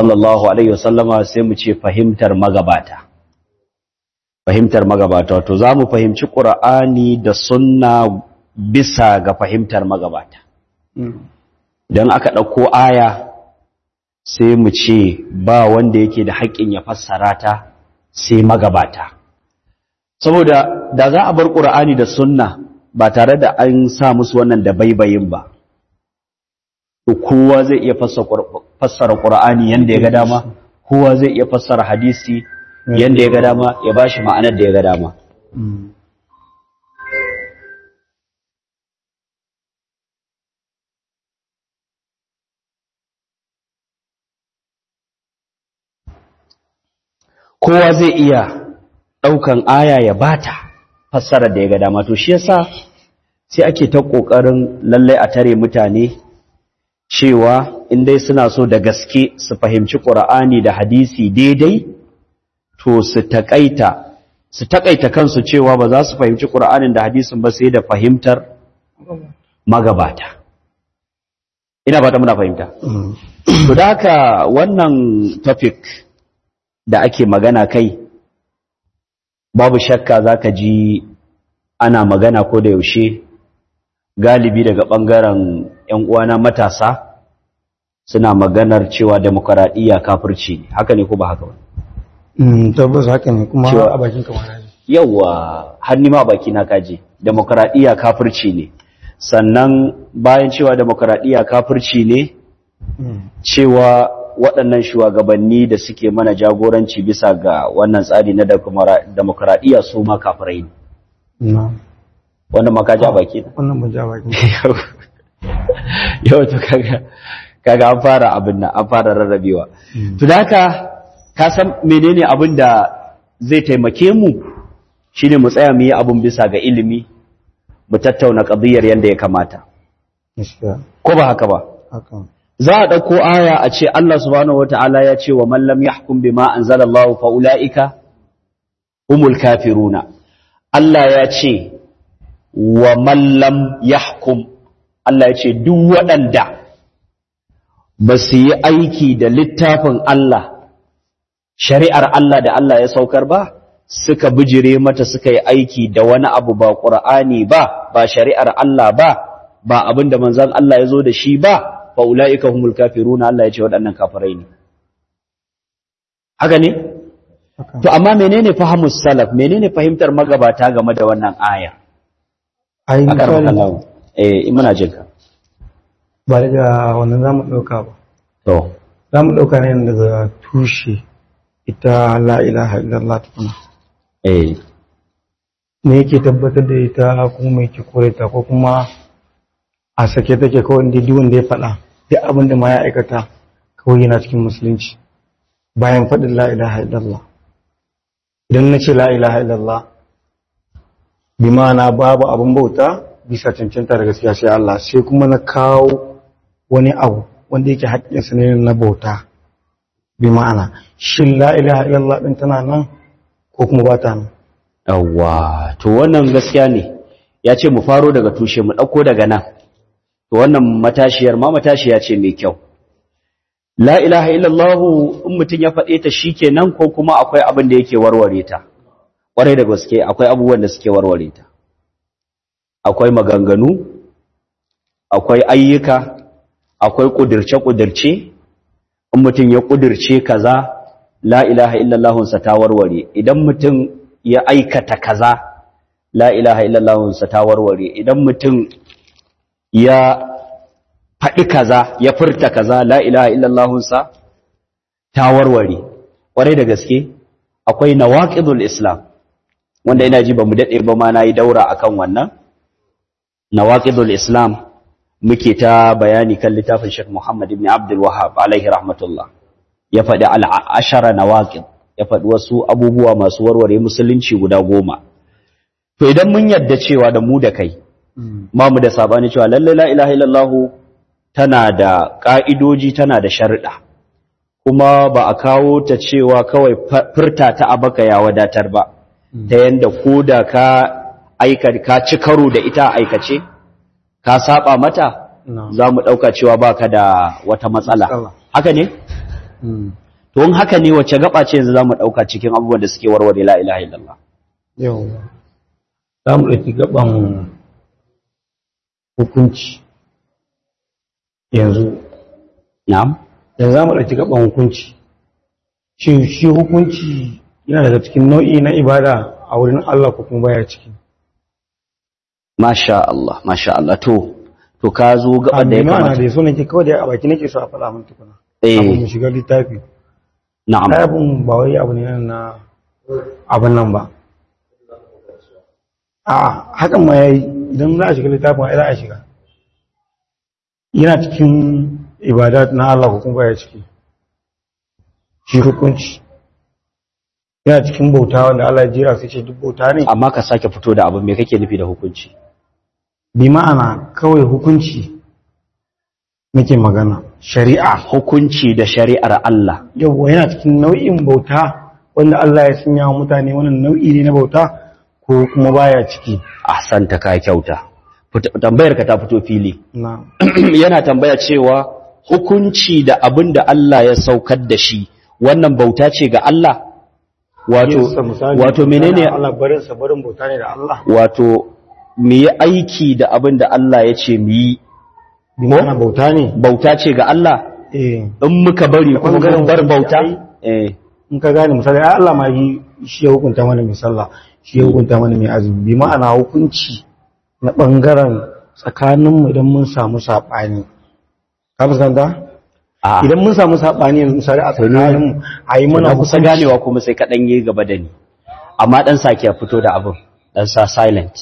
sallallahu alaihi wasallama sai mu ce fahimtar magabata fahimtar magabata to za mu fahimci ƙura'ani da sunna bisa ga fahimtar magabata don aka ɗauko aya sai mu ce ba wanda yake da haƙƙin ya fassara ta sai magabata saboda da za a bar ƙura'ani da sunna ba tare da an sa musu wannan da baibayin ba kowa zai iya fassara ƙura'ani yadda ya ga dama kowa zai iya fassara hadisi yadda ya ga dama ya ba shi ma'anar da ya ga dama kowa zai iya ɗaukan aya ya bata fassarar da ya ga dama to shi yasa sai ake ta ƙoƙarin lallai a tare mutane cewa in dai suna so da gaske su fahimci ƙura'ani da hadisi daidai to su taƙaita su taƙaita kansu cewa ba za su fahimci ƙura'anin da hadisin ba sai da fahimtar magabata ina ba ta muna fahimta to da haka wannan topic da ake magana kai babu shakka za ka ji ana magana ko da yaushe galibi daga ɓangaren ‘yan uwana matasa suna maganar cewa demokaradiyya kafirci ne haka ne ko ba haka ba tabbas haka ne kuma Cewa- a bakin kamar yawa hannu ma baki na kaje demokaradiyya kafirci ne sannan bayan cewa demokaradiyya kafirci ne cewa waɗannan shugabanni da suke mana jagoranci bisa ga wannan tsari na demokaradiyya su ma kafirai ne na wanda ma kaji a baki na wannan ban ja bakin yau to kaga kaga an fara abin nan an fara rarrabewa to da haka ka san menene abin da zai taimake mu shine mu tsaya mu yi abin bisa ga ilimi mu tattauna qadiyar yanda ya kamata gaskiya ko ba haka ba haka za a ɗauko aya a ce Allah subhanahu wata'ala ya ce wa man lam yahkum bima anzalallahu fa ulaika humul kafiruna Allah ya ce wa man lam yahkum Allah ya ce duk waɗanda ba su yi aiki da littafin Allah shari'ar Allah da Allah ya saukar ba suka bijire mata suka yi aiki da wani abu ba ƙur'ani ba ba shari'ar Allah ba ba abin da manzon Allah ya zo da shi ba fa ulaika humul kafiruna Allah ya ce waɗannan kafirai ne haka ne haka to amma menene fahimus salaf menene fahimtar magabata game da wannan aya ai a karɓar misali Allah eh in muna jin ka ba daga wannan zamu ɗauka ba to zamu ɗauka ne daga tushe ita la ilaha illallah tukuna eh me yake tabbatar da ita kuma me yake kore ta ko kuma a sake take kawai inda duk wanda ya faɗa duk abin da ma ya aikata kawai yana cikin musulunci bayan faɗin la ilaha illallah idan na ce la ilaha illallah bi ma'ana babu abin bauta bisa cancanta da gaskiya sai Allah sai kuma na kawo wani abu wanda yake haƙƙinsa ne na bauta bi ma'ana shin la ilaha illallah ɗin tana nan ko kuma ba ta nan yawwa to wannan gaskiya ne ya ce mu faro daga tushe mu ɗauko daga nan to wannan matashiyar ma matashiya ce mai kyau la ilaha illallah in mutum ya faɗe ta shikenan ko kuma akwai abin da yake warware ta ƙwarai da gaske akwai abubuwan da suke warware ta akwai maganganu akwai ayyuka akwai ƙudirce-ƙudirce in mutum ya ƙudirce kaza la ilaha illallahunsa ta warware idan mutum ya aikata kaza la ilaha illallahunsa ta warware idan mutum ya faɗi kaza ya furta kaza la ilaha illallahunsa ta warware ƙwarai da gaske akwai nawaqidul islam wanda ina ji ba mu daɗe ba ma na yi daura akan wannan nawaqidul islam muke ta bayani kan littafin Sheikh Muhammad ibn Abdul Wahhab alaihi rahmatullah ya faɗi al'ashara nawaqid ya faɗi wasu abubuwa masu warware musulunci guda goma to idan mun yadda cewa da mu da kai ba mu da sabani cewa lalle la ilaha illallah tana da ka'idoji tana da sharuɗa kuma ba a kawo ta cewa kawai furta ta abaka ya wadatar ba ta yanda koda ka aika ka ci karo da ita aikace ka saba mata No. za mu ɗauka cewa baka da wata matsala Matsala. haka ne to in haka ne wacce gaba ce yanzu zamu dauka cikin abubuwan da suke warware la ilaha illallah yau za mu ɗauki gaban hukunci yanzu na'am yanzu za mu ɗauki gaban hukunci shi shi hukunci yana daga cikin nau'i na ibada a wurin Allah ko kuma baya ciki masha Allah masha Allah to to ka zo gaba da ya amma kamata da so nake kawai da a baki nake so a faɗa min tukuna Eh. abu mu shiga littafi na'am ai abun ba wai abu ne na abin nan ba a hakan ma yayi idan za a shiga littafin ai za a shiga yana cikin ibadat na Allah ko kuma baya ciki shi hukunci yana cikin bauta wanda Allah ya jira sai ce duk bauta ne amma ka sake fito da abin me kake nufi da hukunci bi ma'ana kawai hukunci nake magana shari'a hukunci da shari'ar Allah yawwa yana cikin nau'in bauta wanda Allah ya sanya wa mutane wannan nau'i ne na bauta ko kuma baya ciki ahsanta ka kyauta Fita- tambayar ka ta fito fili na yana tambaya cewa hukunci da abin da Allah ya saukar da shi wannan bauta ce ga Allah wato Yinsa misali, wato menene Allah barin sa barin bauta ne da Allah wato mu yi aiki da abin da Allah ya ce mu yi bi ma'ana bauta ne bauta ce ga Allah eh in muka bari kuma ɓangaren mun bar hukunci bauta ai- eh in ka gane misali ai Allah ma yi shi ya hukunta mana mai sallah shi ya hukunta mana mai azumi bi ma'ana hukunci na bangaren tsakanin mu idan mun samu sabani ka fuskanta a idan mun samu sabani yanzu misali a tsakanin mu ayi mana na kusa hukunci ganewa kuma sai kaɗan yi gaba da ni amma ɗan sake ya fito da abin ɗan sa silent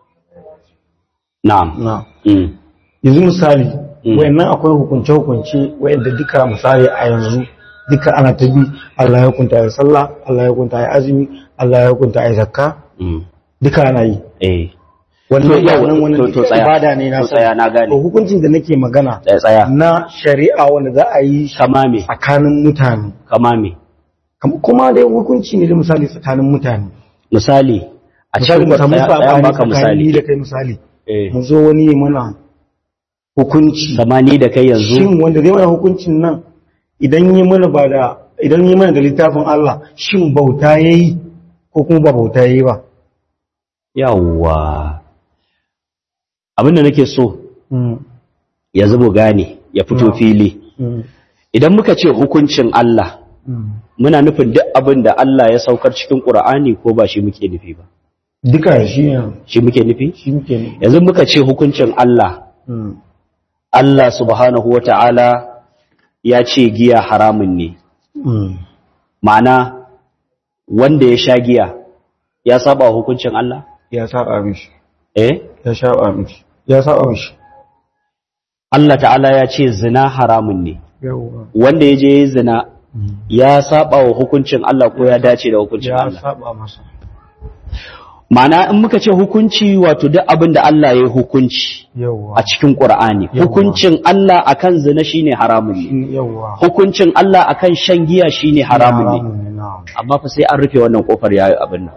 na'am na mm. yanzu misali Mm. wayannan akwai hukunce-hukunce wayanda duka misali a yanzu duka ana ta bi Allah ya hukunta ya sallah Allah ya hukunta ya azumi Allah ya hukunta ya zakka Mm. duka ana yi eh wannan To, yau, wannan to- wannan to tsaya. ibada ne na To, tsaya, na gane. to hukuncin da nake magana tsaya tsaya na shari'a wanda za a yi shi kama me tsakanin mutane kama me Kam- kuma dai hukunci ne da misali tsakanin mutane misali a misali cikin mu samu tsaya tsaya sabani baka tsakanin ni misali da kai misali eh mu zo wani ya mana hukunci samani da kai yanzu shin wanda zai mana hukuncin nan idan yi mana ba da idan yi mana da littafin Allah shin bauta yayi ko kuma ba bauta yayi ba yawwa abinda nake so Mm, ya zubo gane ya fito No. fili mm, idan muka ce hukuncin Allah mm. muna nufin duk abin da Allah ya saukar cikin Qur'ani ko ba shi muke nufi ba duka shi ne shi muke nufi shi muke ne yanzu muka ce hukuncin Allah Mm, Allah subhanahu wata'ala ya ce giya haramun ne mm. ma'ana wanda ya sha giya ya saba wa hukuncin Allah ya saba mishi eh ya saba mishi ya saba mishi Allah ta'ala ya ce zina haramun ne yawa wanda ya je ya yi zina ya saba wa hukuncin Allah ko ya dace da hukuncin ya Allah saba masa ma'ana in muka ce hukunci wato duk abin da Allah ya yi hukunci yawa a cikin Qur'ani Yawwa. hukuncin Allah akan zina shine haramun ne yawa hukuncin Allah akan shan giya shine haramun ne ne na'am amma fa sai an rufe wannan kofar yayi abin nan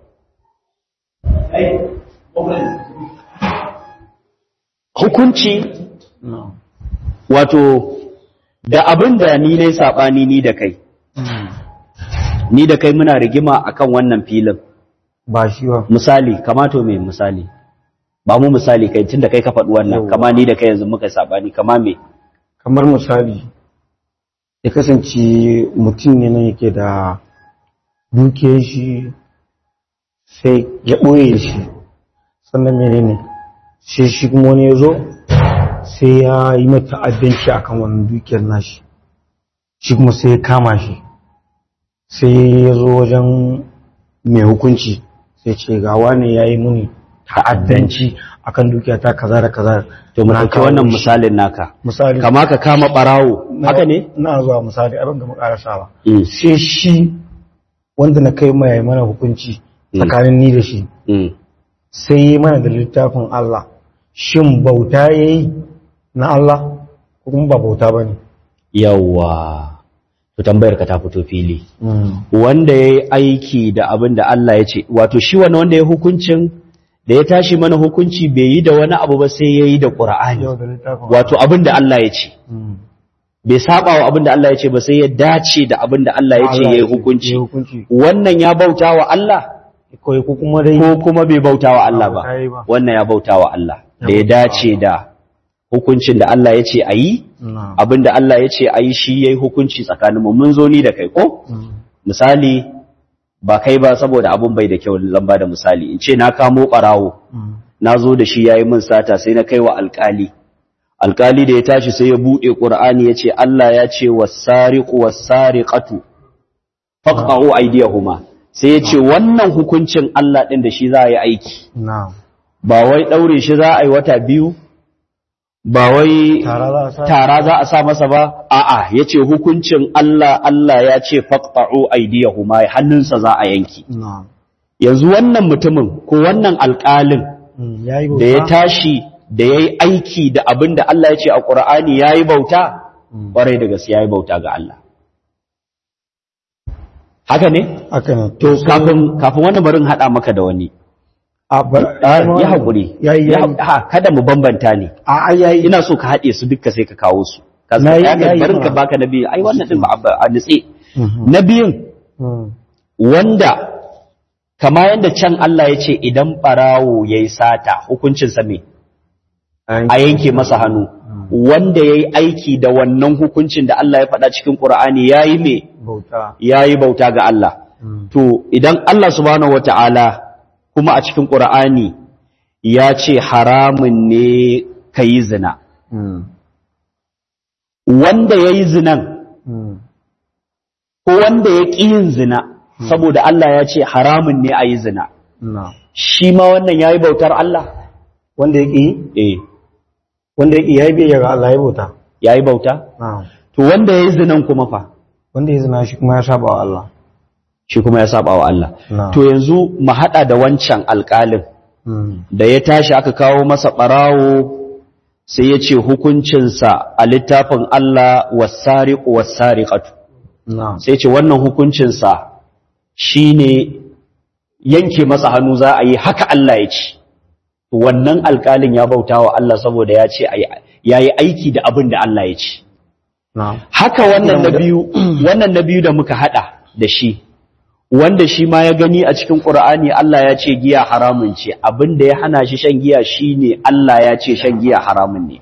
hukunci na'am wato da abin da ni ne sabani ni da kai ni da kai muna rigima akan wannan filin ba shi ba misali kamato me misali ba mu misali kai tunda kai ka faɗi wannan Yawwa. kama ni da kai yanzu muka sabani kama me kamar misali ya kasance mutum ne nan yake da dukiyar shi sai ya ɓoye shi sannan mene ne sai shi kuma wani ya zo sai ya yi mata addanci akan wannan dukiyar nashi shi kuma sai ya kama shi sai ya zo wajen mai hukunci sai ce ga wane ya yi muni ta'addanci akan dukiya ta kaza da kaza to mu Na ɗauki kawo wannan shi. misalin naka misali kama ka kama ɓarawo na- haka ne na zuwa misali abin gama karasawa Mm, sai shi wanda na kai mai mana hukunci Mm. tsakanin ni da shi mm. sai yi mana da littafin Allah shin bauta ya yi na Allah ko kuma ba bauta ba ne yawwa to tambayar ka ta fito fili wanda ya yi aiki da abin da Allah ya ce wato shi wani wanda ya hukuncin da ya tashi mana hukunci bai yi da wani abu ba sai ya yi da ƙura'ani yau da littafin wato abin da Allah ya ce Mm. bai saba wa abin da Allah ya ce ba sai ya dace da abin da Allah ya ce ya yi hukunci ya hukunci wannan ya bauta wa Allah kawai ko kuma dai ko kuma bai bauta wa Allah ba Ba ta yi ba. wannan ya bauta wa Allah da ya bauta wa dace da hukuncin da Allah ya ce a yi na abin da Allah ya ce a yi shi ya yi hukunci tsakaninmu mun zo ni da kai ko misali ba kai ba saboda abun bai da kyau zan ba da misali in ce na kamo ɓarawo na zo da shi ya yi min sata sai na kai wa alƙali alƙali da ya tashi sai ya buɗe ƙur'ani ya ce Allah ya ce wasariqu wasariqatu faqta'u aydiyahuma sai ya ce wannan hukuncin Allah ɗin da shi za a yi aiki na ba wai ɗaure shi za a yi wata biyu ba wai tara za a sa tara za a sa masa ba a'a yace hukuncin Allah Allah ya ce faqta'u aydiyahuma hannunsa za a yanki na yanzu wannan mutumin ko wannan alƙalin ya yi da ya tashi da yayi aiki da abin da Allah ya ce a Qur'ani yayi bauta ƙwarai da gaske yayi bauta ga Allah haka ne haka ne to kafin kafin wannan barin hada maka da wani a bar ya haƙuri ya yi ya yi ha kada mu bambanta ne a a ya yi ina so ka haɗe su duka sai ka kawo su ka Na yi- ya na yi barin ka ma. baka na biyu ai wannan din ba a- a nitse Mhm. na biyun Mm. wanda kama yadda can Allah ya ce idan ɓarawo ya yi sata hukuncinsa me a yanke masa hannu wanda ya yi aiki da wannan hukuncin da Allah ya faɗa cikin ƙura'ani ya yi me bauta ya yi bauta ga Allah Mm. to idan Allah subhanahu wa ta'ala kuma a cikin ƙura'ani ya ce haramun ne ka yi zina Mm. wanda ya yi zinan Mm. ko wanda ya ƙi yin zina saboda Allah ya ce haramun ne a yi zina na shi ma wannan ya yi bautar Allah wanda ya ƙi eh wanda ya ƙi ya yi biyayya ga Allah ya bauta ya yi bauta na to wanda ya yi zinan kuma fa wanda ya zina shi kuma ya saba wa Allah shi kuma ya saba wa Allah na to yanzu mu haɗa da wancan alƙalin Mm. da ya tashi aka kawo masa ɓarawo sai ya ce hukuncinsa a littafin Allah wasariƙu wasariƙatu na sai ce wannan hukuncinsa shi ne yanke masa hannu za a yi haka Allah ya ce wannan alƙalin ya bauta wa Allah saboda ya ce ya yi aiki da abin da Allah ya ce na haka wannan na biyu wannan na biyu da muka hada da shi wanda shi ma ya gani a cikin Qur'ani Allah ya ce giya haramun ce abinda ya hana shi shan giya shine Allah ya ce shan giya haramun ne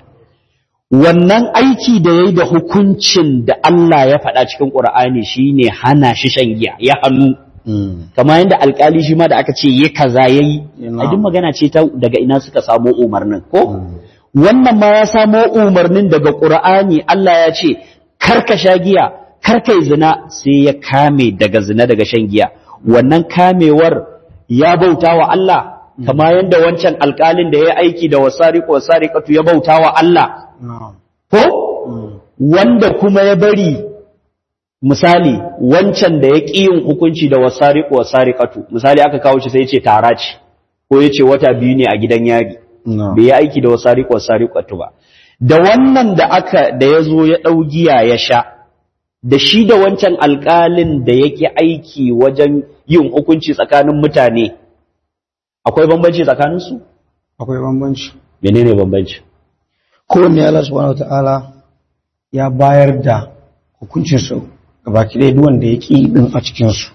wannan aiki da yayi da hukuncin da Allah ya faɗa cikin Qur'ani shine hana shi shan giya ya hannu Mm. kamar yadda alkali shi ma da aka ce yi kaza yayi Ina. a duk magana ce ta daga ina suka samo umarnin ko Mm. wannan ma ya samo umarnin daga Qur'ani Allah ya ce karka sha giya karka yi zina sai ya kame daga zina daga shan giya wannan kamewar ya bauta wa Allah kama yanda wancan alƙalin da ya aiki da wasariqu wasariqatu ya bauta wa Allah na ko Mm. wanda kuma ya bari misali wancan da ya ƙi yin hukunci da wasariqu wasariqatu misali aka kawo shi sai ya ce tara ce ko ya ce wata biyu ne a gidan yari na bai yi aiki da wasariƙo wasariƙatu ba da wannan da aka da ya zo ya ɗau giya ya sha da shi da wancan alƙalin da yake aiki wajen yin hukunci tsakanin mutane akwai bambanci tsakaninsu akwai bambanci menene bambanci kowanne Allah subhanahu wataala ya bayar da hukuncin su gabaki ɗaya duk wanda ya ƙi din a cikin su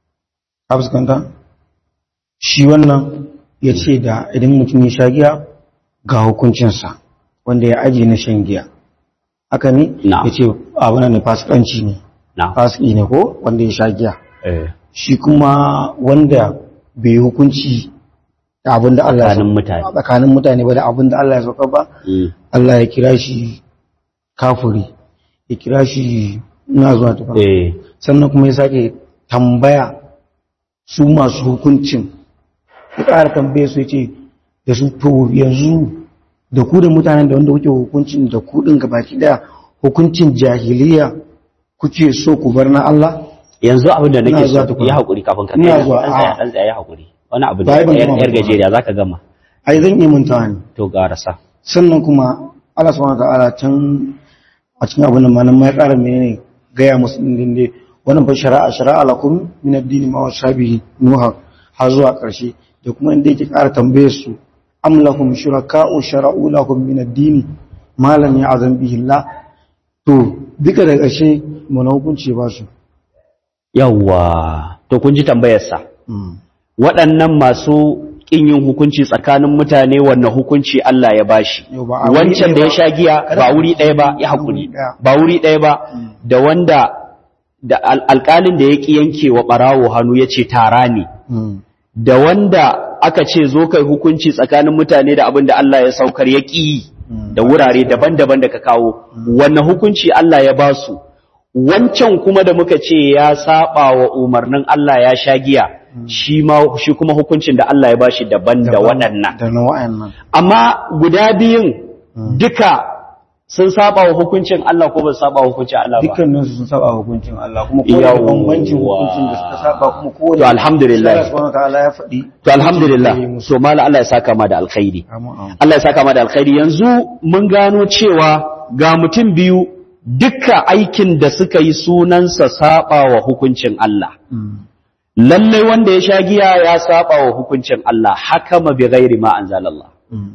ka fuskanta shi wannan ya ce da idan mutum ya sha giya ga hukuncinsa wanda ya ajiye na shan giya haka ne Na'am. ya ce abin ne fasikanci ne na fasiki ne ko wanda ya sha giya eh shi kuma wanda bai yi hukunci da abin da Allah ya tsakanin sauka mutane tsakanin mutane ba da abin da Allah ya sauka ba Mm. Allah ya kira shi kafuri ya kira shi na zuwa tufa eh sannan kuma ya sake tambaya su masu hukuncin ya ƙara tambaye su ya ce da su to yanzu da ku da mutanen da wanda kuke hukuncin da ku ɗin gabaki ɗaya hukuncin jahiliya kuke so ku bar na Allah yanzu abin da Ina nake zuwa so tukuna. ya haƙuri kafin ka Ina kai zuwa, dan tsaya a. dan tsaya ya haƙuri wani abu da Ba, ai ban yar gama yar ba. gajeriya zaka gama ai zan iya mantawa ne to garasa sannan kuma Allah subhanahu wataala can a cikin abin da malam ya ƙara menene gaya musu din dai wannan fa shari'a shari'a lakum min ad-din ma wasabihi nuha har zuwa ƙarshe da kuma inda yake ƙara tambaye su am lakum shuraka'u shara'u lakum min ad-din ma lam ya'zam bihi Allah to duka da ƙarshe mana hukunci ba su yawwa to kun ji tambayarsa waɗannan masu ƙin yin hukunci tsakanin mutane wannan hukunci Allah ya bashi Yau ba a wuri wancan ɗaya da ya ba. sha giya Kada ba ku- wuri ɗaya ba ya haƙuri Wuri ɗaya. ba wuri ɗaya ba da wanda da al- alƙalin da ya ƙi yanke wa ɓarawo hannu ya ce tara ne da wanda aka ce zo kai hukunci tsakanin mutane da abin da Allah ya saukar ya ƙi da wurare daban-daban da ka kawo wannan hukunci Allah ya ba su wancan kuma da muka ce ya saba wa umarnin Allah ya sha giya shi ma shi kuma hukuncin da Allah ya bashi daban da waɗannan da na wa'annan amma guda biyun duka sun saba wa hukuncin Allah ko ba su saba wa hukuncin Allah ba dukkanin su sun saba hukuncin Allah kuma kowane da Yawwa. bambancin hukuncin da suka saba kuma kowane To, alhamdulillah. Allah subhanahu wa ta'ala ya faɗi to alhamdulillah hukuncin da ya yi musu. so mala Allah ya saka ma da alkhairi Amin, amin. Allah ya saka ma da alkhairi yanzu mun gano cewa ga mutum biyu duka aikin da suka yi sunansa saba wa hukuncin Allah Mm. lallai wanda ya sha giya ya saba wa hukuncin Allah hakama bi ghairi ma anzalallah Mm.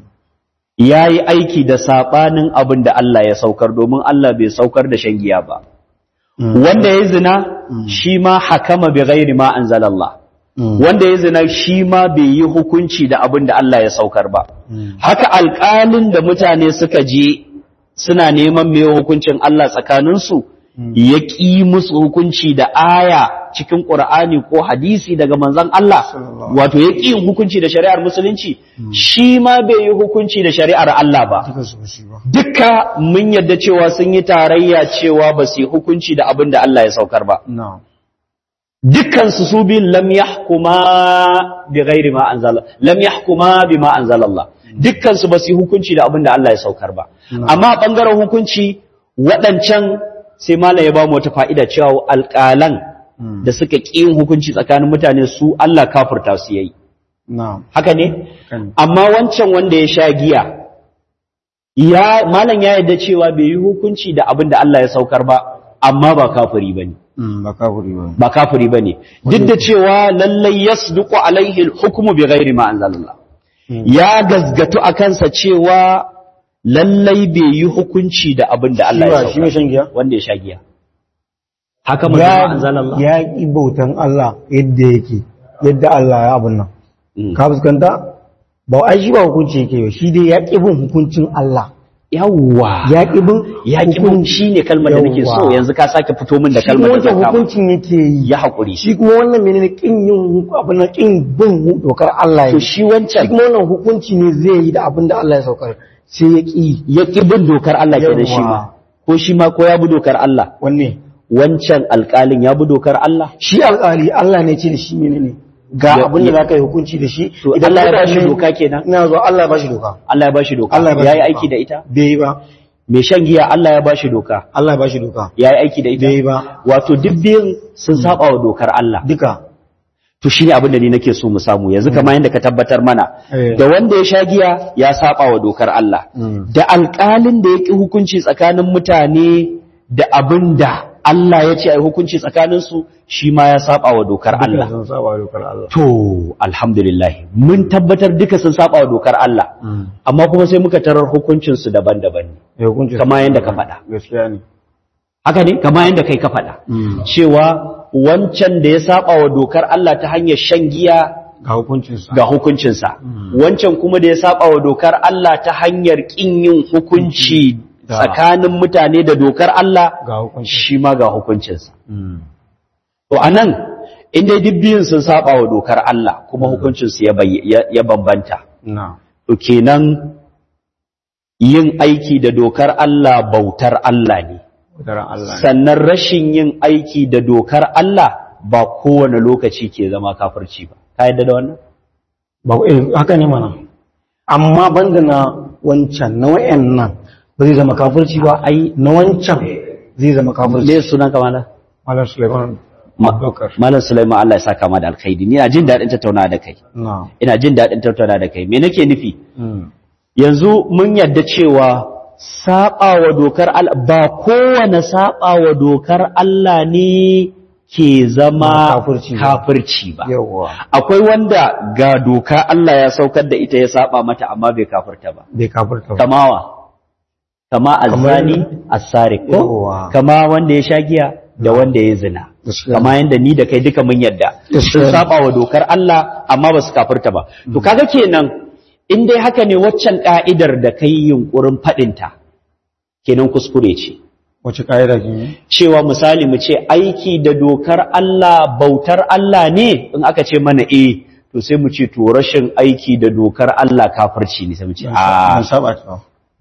yayi aiki da sabanin abin da Allah ya saukar domin Allah bai saukar da shan giya ba Mm. wanda ya zina shi ma hakama bi ghairi ma anzalallah Mm. wanda ya zina shi ma bai yi hukunci da abin da Allah ya saukar ba Mm. haka alƙalin da mutane suka je suna neman mai hukuncin Allah tsakaninsu ya ƙi musu hukunci da aya cikin ƙur'ani ko hadisi daga manzon Allah Sallallahu. wato ya ƙi yin hukunci da shari'ar musulunci shi ma bai yi hukunci da shari'ar Allah ba Duka su ba su yi ba. duka mun yadda cewa sun yi tarayya cewa ba su yi hukunci da abin da Allah ya saukar ba Na'am. dukkansu su bin lam yahkuma bi ghairi ma anzala lam yahkuma bima anzala Allah dukkansu ba su yi hukunci da abin da Allah ya saukar ba amma a bangaren hukunci waɗancan sai malam ya ba mu wata fa'ida cewa alƙalan Mm. da suka ƙi yin hukunci tsakanin mutane su Allah kafurta su yayi Na'am. haka ne Kan. amma wancan wanda ya sha giya ya malam ya yarda cewa bai yi hukunci da abin da Allah ya saukar ba amma ba kafiri bane Mm, ba kafiri ba. ba kafiri bane duk da cewa lallai yasduqu alaihi alhukmu bighairi ma anzalallah ya gazgatu a kansa cewa lallai bai yi hukunci da abin da Allah ya Shi ba- shi mai sauka shan giya? wanda ya sha giya haka manzo Ya anzalallah ya ƙi bautan Allah yadda yake, yadda Allah ya abun nan. Mm. Ka fuskanta? Ba ai shi ba hukunci yake ba, shi dai ya ƙi bin hukuncin Allah. yawwa Ya ƙi bin ya ki mun shine kalmar da nake so Yawwa. yanzu ka sake fito min da Shi kuma kalmar da wancan zaka hukuncin yake yi. ya hakuri Shi kuma wannan menene ƙin yin abin nan ƙin bin dokar Allah to ya shi Shi wancan kuma wannan hukunci ne zai yi da abin da Allah ya saukar. Sai ya ƙi. ya ki bin dokar Allah ke da shi Yawwa. ma ko shi ma ko ya bi dokar Allah Wanne? wancan alƙalin ya bi dokar Allah Shi alƙali Allah ne ce da shi menene? Ga Ya- abin da ya- za ka yi hukunci da shi. To, Allah ya bashi mutane- doka kenan? Ina zuwa Allah ya bashi doka. Allah ya bashi doka Allah ya bashi yayi doka. aiki da ita Bai yi ba. mai shan giya Allah ya bashi doka Allah ya bashi doka. yayi aiki da ita Bai yi ba. wato duk biyun sun saba wa dokar Allah Duka. to shine abin da ni nake so mu samu yanzu kamar yadda ka tabbatar mana Eh. da wanda ya sha giya ya saba wa dokar Allah Mm. da alƙalin da ya ƙi hukunci tsakanin mutane da abin da Allah ya ce a yi hukunci tsakaninsu shi ma ya saba wa dokar Allah Duka sun saba dokar Allah. to alhamdulillah mun tabbatar duka sun saba wa dokar Allah amma kuma sai muka tarar hukuncinsu daban-daban ne Ya hukunci. Kamar yadda ka faɗa. Gaskiya ne. haka ne kamar yadda kai ka faɗa cewa wancan da ya saba wa dokar Allah ta hanyar shan giya Ga hukuncinsa. ga hukuncinsa wancan kuma da ya saba wa dokar Allah ta hanyar ƙin yin hukunci Da. tsakanin mutane da dokar Allah Ga hukuncinsa. shi ma ga hukuncinsa to anan in dai duk biyun sun saba wa dokar Allah kuma hukuncinsu ya bayy- ya ya bambanta Na. to kenan yin aiki da dokar Allah bautar Allah ne Wataran Allah ne. sannan rashin yin aiki da dokar Allah ba kowane lokaci ke zama kafirci ba ka yadda da wannan Ba eh, haka ne mana. Amma banda na wancan na wayannan ba zai zama kafirci ba ai na wancan zai zama kafirci. me sunan ka malam Malam Sulaiman Ma- Abubakar. malam Sulaiman Allah ya saka ma da alkhairi ni ina jin daɗin tattauna da kai Na. ina jin daɗin tattauna da kai me nake nufi Mm. yanzu mun yadda cewa saba wa dokar Allah ba kowane saba wa dokar Allah ne ke zama Kafirci ba. kafirci ba Yawwa. akwai wanda ga doka Allah ya saukar da ita ya saba mata amma bai kafirta ba Bai kafirta ba. kamawa kama azzani as-sariq ko Yawwa. kama wanda ya sha giya da wanda ya zina Gaskiya. kama yanda ni da kai duka mun yadda sun Gaskiya. saba wa dokar Allah amma ba su kafirta ba to kaga kenan in dai haka ne waccan ka'idar da kai yunkurin fadinta kenan kuskure ce wace ƙa'ida ke yi cewa misali mu ce aiki da dokar Allah bautar Allah ne in aka ce mana eh to sai mu ce to rashin aiki da dokar Allah kafirci ne sai mu ce a an saba ta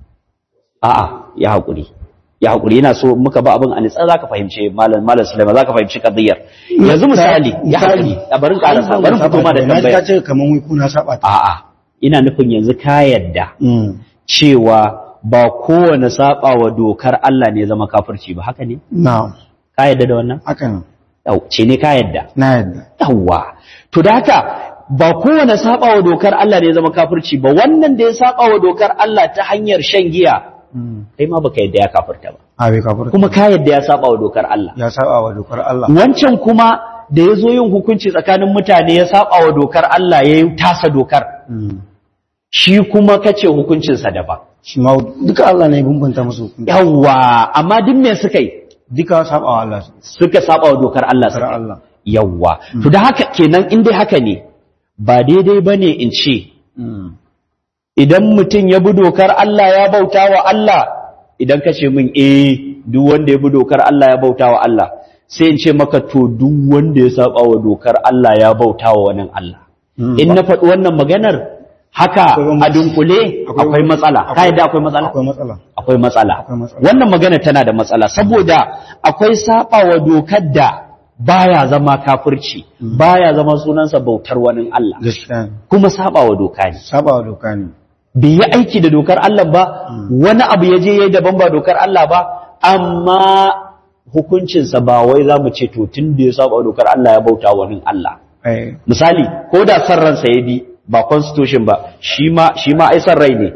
a'a ya haƙuri ya haƙuri yana so muka ba abin a nitsa zaka fahimce malam malam Sulaiman zaka fahimci kadiyar yanzu misali ya haƙuri a barin karasa barin fito ma da na tambaya ta ce kamar wai kuna saba ta a'a ina nufin yanzu ka yadda Mm. cewa ba kowane saba wa dokar Allah ne zama kafirci ba haka ne na ka yadda da wannan haka ne Yau, ce ne ka yadda na yadda yawwa to da haka ba kowane saba wa dokar Allah ne zama kafirci ba wannan da ya saba wa dokar Allah ta hanyar shan giya Mm. kai ma baka yadda ya kafirta ba a bai kafurta kuma ka yadda ya saba wa dokar Allah ya saba wa dokar Allah wancan kuma da ya zo yin hukunci tsakanin mutane ya saba wa dokar Allah ya yi tasa dokar Mm. shi kuma kace hukuncinsa daban shi ma duka Allah ne ya bambanta musu hukunci yawwa amma duk me suka yi duka saba wa Allah suka saba wa dokar Allah dokar suka yi Allah yawwa to da haka kenan in dai haka ne ba daidai bane in ce Mm. idan mutum ya bi dokar Allah ya bauta wa Allah idan ka ce min eh duk wanda ya bi dokar Allah ya bauta wa Allah sai in ce maka to duk wanda ya saba wa dokar Allah ya bauta wa wani Allah Mm. in na faɗi wannan maganar haka Akwai a bambanci. dunkule Akwai- akwai matsala ka akwai- yadda akwai matsala akwai matsala akwai matsala Akwai matsala. wannan magana tana da matsala saboda akwai saba wa dokar da baya zama kafirci baya zama sunansa bautar wani Allah gaskiya ne kuma saba wa doka ne saba wa doka ne bai yi aiki da dokar Allah ba wani abu ya je ya yi daban ba dokar Allah ba amma hukuncinsa ba wai za mu ce to tun da ya saba wa dokar Allah ya bauta wa wani Allah ai misali ko da san ransa ya bi ba constitution ba shi ma shi ma ai san rai ne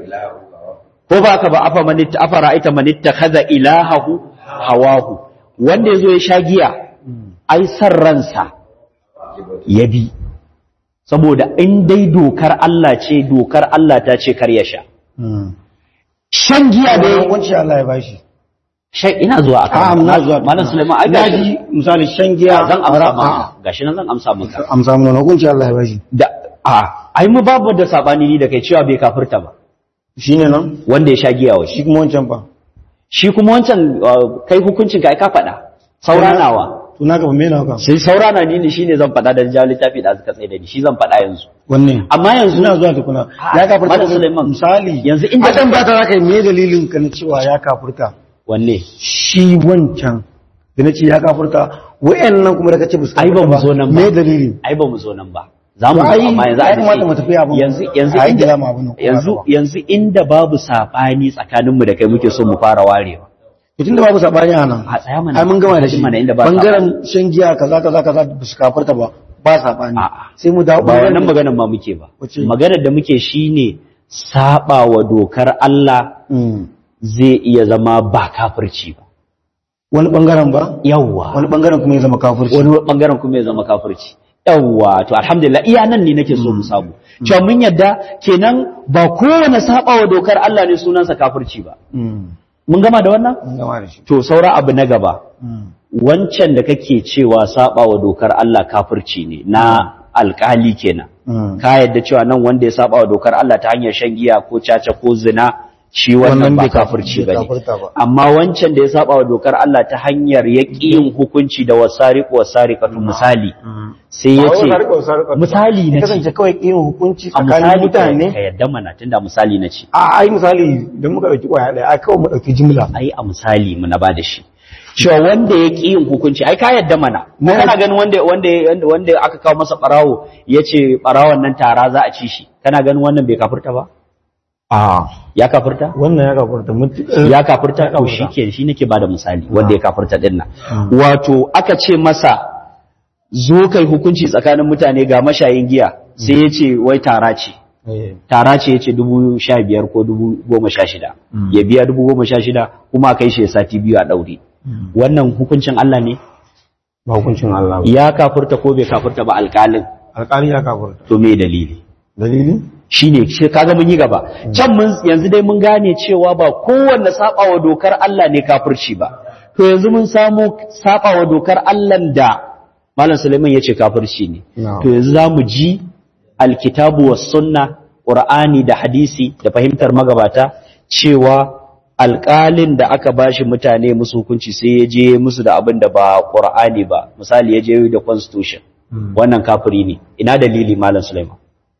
ko ba ka ba afa manitta afa ra'aita manitta kaza ilahahu hawahu wanda yazo ya sha giya ai san ransa ya bi saboda in dai dokar Allah ce dokar Allah ta ce kar ya sha Mm. shan giya da da hukunci Allah ya bashi shan ina zuwa a akan na zuwa malam Sulaiman ai na gashi ji misali shan giya zan amsa a- maka gashi nan zan amsa maka a- amsa mana hukunci Allah ya bashi da a ai mu babu da sabani ni da kai cewa bai kafirta ba shine nan wanda ya sha giya wa shi shi kuma wancan fa shi kuma wancan uh, kai hukuncin ka ai ka faɗa sauranawa to na gaba me na haka sai saurana ni ne shine zan faɗa dan jawo littafi da suka tsaye da ni shi zan faɗa yanzu wanne amma yanzu ina zuwa tukuna Ah, ya kafurta Malam Suleiman. misali Yanzu inda- a dan ba ta zaka yi me dalilin ka na cewa ya kafurta wanne shi wancan da na ce ya kafurta wa'annan kuma da kace ba su ai ba mu kafurta zo nan ba me dalilin ai ba mu zo nan ba za mu To zo ai, amma yanzu a ya kamata dace. mu tafi abin. yanzu yanzu A yi inda gida mu abin nan, ko yanzu ba haka ba. yanzu inda babu sabani tsakaninmu da kai muke so mu fara warewa tun da babu sabani a nan a tsaya mana ai mun gama da shi mana inda ba bangaren shan giya kaza kaza kaza ba su kafurta ba ba sabani A'a. sai mu dawo ba wannan bangaren- maganar ma muke ba Wace? maganar da muke shine saba wa dokar Allah Mm. zai iya zama ba kafirci ba wani bangaren ba yawwa wani bangaren kuma ya zama kafirci wani bangaren kuma ya zama kafirci yawwa to alhamdulillah iya nan ne nake so mu samu cewa mun yadda kenan ba kowane saba wa dokar Allah ne sunansa kafirci ba Mm. mun gama da wannan mun gama da shi to saura abu na gaba Mm. wancan da kake cewa saba wa dokar Allah kafirci ne na alkali kenan Mm. ka yadda cewa nan wanda ya saba wa dokar Allah ta hanyar shan giya ko caca ko zina shi wannan Wannan ba bai kaf- kafirci bai bane kafirta ba. amma wancan da ya saba wa dokar Allah ta hanyar yaƙin hukunci da wasariq wasariqatu misali sai ya ce misali na ya ce kasance kawai yin hukunci a tsakanin misali ka mutane ka yadda mana tunda misali na ce a ai misali don muka ɗauki ƙwaya ɗaya ai kawai mu ɗauki jimla ai a misali mu na bada shi cewa wanda ya ƙi yin hukunci ai ka yadda mana Na kana ganin wanda wanda wanda wanda aka kawo masa barawo yace barawon nan tara za a ci shi kana ganin wannan bai kafirta ba a ya kafirta wannan ya kafurta mutu ya kafirta Ya to kafirta. shike shi nake bada misali wanda ya kafirta din nan wato aka ce masa zo kai hukunci tsakanin mutane ga mashayin giya sai ya ce wai tara ce Eh, tara ce ya ce dubu sha biyar ko dubu goma sha shida ya biya dubu goma sha shida kuma a kai shi ya sati biyu a ɗaure wannan hukuncin Allah ne ba hukuncin Allah ba ya kafurta ko bai kafurta ba alƙalin alƙali ya kafurta to me dalili dalili shine shi kaga mun yi gaba can mun yanzu dai mun gane cewa ba kowanne sabawa dokar Allah ne kafirci ba to yanzu mun samu sabawa dokar Allah da Malam Sulaiman yace kafirci ne to yanzu zamu ji alkitabu was sunna qur'ani da hadisi da fahimtar magabata cewa alƙalin da aka bashi mutane musu hukunci sai ya je musu da abin da ba qur'ani ba misali ya je da constitution wannan kafiri ne ina dalili Malam Sulaiman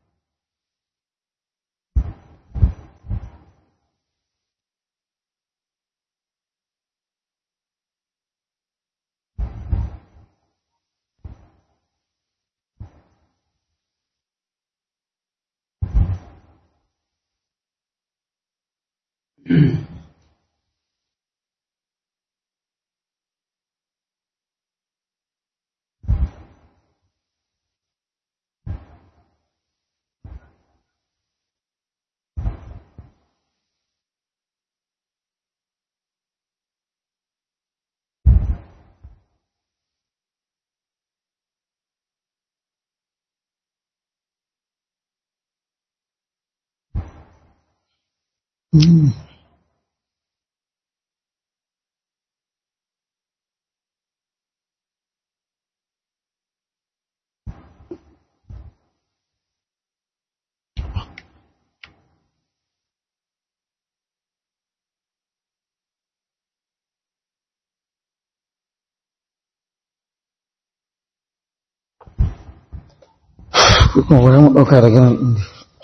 kuma bari mu ɗauka daga nan ɗin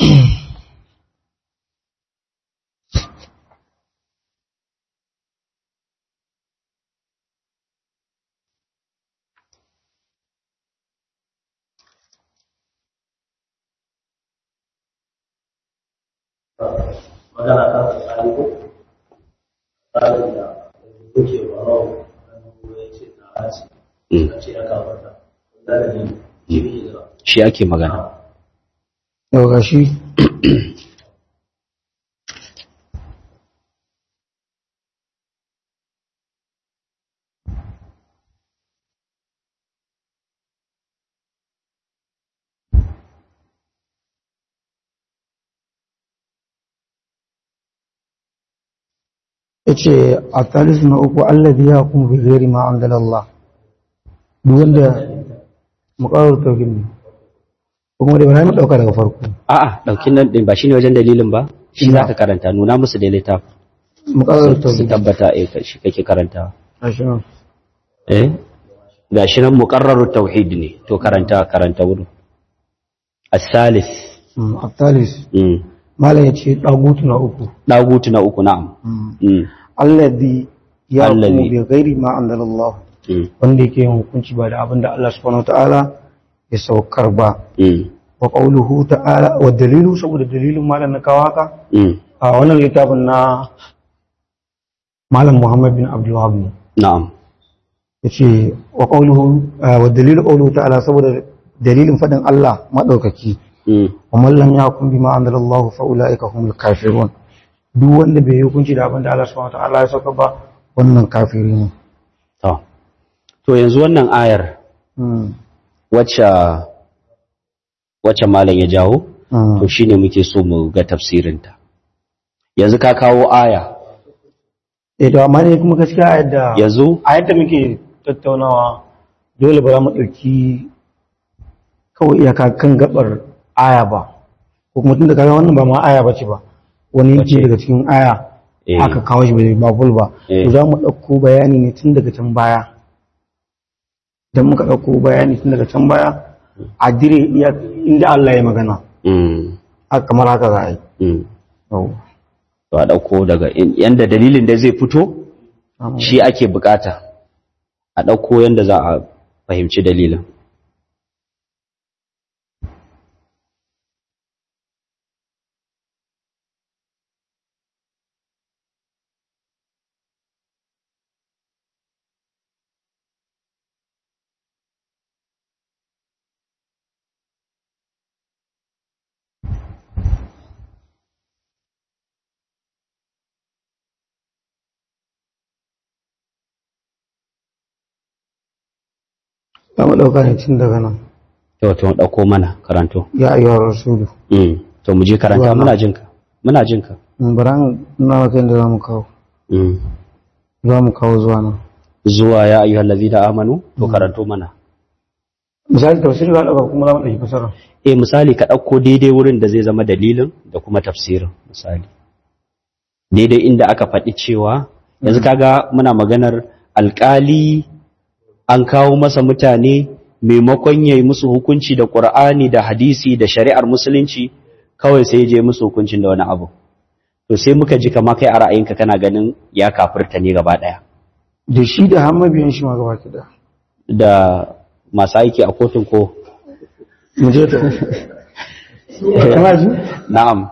magana ta tsari ko tsarin da kuke ba rawa wani ya ce na haci a ce ya kafarta da ne shi ne da shi ake magana yau ga shi ya ce a talisu na uku allazi ya kuma bi gairi ma an dalallah duk wanda muƙarar tauhid ne kuma da bana mu ɗauka daga farko a'a daukin nan din ba shine wajen dalilin ba shi za ka karanta nuna musu da littafin muƙarar su tauhid tabbata eh ka- shi kake karantawa gashi nan eh gashi nan muqarrarut tauhid ne to karanta karanta wurin as-salis Mm, a talis mm malam ya ce ɗagutu na uku dagutu na uku na'am mm allazi ya kuma Allazi. bi gairi ma an dalallah mm wanda yake yin hukunci ba da abin da Allah subhanahu wa ta'ala ya saukar ba mm wa qawluhu ta'ala wa dalilu saboda dalilin malam na kawo haka mm a wannan littafin na malam Muhammad bin Abdul Wahab ne na'am yace wa qawluhu wa dalilu qawluhu ta'ala saboda dalilin fadin Allah madaukaki mm wa man lam yahkum bima anzalallahu fa ulaika humul kafirun duk wanda bai yi hukunci da abin da Allah subhanahu wa ta'ala ya sauka ba wannan kafiri ne to to yanzu wannan ayar Mm, wacce wacce malam ya jawo mm. to shine muke so mu ga tafsirinta yanzu ka kawo aya eh to amma ne kuma gaskiya a yadda yanzu a yadda muke tattaunawa dole ba za mu ɗauki kawai iyaka kan gabar aya ba ko kuma tun da kaga wannan ba ma aya ba ce ba wani Wace? yanki daga cikin aya Eh. aka kawo shi bai ba full ba Eh. to za mu ɗauko bayani ne tun daga can baya idan muka ɗauko bayani tun daga can baya a dire iya inda Allah ya magana mm haka kamar haka za a yi mm Yau. to a dauko daga in- yanda dalilin da zai fito shi ake bukata a dauko yanda za a fahimci dalilin za mu ɗauka ne tun daga nan to to dauko mana karanto ya ayyuhar rasulu mm to mu je karanta Zuwa muna nan. jinka muna jinka baran na kai da zamu kawo Mm. zamu kawo zuwa nan zuwa ya ayyuhal ladina amanu to karanto mana misali tafsiri ba daga kuma zamu dauki fasara eh misali ka ɗauko daidai wurin da zai zama dalilin da kuma tafsirin misali daidai inda aka faɗi cewa yanzu kaga muna maganar alƙali an kawo masa mutane maimakon ya yi musu hukunci da ƙur'ani da hadisi da shari'ar musulunci kawai sai ya je musu hukuncin da wani abu to sai muka ji kama kai a ra'ayinka kana ganin ya kafirta ne gaba ɗaya da shi da har mabiyan shi ma gaba ki da da masu aiki a kotun ko mu je ta kana ji na'am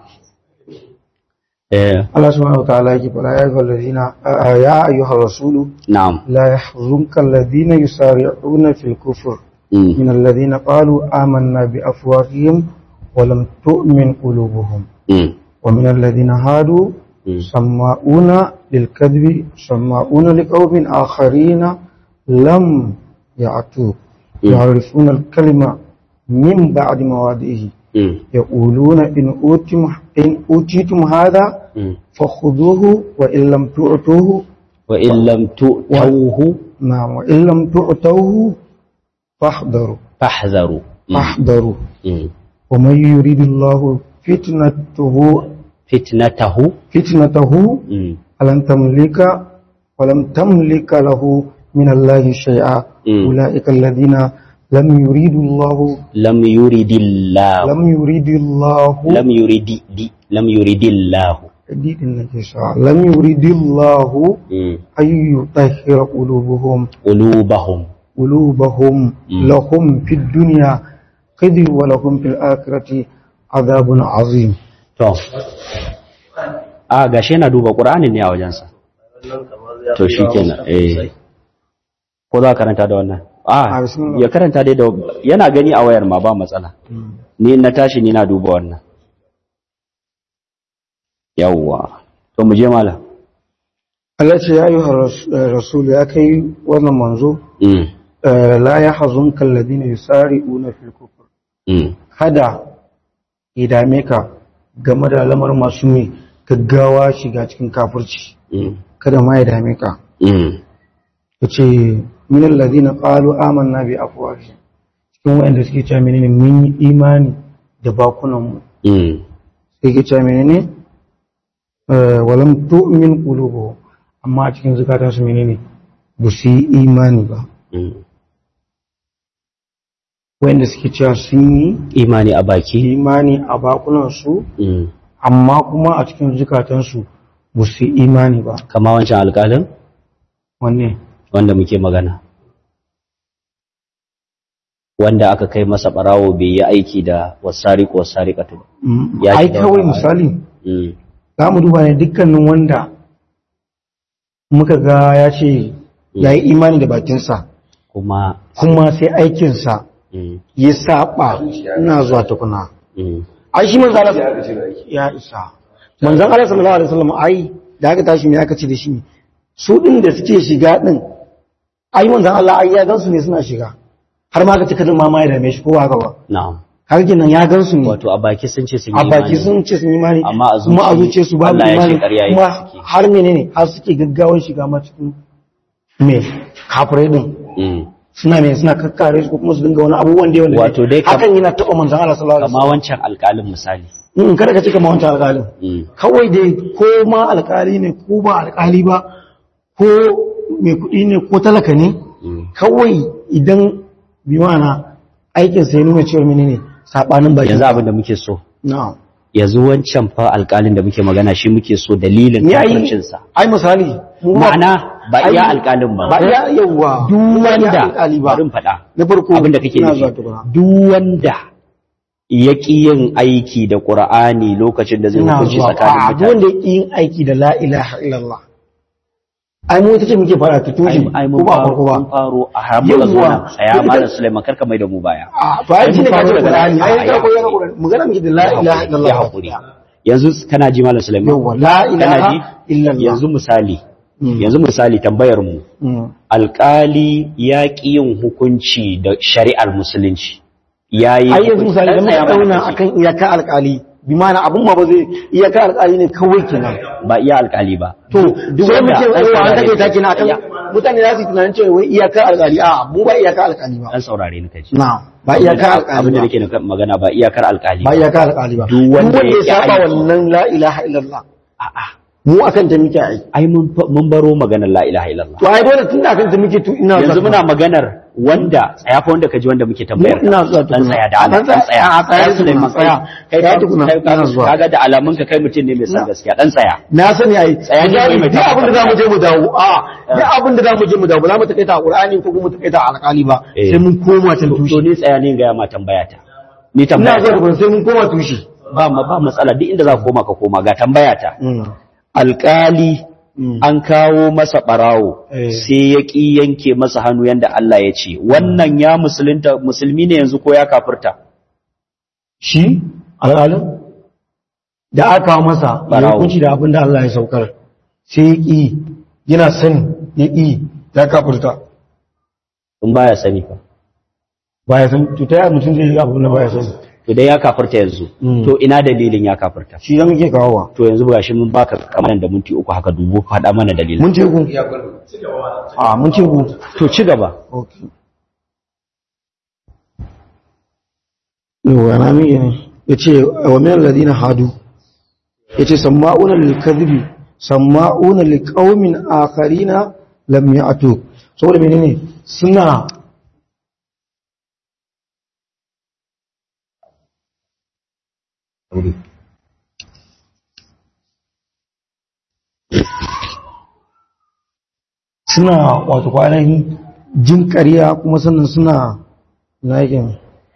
eh Allah subhanahu wa ta'ala yake fara ya ayyuhal ladina ya ayyuhar rasulu na'am لا يحزنك الذين يسارعون في الكفر mm. من الذين قالوا آمنا بأفواههم ولم تؤمن قلوبهم Mm. ومن الذين هادوا Mm. سماؤون للكذب سماؤون لقوم آخرين لم يعتوك Mm. يعرفون الكلمة من بعد مواضعه Mm. يقولون إن أوتم إن أوتيتم هذا Mm. فخذوه وإن لم تؤتوه وإن لم تؤتوه نعم وإن لم تؤتوه فاحذروا فاحذروا مم. فاحذروا مم. ومن يريد الله فتنته فتنته فتنته مم. فلن تملك ولم تملك له من الله شيئا مم. أولئك الذين لم يريد الله لم يرد الله لم يريد الله لم يرد دي لم يرد الله دي النجاسة. لم يريد الله مم. أن يطهر قلوبهم قلوبهم قلوبهم مم. لهم في الدنيا خزي ولهم في الآخرة عذاب عظيم to a gashi yana duba Qur'anin ne a wajensa wannan kamar ya to fi yawa shikenan sosai. eh ko za ka karanta da wannan A, a bismillah. ya karanta dai da yana gani a wayar ma ba matsala ni in na tashi ni na duba wannan yawwa to mu je malam Allah ce ya yi rasul ya kai wannan manzo mm. eh, la ya hazun kalladina yusari'una fil kufr Mm. kada ya dame ka game da lamar masu mai gaggawa shiga cikin kafirci Mm. kada ma ya dame ka Mm. yace min alladhina qalu amanna bi afwahihim cikin wanda suke cewa menene mun yi imani da bakunan mu Mm. sai ke cewa menene Eh, walam tu'min qulubuhum amma a cikin zukatan su menene ba su yi imani ba Mm. wanda suke cewa sun yi imani a baki imani a bakunan su Mm. amma kuma a cikin zukatan su ba su yi imani ba kama wancan alƙalin wanne wanda muke magana wanda aka kai masa barawo bai yi aiki da wasari ko wasari ba Mm, Ya ai shiga kawai wannan misali Mm. za mu duba ne dukkanin wanda muka ga ya ce ya yi imani da bakinsa kuma kuma sai aikinsa mm. ya saba ina zuwa tukuna Mm. ai shi manzo Allah ya isa manzon Allah sallallahu alaihi wasallam ai da aka tashi me aka ce da shi su din da suke shiga din ai manzon Allah ai ya gansu ne suna shiga har ma aka ce kada ma ma ya dame shi ko haka ba na'am har kenan ya gansu ne wato a baki sun ce sun yi a baki imani. sun ce sun yi imani Amma a kuma a zuci zuciya su babu Allah ya ce imani ƙarya yake kuma suke. har menene har suke gaggawan shiga ma cikin me kafirai din Mm. suna me suna kakkare su ko kuma su dinga wani abubuwan da wanda Wato dai kam- hakan yana taɓa manzon Allah sallallahu alaihi kama wancan alƙalin misali wasallam in kada ka cika ma wancan alƙalin Mm. kawai dai ko ma alƙali ne ko ba alƙali ba ko mai kuɗi ne ko talaka ne Mm. kawai idan bi mana aikin sai nuna cewa menene sabanin baki yanzu abin da muke so na'am yanzu wancan fa alƙalin da muke magana shi muke so dalilin ni ai kafircinsa ai misali mu ma- ma'ana ba iya ai- alƙalin ba ba iya yawa duk ba iya wanda alƙali ba bari in faɗa na farko abin da kake ina nufi zuwa tukuna. duk wanda ya ƙi yin aiki da ƙur'ani lokacin da zai ina hukunci zuwa tsakanin a duk mutane wanda ya ƙi yin aiki da la ilaha illallah ai mu ita ce muke fara ta tushe ai ko mun ba faro farko ba mun faro a har muka zo Yawwa. nan tsaya Ita- malam Sulaiman karka mai da mu baya a to ai Ai, shi ne mun ka ce faro daga Qur'ani nan. ai A, ka ya koyar haƙuri. Qur'ani magana muke da la ilaha illallah ya haƙuri yanzu kana ji malam Sulaiman yawa la kana ilaha ji illallah yanzu misali Mm. yanzu misali tambayar mu Mm. alƙali ya ƙi yin hukunci da shari'ar musulunci yayi ai yanzu misali da Dan tsaya muka mana dauna kaji. akan iyaka alƙali bi ma'ana abun ma ba zai iyaka alƙali ne kawai kenan ba iya alkali ba to duk sai mu wanda ce ɗan wai an saurare take ta ni. kenan akan Ya- mutane za su yi tunanin cewa wai iyaka alƙali a mu ba iyaka alƙali ba dan saurare ni kaji na ba iyaka alƙali abin da ba nake nuka- magana ba iyakar alkali ba iyaka alƙali ba Duk wanda ya yake saba aiki. wannan la ilaha illallah a'a mu akan ta muke aiki ai mun fa- mun baro maganar la ilaha illallah to ai dole tun da akan ta muke to ina yanzu zuwa. muna maganar wanda tsaya fa wanda kaji wanda muke tambayar Mu ina zuwa dan tukuna. tsaya da A Allah dan dan tsaya, tsaya a tsaya Ya Sulaiman, tukuna, tsaya. kai Tsaya ka tukuna, kai ina zuwa. kaga da alamun ka kai mutum ne mai san Na. gaskiya dan tsaya na sani ai Tsaya ne misali mai duk abin da zamu je mu dawo a duk abin da zamu je mu dawo ba za mu takaita a Qur'ani ko kuma mu takaita a alƙali ba Eh. sai mun koma can to tushe ni tsaya ne ga ma tambaya ta ni ina tambaya zuwa ta tukuna sai mun koma tushe ba ma ba matsala duk inda za ka koma ka koma ga tambaya ta Mm. alkali Mm. an kawo masa barawo Eh. sai ya ƙi yanke masa hannu yanda Allah ya ce wannan ya musulunta musulmi ne yanzu ko ya kafirta shi alƙalin da aka kawo masa ya Barawo. hukunci da abin da Allah ya saukar sai ya ƙi yana sani ya ƙi ya kafurta in baya sani fa ba ya san to ta yaya mutum zai yi abin da ba ya sani to dai ya kafirta yanzu Mm. to ina dalilin ya kafirta shi da muke kawowa to yanzu ga shi mun baka kamar da minti uku haka dubu faɗa mana dalilin mun ce ku a mun ce ku to ci gaba okay yau na mi ne ya ce wa min alladhina hadu ya ce samma'una lil kadhibi samma'una li qaumin akharina lam ya'tu saboda menene suna suna wato kwanan jin ƙarya kuma sannan suna zagin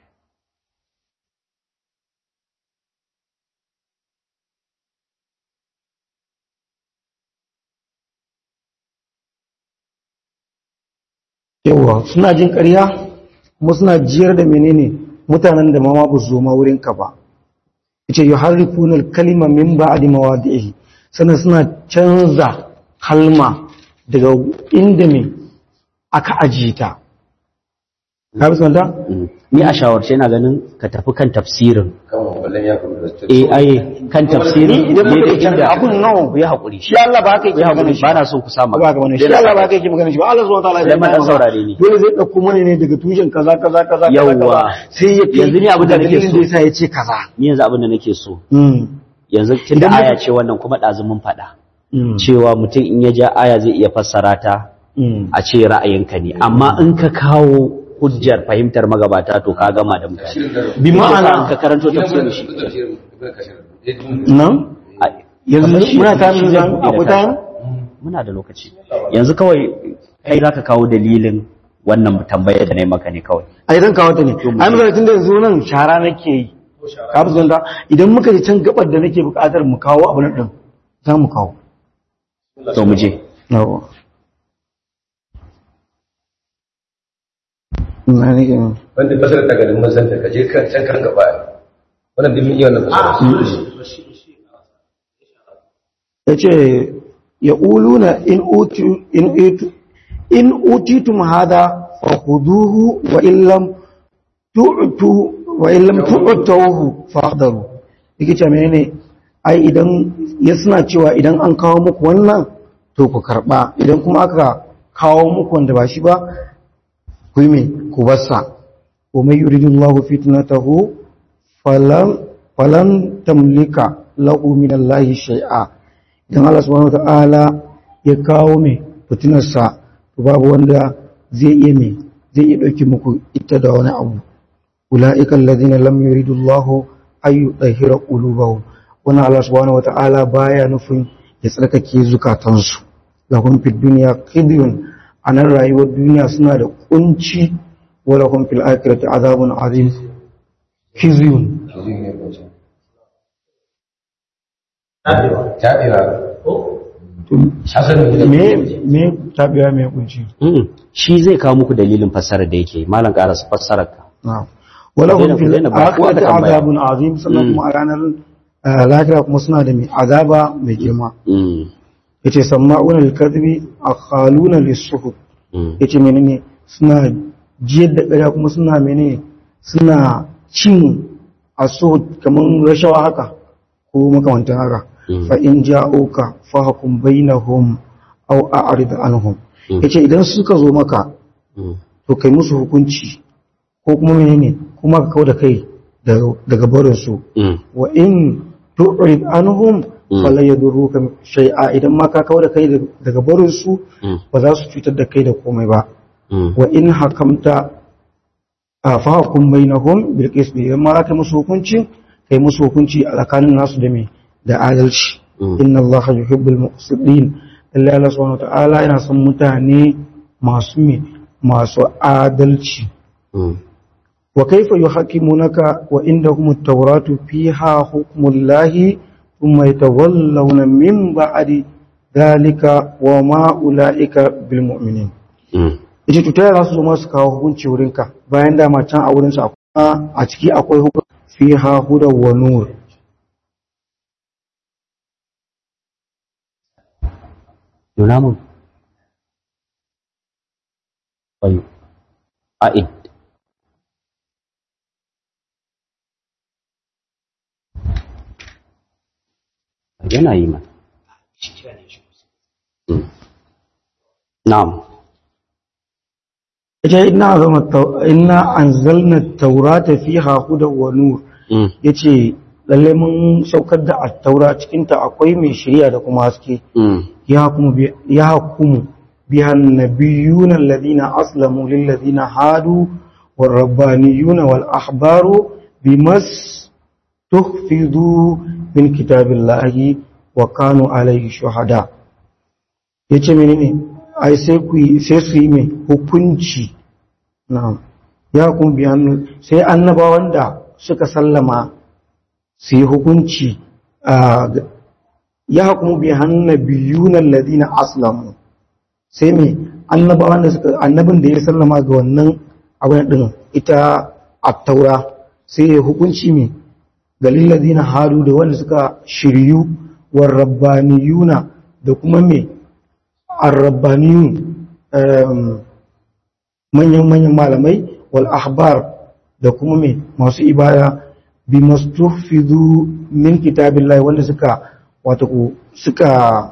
yawa suna jin ƙarya kuma suna jiyar da menene mutanen da mama ba su zo ma wurinka ba yace yuharrifuna al-kalima min ba'di mawadi'ihi sannan suna canza kalma daga inda me aka ajiye ta ka bi sanda ni a shawarce na ganin ka tafi kan tafsirin kan wallan ya kuma da eh ai kan tafsirin idan muka daidai yi canza inda abun nawa ya haƙuri shi Allah ba ka yi ya magana haƙuri shi ba na so ku sa ba magana ga wani shi Allah ba ka yi magana shi ba Allah subhanahu wa ta'ala Sai ma dan saurare ni. dole zai dauko mana ne daga tushen kaza kaza kaza kaza, Yawwa. kaza sai ya kai Yanzu ni abin da nake dalilin so. da yasa ya ce kaza ni yanzu abin da nake so mm yanzu tun da Idan muka- aya ce wannan kuma ɗazu mun faɗa mm cewa mutum in ya ja aya zai iya fassara ta mm a ce ra'ayinka ne amma in ka kawo hujjar fahimtar magabata to ka gama da mutane bi in ma'ana ka karanto tafsirin shi nan a- yanzu kamar shi- muna ta shi nuna zai buɗe da akwai kansa. ta muna da lokaci yanzu kawai kai zaka kawo dalilin wannan tambayar da na yi maka ne kawai ai zan kawo ta ne mu ai je. misali tun da yanzu nan shara nake yi ka fi zonta idan muka ji can gabar da nake buƙatar mu kawo abu nan din za mu kawo to mu je yawa ina nake ne wanda fasar ta garin mazan ta kaje kan can kan gaba wannan dimin iya wannan fasara ya ce ya uluna in utu in utu in utitum hada fa khuduhu wa illam tu'tu wa illam tu'tuhu fahdaru yake ce menene ai idan ya suna cewa idan an kawo muku wannan to ku karba idan kuma aka kawo muku wanda ba shi ba ku yi me ku bassa wa mai yuridullahu fitnatahu falan falan tamlika lahu min Allah shay'a idan Allah subhanahu wataala ya kawo mai fitinarsa to babu wanda zai iya mai zai iya dauki muku ita da wani abu ulaika alladhina lam yuridullahu ay yudhhira qulubahum wannan Allah subhanahu wataala baya nufin ya tsarkake zukatansu lahum fid dunya khizyun anan rayuwar duniya suna da kunci wa lahum fil akhirati azabun azim khizyun tabewa me me tabiya me kunci Mm. shi zai kawo muku dalilin fassarar da yake malam karasa fassarar ka na'am walahum Ku fil daina- ku daina ba- ku aka akhirati tambaya. azabun azim sannan kuma a ranar eh, lahira kuma suna da mai azaba mai girma Mm. yace sama'una lil kadhibi akhaluna lis suhut Mm. yace menene suna jiyar da ƙarya kuma suna menene suna cin asuhut kaman rashawa haka ko makamantan haka fa in ja'uka fahkum bainahum aw a'rid anhum yace idan suka zo maka to kai musu hukunci ko kuma menene kuma ka kauda kai daga barin su wa in tu'rid anhum fala yadurruka shay'a idan ma ka kauda kai daga barin su ba za su cutar da kai da komai ba wa in hakamta fahkum bainahum bil qist idan ma ka musu hukunci kai musu hukunci a tsakanin nasu da me da adalci inna allaha yuhibbul muqsitin Allah Allah subhanahu ta'ala yana son mutane masu me masu adalci wa kaifa yuhakimunaka wa indahum at-tauratu fiha hukmullahi thumma yatawallawna min ba'di dalika wa ma ulaika bil mu'minin ita to ta za su zo masu kawo hukunci wurinka bayan dama can a wurinsa a ciki akwai hukunci fiha hudan wa nur nuna mun bayu a'id yana yi man na'am ita ina zama ina anzalna taurata fiha hudan wa nur yace lalle mun saukar da at-taura cikin ta akwai mai shari'a da kuma haske ya hukumu ya hukumu biha an-nabiyyuna alladhina aslamu lil ladina hadu wal rabbaniyuna wal ahbaru bimas tuhfidu min kitabillahi wa kanu alayhi shuhada yace menene ai sai ku sai su yi mai hukunci na'am ya hukumu biha sai annabawan da suka sallama su yi hukunci ya hukumu bi hannabiyunan ladina aslamu sai mai annabawan da suka annabin da ya sallama ga wannan abin din ita attaura sai ya hukunci mai galil ladina hadu da wanda suka shiryu war rabbaniyuna da kuma mai arrabbaniyun manyan manyan malamai wal ahbar da kuma mai masu ibada bi mastufidu min kitabillahi wanda suka wato suka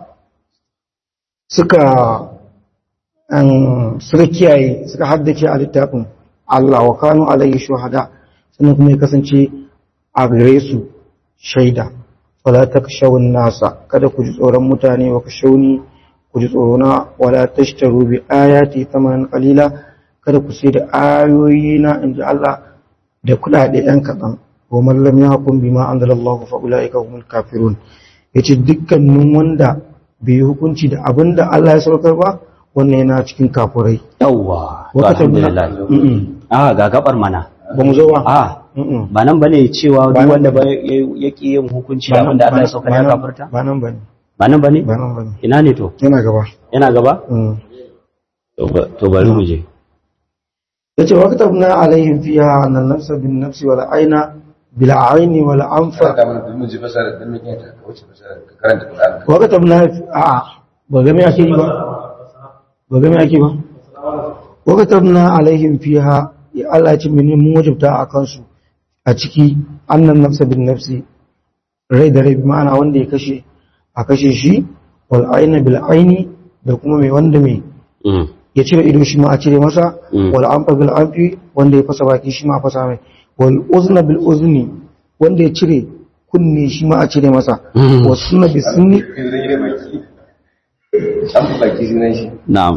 suka an suka kiyaye suka haddace a littafin Allah wa kanu alayhi shuhada sannan kuma ya kasance a gare su shaida wala takshawun nasa kada ku ji tsoron mutane wa kashawni ku ji tsorona wala tashtaru bi ayati thamanan qalila kada ku sai da ayoyi na inji Allah da kudade yan kaɗan wa mallam ya hukum bima anzalallahu fa ulaika humul kafirun yace dukkanin wanda bai yi hukunci da abinda Allah ya saukar ba wannan yana cikin kafurai yawwa to Wakata alhamdulillah Mm-mm. ah ga gabar mana ba mu zo ba ah Mm-mm. ba nan bane cewa Ba duk nan wanda ba ya ki yin hukunci da abinda Allah ya saukar ya Ba nan- kafirta ba nan bane ba nan bane ba nan bane ina ne to yana gaba yana gaba Mm. to ba- to bari mu je yace wa katabna alaihim fiha an nafsa bin nafsi wal aina bil aini wal anfa Ka mana mun ji fasara dan mun yanta ka wuce fasara ka karanta Qur'ani wa katabna a ba ga me ake yi ba ba ga me ake ba wa katabna alaihim fiha ya Allah ce mene mun wajibta a kansu a ciki annan nafsa bin nafsi rai da rai bi ma'ana wanda ya kashe a kashe shi wal aina bil aini da kuma mai wanda mai Mm. ya cire ido shi ma a cire masa Mm. wal anfa bil anfi wanda ya fasa baki shi ma a fasa mai wal uzna bil uzni wanda ya cire kunne shi ma a cire masa Mm. was sunna bis sunni kai zai yi baki an fi baki sunan shi na'am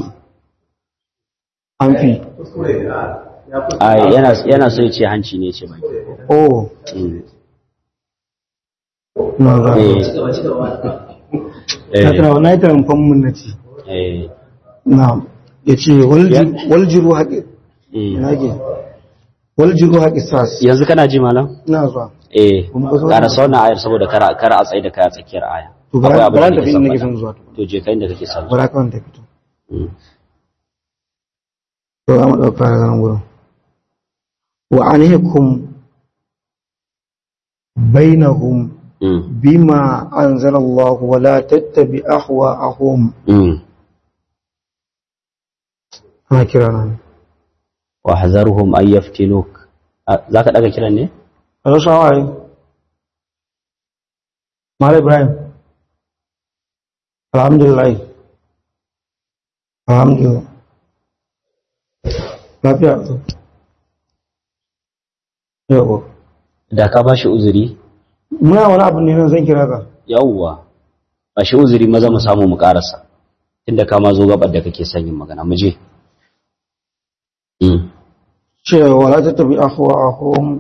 anfi ai yana yana so ya ce hanci ne ce baki oh Mm. na ga eh na eh tana na yi tarin mun na ci eh na ya ce Ya- wal jiru haƙi mm. na ke wal jiru haƙi sas yanzu kana ji malam na zuwa eh Kuma ka zo ƙara da- sauna ayar saboda kara kara a tsaye da kai a tsakiyar aya to Akwai bara abin da bara nake tafi son inda nake faɗa. son zuwa to je ka inda kake son bara kawai ta fito Mm. to za mu ɗauka daga nan gurin wa anhikum bainahum Mm. bima anzala Allah wa la tattabi ahwa'ahum Mm. ana kira nan wa hazaruhum an yaftinuk Ah, zaka daga kiran ne a rasa waye Mala Ibrahim. Alhamdulillah. Alhamdulillah. Lafiya. Yau. da ka bashi uzuri Muna wani abu ne nan zan kira ka. yawwa bashi uzuri maza mu samu mu karasa tunda ka ma zo gabar da kake son yin magana mu je mm cewa wala ta tabi ahwa'ahum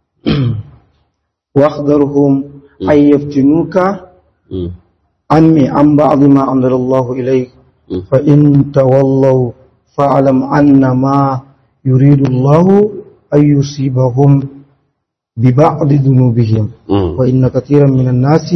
واخذرهم أن يفتنوك mm عني عن بعض ما أنزل الله إليك mm فإن تولوا فاعلم أن ما يريد الله أن يصيبهم ببعض ذنوبهم mm وإن كثيرا من الناس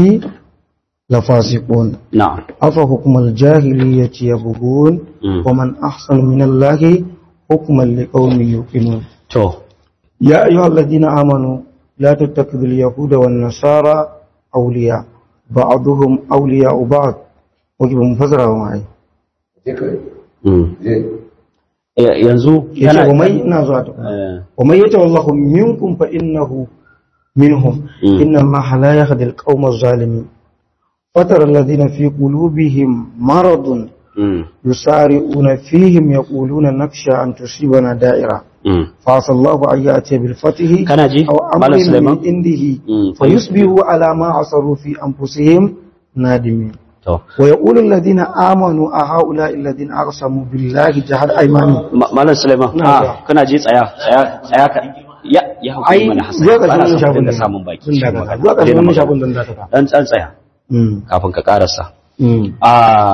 لفاسقون na'am أفحكم الجاهلية يبغون mm ومن أحسن من الله حكما لقوم يوقنون to يا أيها الذين آمنوا لا تتخذوا اليهود والنصارى أولياء بعضهم أولياء بعض وجب مفسره معي je kawai mm je Eh, yanzu يجب ومن نازعته eh, ومن يتولهم منكم فإنه منهم مم. إن الله لا يهدي القوم الظالمين فترى الذين في قلوبهم مرض mm يسارعون فيهم يقولون نخشى أن تصيبنا دائرة mm فعسى الله أن يأتي بالفتح kana ji أو malam أمر Sulaiman من عنده mm فيصبحوا على ما عصروا في أنفسهم نادمين to ويقول الذين آمنوا أهؤلاء الذين أقسموا بالله جهد أيمانهم Ma- malam Sulaiman Na ah ga. kana ji tsaya tsaya tsaya ka ya ya hukumi mana hasan zuwa ba na ƙarshen son shafin da samun baki Zan shi dakata. magana. zuwa Daina ƙarshen magana. shafin don dakata dan tsan tsaya Mm. kafin ka karasa Mm. a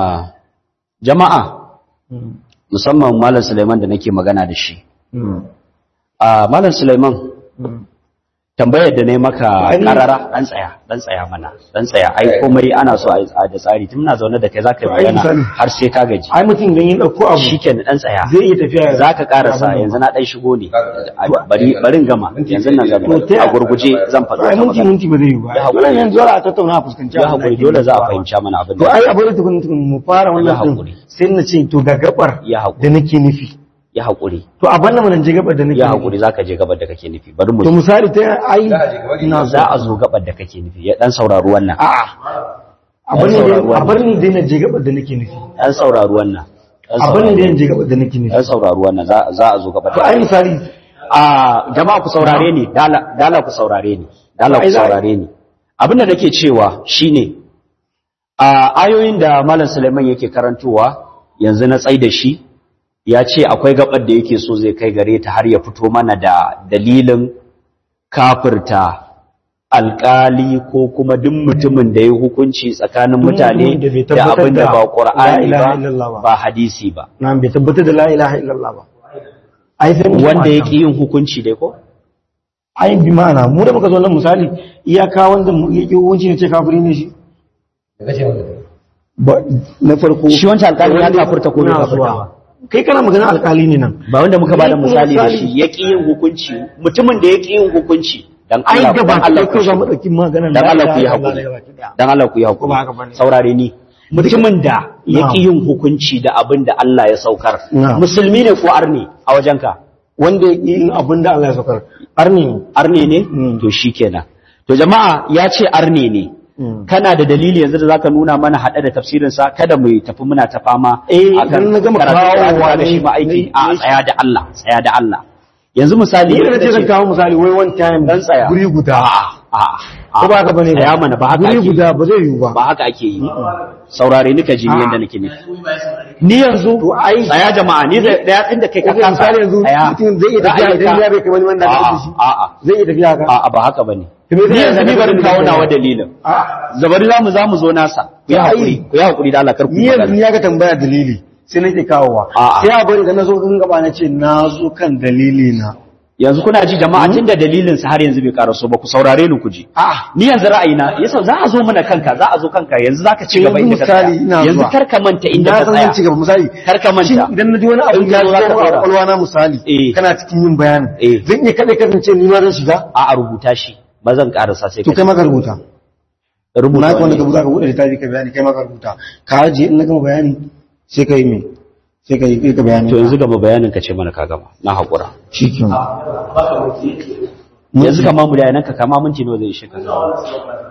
jama'a Mm. musamman malam Sulaiman da nake magana da shi Mm. a malam Sulaiman Mm. tambayar da ne maka Ai- karara dan tsaya dan tsaya mana dan tsaya ai komai ana so a yi da tsari tun muna zaune da kai zaka yi To, ai magana misali. har sai ka gaji ai mutum idan ya ɗauko abu shikenan dan tsaya zai iya tafiya ya- zaka karasa abin nan. yanzu na dan shigo ne A- bari barin gama yanzu nan zan To, ta a gurguje zan faɗo ai ta minti magana minti ba zai yi ba Ya haƙuri. dole yanzu dole a tattauna a fuskanci ya abin da haƙuri ake dole za a nufawa. fahimci mana abin to da ai a bari tukun tukun mu fara Ya wannan haƙuri. din sai na ce to ga gabar ya da haƙuri nake nufi ya haƙuri to a banda mun je gabar da nake ya nufi haƙuri zaka je gabar da kake nufi bari mu to misali ta ai Za a je gaba ina za a zo gabar da kake nufi ya dan saurari wannan a'a a bar ni dai- a bar ni dai na je gabar da nake nufi dan saurari wannan Dan a bar ni saurari dai na je gabar da nake nufi dan saurari wannan za za a zo gabar to da ai misali a jama'a ku saurare ni dala dala ku saurare ni dala ku Ai, za- saurare ni abin da nake cewa shine a ayoyin da malam Suleiman yake karantowa yanzu na tsai da shi ya ce akwai gabar da yake so zai kai gare ta har ya fito mana da dalilin kafirta alkali ko kuma duk mutumin da ya hukunci tsakanin mutane mutumin da bai da tabbatar abin da da ba la ƙur'ani ilaha illallah ba ba. ba hadisi ba na bai tabbatar da la ilaha illallah ba ai sai mu wanda ya mata. ƙi yin hukunci dai ko ai bi ma'ana mu da muka zo nan misali iyaka wanda mu ya ƙi hukunci ne ce kafiri ne shi da kace maka ba na farko shi wancan alkali ya Wanda- kafurta ko bai Ina kafurta zuwa. ba kai kana magana alkali ne nan ba wanda muka bada Ni misali da misali- shi ya ƙi yin hukunci mutumin da ya ƙi yin hukunci dan ai Allah gaba dan Allah ɗaya ku ko za mu ɗauki maganar dan la Allah ku yi ilaha hakuri illallah gaba ɗaya. dan Allah ku yi Ko ba haka hakuri bane? saurare ni mutumin da ya Na'am. ƙi yin hukunci da abin da Allah ya saukar Na'am. musulmi ne ko arni a wajenka wanda ya ƙi yin abin da Allah ya saukar arni ne arne ne Mm. to shikenan to jama'a ya ce arne ne Mm. kana da dalili yanzu da zaka nuna mana hada da tafsirin sa kada mu tafi muna ta fama Eh, akan idan na gama karatun kawowa Qur'ani da ne- shi ma aiki ne- a ne- tsaya da Allah tsaya da Allah yanzu misali ni da yadda ce zan ce- kawo misali wai one time dan tsaya guri guda a a ko ba haka bane tsaya mana ba haka guri ake yi. guda ba zai yiwu ba ba haka ake yi saurare ni ka ji ni A'a. yanda nake nufi ni yanzu To, ai- tsaya jama'a ni da da yatsin da kai ka Kaga kasa misali yanzu tsaya. mutum zai iya tafiya idan Ra'ayinka- ya bai kai wani wanda aka A'a, da shi a'a zai iya tafiya haka a'a ba haka bane To me zai ni yanzu yana ni da barin dalilin kawo da nawa ya- dalilin a'a zabari za mu za mu zo nasa ku yi Ya hakuri yi. ku yi hakuri da Allah kar ku ni yi yanzu magana ni ya ga tambaya dalili sai nake kawowa A'a. sai a bari da na zo kan gaba na ce na zo kan dalili na yanzu kuna ji jama'a tunda dalilin sa har yanzu bai karaso ba ku saurare ni ku ji a'a ni yanzu ra'ayina yasa za a zo mana kanka za a zo kanka yanzu zaka ci gaba Yanzu inda ka tsaya misali ina yanzu zuwa. kar ka manta inda na ka san zan ci tsaya gaba misali kar ka manta shin idan na ji wani abu In ka ya zo zo za ka a ɗora. kwakwalwa na misali Eh. kana cikin yin bayanin Eh. zan iya kaɗai kasance ni ma zan shiga a a rubuta shi ba zan karasa sai to ka kai maka rubuta rubuta na ka wanda wani. ka buɗe ka buɗe littafi ka bayani kai maka rubuta ka ajiye in na gama bayani sai ka yi me sai ka yi ka bayani to yanzu gaba bayanin ka ce mana ka gama na haƙura shi ke baka wuce yanzu kama mu da yanan ka kama minti nawa zai ishe ka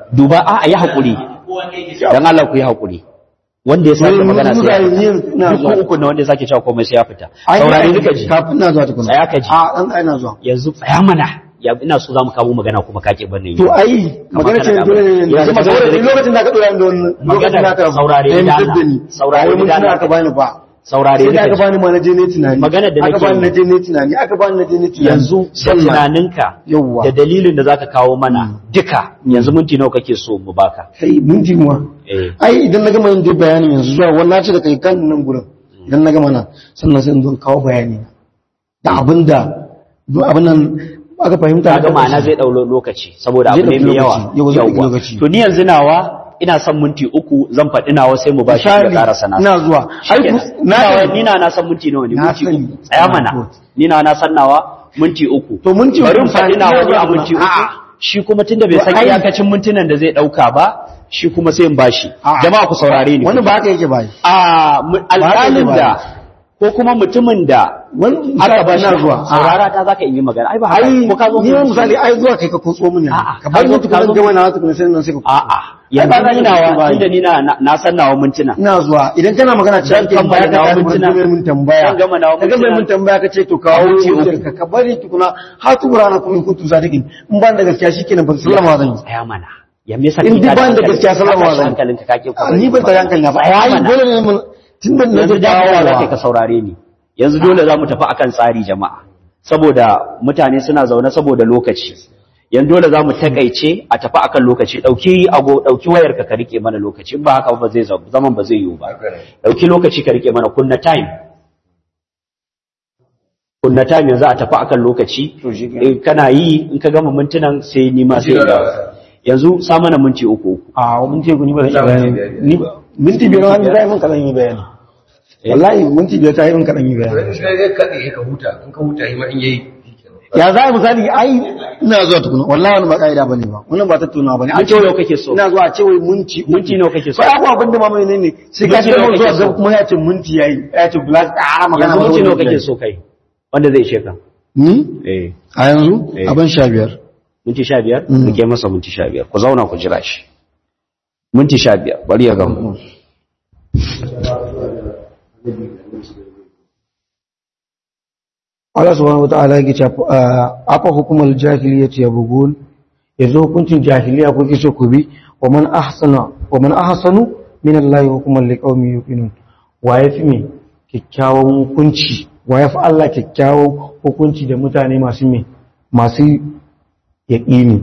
duba a yi haƙuri don Allah ku yi haƙuri wanda ya sake Wani magana sai ya mutane fita yin- ina duk zuwa. uku na wanda ya sake cewa komai sai ya fita Ai, saurari nika ji kafin na zuwa tukuna Tsaya ka ji. a dan ai na zuwa yanzu tsaya mana ya ina so za mu kawo magana kuma kake bane to ai magana ce kana da dole ne abin. Yanzu magana da nake- lokacin da ka dora ni da wannan lokacin da ka saurare da da Allah. da ni Saurare ai mun da tuna Allah. aka bani ba saurare sai da nika aka ji bani ma na je ne tunani Maganar da aka nake bani yi. na je ne tunani aka bani na je ne tunani yanzu da Sallah. tunaninka Yawwa. da dalilin da zaka kawo mana duka yanzu minti nawa kake so mu baka kai mun ji ma eh ai idan na gama yin dai bayanin yanzu zuwa wannan ce da kai kan nan gurin idan na gama nan sannan sai in zo in kawo bayani da abinda duk abin nan aka fahimta kaga ma'ana zai dau lokaci saboda Zai abu ne ɗauki mai yawa lokaci. Yau zai ɗauki Yawwa. lokaci. to ni yanzu nawa ina son minti uku zan faɗi nawa sai mu bashi da misali karasa na ina zuwa ai ku- na nawa ni na na san minti nawa ne Na minti sani. uku tsaya mana Good. ni na na san nawa minti uku To minti bari uku mu faɗi misali, nawa ina ne a zuwa minti uku A'a. shi kuma tunda bai To san ai- iyakacin mintunan da zai ɗauka ba shi kuma sai in bashi A'a. jama'a ku saurare ni wannan ba haka yake ba a mu- alƙalin ba. da ko kuma mutumin da wani aka ba shi ina zuwa saurara ta zaka yi magana ai ba haka ai ko ka zo ni ma misali ai zuwa kai ka kotso mun yanzu A'a, ka bar ka zo- mutu ka kuma zo- gama na wata kuma sai nan sai ka a'a yanzu Ai, ba za ni ka yi nawa ba. tunda ni na na san nawa mintuna ina zuwa idan kana magana Zan cikin kammala tambaya ka nawa ta mintuna. mun mun tambaya Zan gama nawa ka gama mintuna. mun tambaya ka ce to kawo Minti uku. hujjar ka ka bari tukuna har tukura na kuma kuntu sadiqin in ban da gaskiya shikenan ban sallama zan yi tsaya mana ya me yasa In kake dai tada ban da hankali? gaskiya sallama Ka tashi zan. hankalinka kake Ah, ni ban tare hankali na ba Tsaya ai mana. dole ne mun tun da na yanzu dawowa za ka dawowa ka saurare ni yanzu dole za mu tafi akan tsari jama'a saboda mutane suna zaune saboda lokaci yanzu dole za mu takaice a tafi akan lokaci dauki ago dauki wayar ka ka rike mana lokaci in ba haka ba zai zama zaman ba zai yiwu ba dauki lokaci ka rike mana kunna time kunna time yanzu a tafi akan lokaci Eh, kana yi in ka gama mintunan sai ni ma sai in dawo. yanzu sa mana minti uku uku a mun ce ku ni ba zan Za yi mu bayani yi ni ba minti biyar wani zai mun kadan yi bayani wallahi minti biyar ta yi mun kadan yi bayani Wani sai dai kaɗe ka huta, in ka huta yi ma in yayi. ya za a misali ai ina zuwa tukuna wallahi wani ba ka'ida bane ba wannan ba tattaunawa bane minti nawa kake so ina zuwa a ce wai minti minti nawa kake so sai abu abin da mamaye ne ne sai ka Minti ce nawa mun zuwa kake so? ga kuma ya ce minti yayi ya ce glass a magana yanzu ba minti nawa minti kake yayi. so kai wanda zai ishe ka ni eh a yanzu Eh. abin sha biyar minti sha biyar Mm. muke masa minti sha biyar ku zauna ku jira shi minti sha biyar bari ya gamu Allah subhanahu wataala yake cewa afa hukumul jahiliyyati yabghun yanzu hukuncin jahiliya kuke so ku bi wa man ahsana wa man ahsanu min Allah hukuman liqaumin yuqinun wa yafi me kikkiawan hukunci wa yafi Allah kikkiawan hukunci da mutane masu me masu yaqini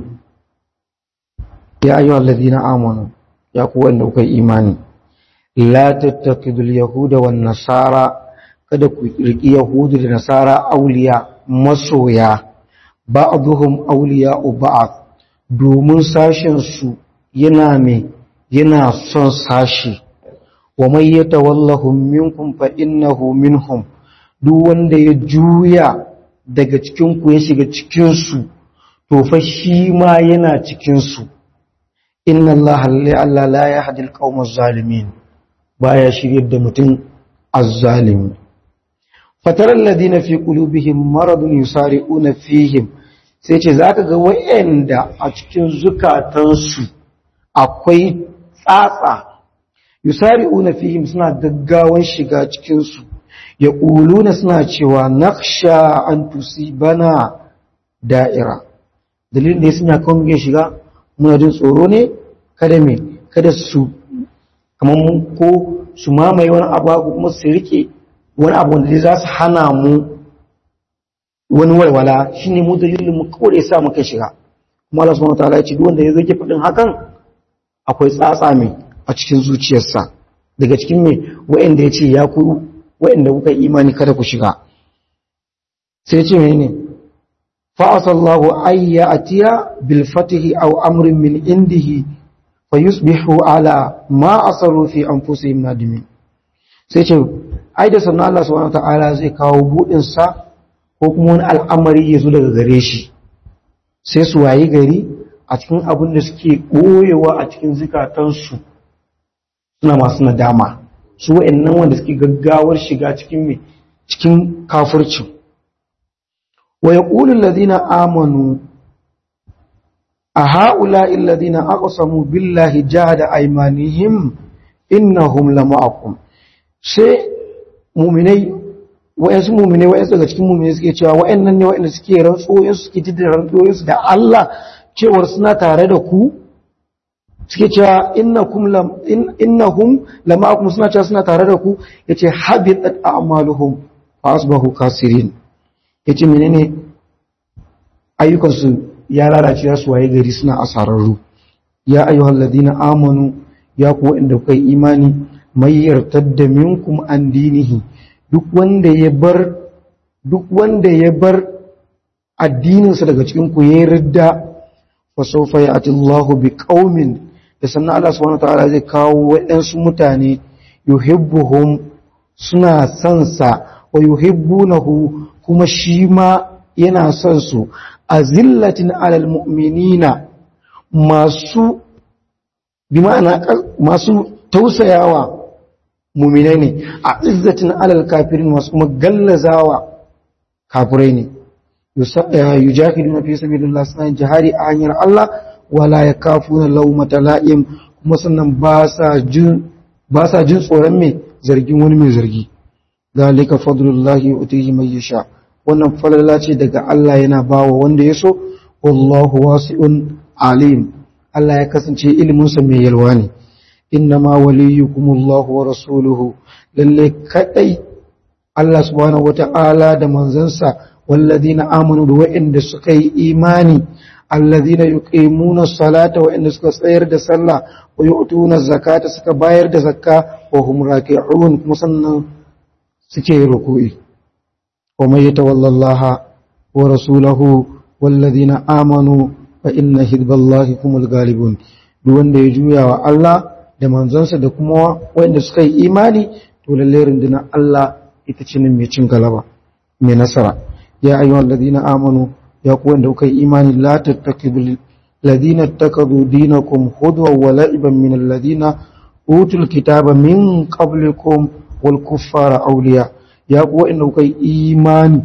ya ayyuhal ladina amanu ya ku wanda kuka yi imani la tattakidul yahuda wan nasara kada ku riƙi Yahudu da Nasara auliya masoya ba'duhum awliya'u ba'd domin sashen su yana me yana son sashi wa may yatawallahum minkum fa innahu minhum duk wanda ya juya daga cikin ku ya shiga cikin su to fa shi ma yana cikin su inna allaha la la yahdi al-qawma zalimin baya shiryar da mutum azzalimi fatarar ladina fi qulubihim maradun yusari'una fihim sai ce zaka ga wayanda a cikin zukatansu akwai tsatsa yusari'una fihim suna gaggawan shiga cikin su yaquluna suna cewa nakhsha an tusibana da'ira dalilin da suna kan ya shiga muna jin tsoro ne kada me kada su kamar ko su mamaye wani abu kuma su rike wani abu wanda za su hana mu wani walwala shi ne mu dalilin mu kawai sa muka shiga kuma Allah subhanahu wataala ya ce duk wanda ya zage faɗin hakan akwai tsatsa mai a cikin zuciyarsa daga cikin mai wa'anda ya ce ya ku wa'anda kuka yi imani kada ku shiga sai ce menene fa asallahu ayya atiya bil fatihi aw amrin min indihi fayusbihu ala ma asaru fi anfusihim nadimin sai ce ai da sannan Allah subhanahu ta'ala zai kawo budin sa ko kuma wani al'amari ya zo daga gare shi sai su wayi gari a cikin abin da suke boyewa a cikin zikatansu suna masu nadama su wa'annan wanda suke gaggawar shiga cikin me cikin kafircin wa yaqulu alladhina amanu a ha'ula illadina aqsamu billahi jahada aymanihim innahum lama'akum sai mu'minai wayansu mu'minai wayansu daga cikin mu'minai suke cewa wayannan ne wayanda suke rantsoyin su suke jidda rantsoyin su da Allah cewar suna tare da ku suke cewa innakum lam innahum lama'akum suna cewa suna tare da ku yace habitat a'maluhum fa asbahu kasirin yace menene ayyukan su ya lalace su waye gari suna asararru ya ayyuhal ladina amanu ya ku inda kai imani may yartadda minkum an dinihi duk wanda ya bar duk wanda ya bar addininsa daga cikin ku ya ridda fa sawfa ya'ti Allahu bi qaumin da sannan Allah subhanahu wataala zai kawo waɗansu mutane yuhibbuhum suna son sa wa yuhibbunahu kuma shi ma yana son su azillatin alal mu'minina masu bi ma'ana masu tausayawa mu'minai ne a izzatin alal kafirin masu kuma gallazawa kafirai ne yujahiduna fi sabilillah suna jihari a hanyar Allah wala yakafuna lawmata la'im kuma sannan ba sa jin ba sa jin tsoron mai zargin wani mai zargi zalika fadlullahi yu'tihi man yasha wannan falala ce daga Allah yana bawa wanda ya so wallahu wasi'un alim Allah ya kasance iliminsa mai yalwa ne innama waliyukumullahu wa rasuluhu lalle kadai Allah subhanahu wata'ala da manzansa walladina amanu da wa'inda suka yi imani alladina yuqimuna salata wa'inda suka tsayar da sallah wa yu'tuna zakata suka bayar da zakka wa hum raki'un kuma sannan suke ruku'i ومن يتولى الله ورسوله والذين آمنوا فإن حزب الله هم الغالبون duk wanda ya juya wa Allah da manzansa da kuma wanda suka yi imani to lalle rundunar Allah ita ce ne mai cin galaba mai nasara ya ayyuhal ladina amanu ya ku wanda kuka yi imani la tattakibu ladina takadu dinakum hudwa wa la'iban min alladina utul kitaba min qablikum wal kuffara awliya ya ku waɗanda kuka yi imani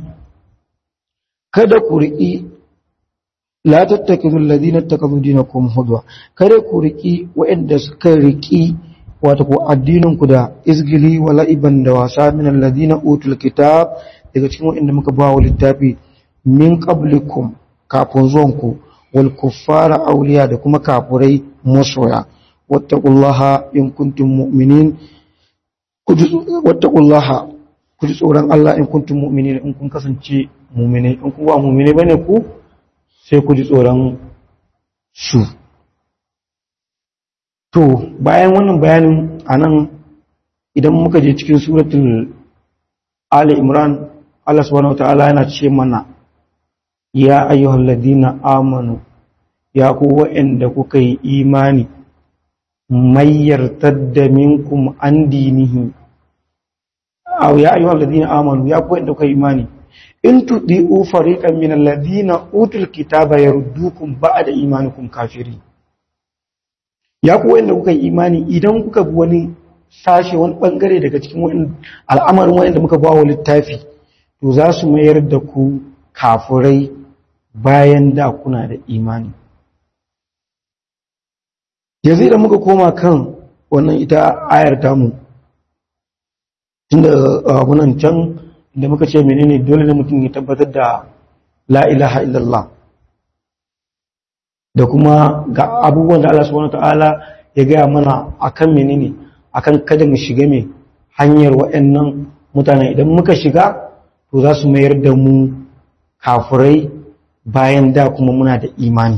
kada ku riƙi la tattakizu alladhina takazu dinakum hudwa kada ku riƙi waɗanda suka riƙi wato ku addinin ku da izgili wa la'iban da wasa min alladhina utul kitab daga cikin waɗanda muka ba wa littafi min qablikum kafin zuwan ku wal kuffara awliya da kuma kafurai masoya wattaqullaha in kuntum mu'minin wattaqullaha ku ji tsoron Allah in kuntum mu'minin in kun kasance mu'minai in kun ba mu'minai bane ku sai ku ji tsoron su to bayan wannan bayanin anan idan muka je cikin suratul Ali Imran Allah subhanahu wataala yana ce mana ya ayyuhal ladina amanu ya ku wa'anda kuka yi imani mayyar tadda minkum an dinihi aw ya ayyuhal ladina amanu ya ku wanda kuka imani in tudiu fariqan min alladhina utul kitaba yaruddukum ba'da imanikum kafiri ya ku wanda kuka imani idan kuka bi wani sashe wani bangare daga cikin wani al'amarin wanda muka ba wa littafi to za su mayar da ku kafirai bayan da kuna da imani yanzu idan muka koma kan wannan ita ayar tamu tunda abunan can da muka ce menene dole ne mutum ya tabbatar da la ilaha illallah da kuma ga abubuwan da Allah subhanahu ta'ala ya gaya mana akan menene akan kada mu shiga mai hanyar waɗannan mutane idan muka shiga to za su mayar da mu kafurai bayan da kuma muna da imani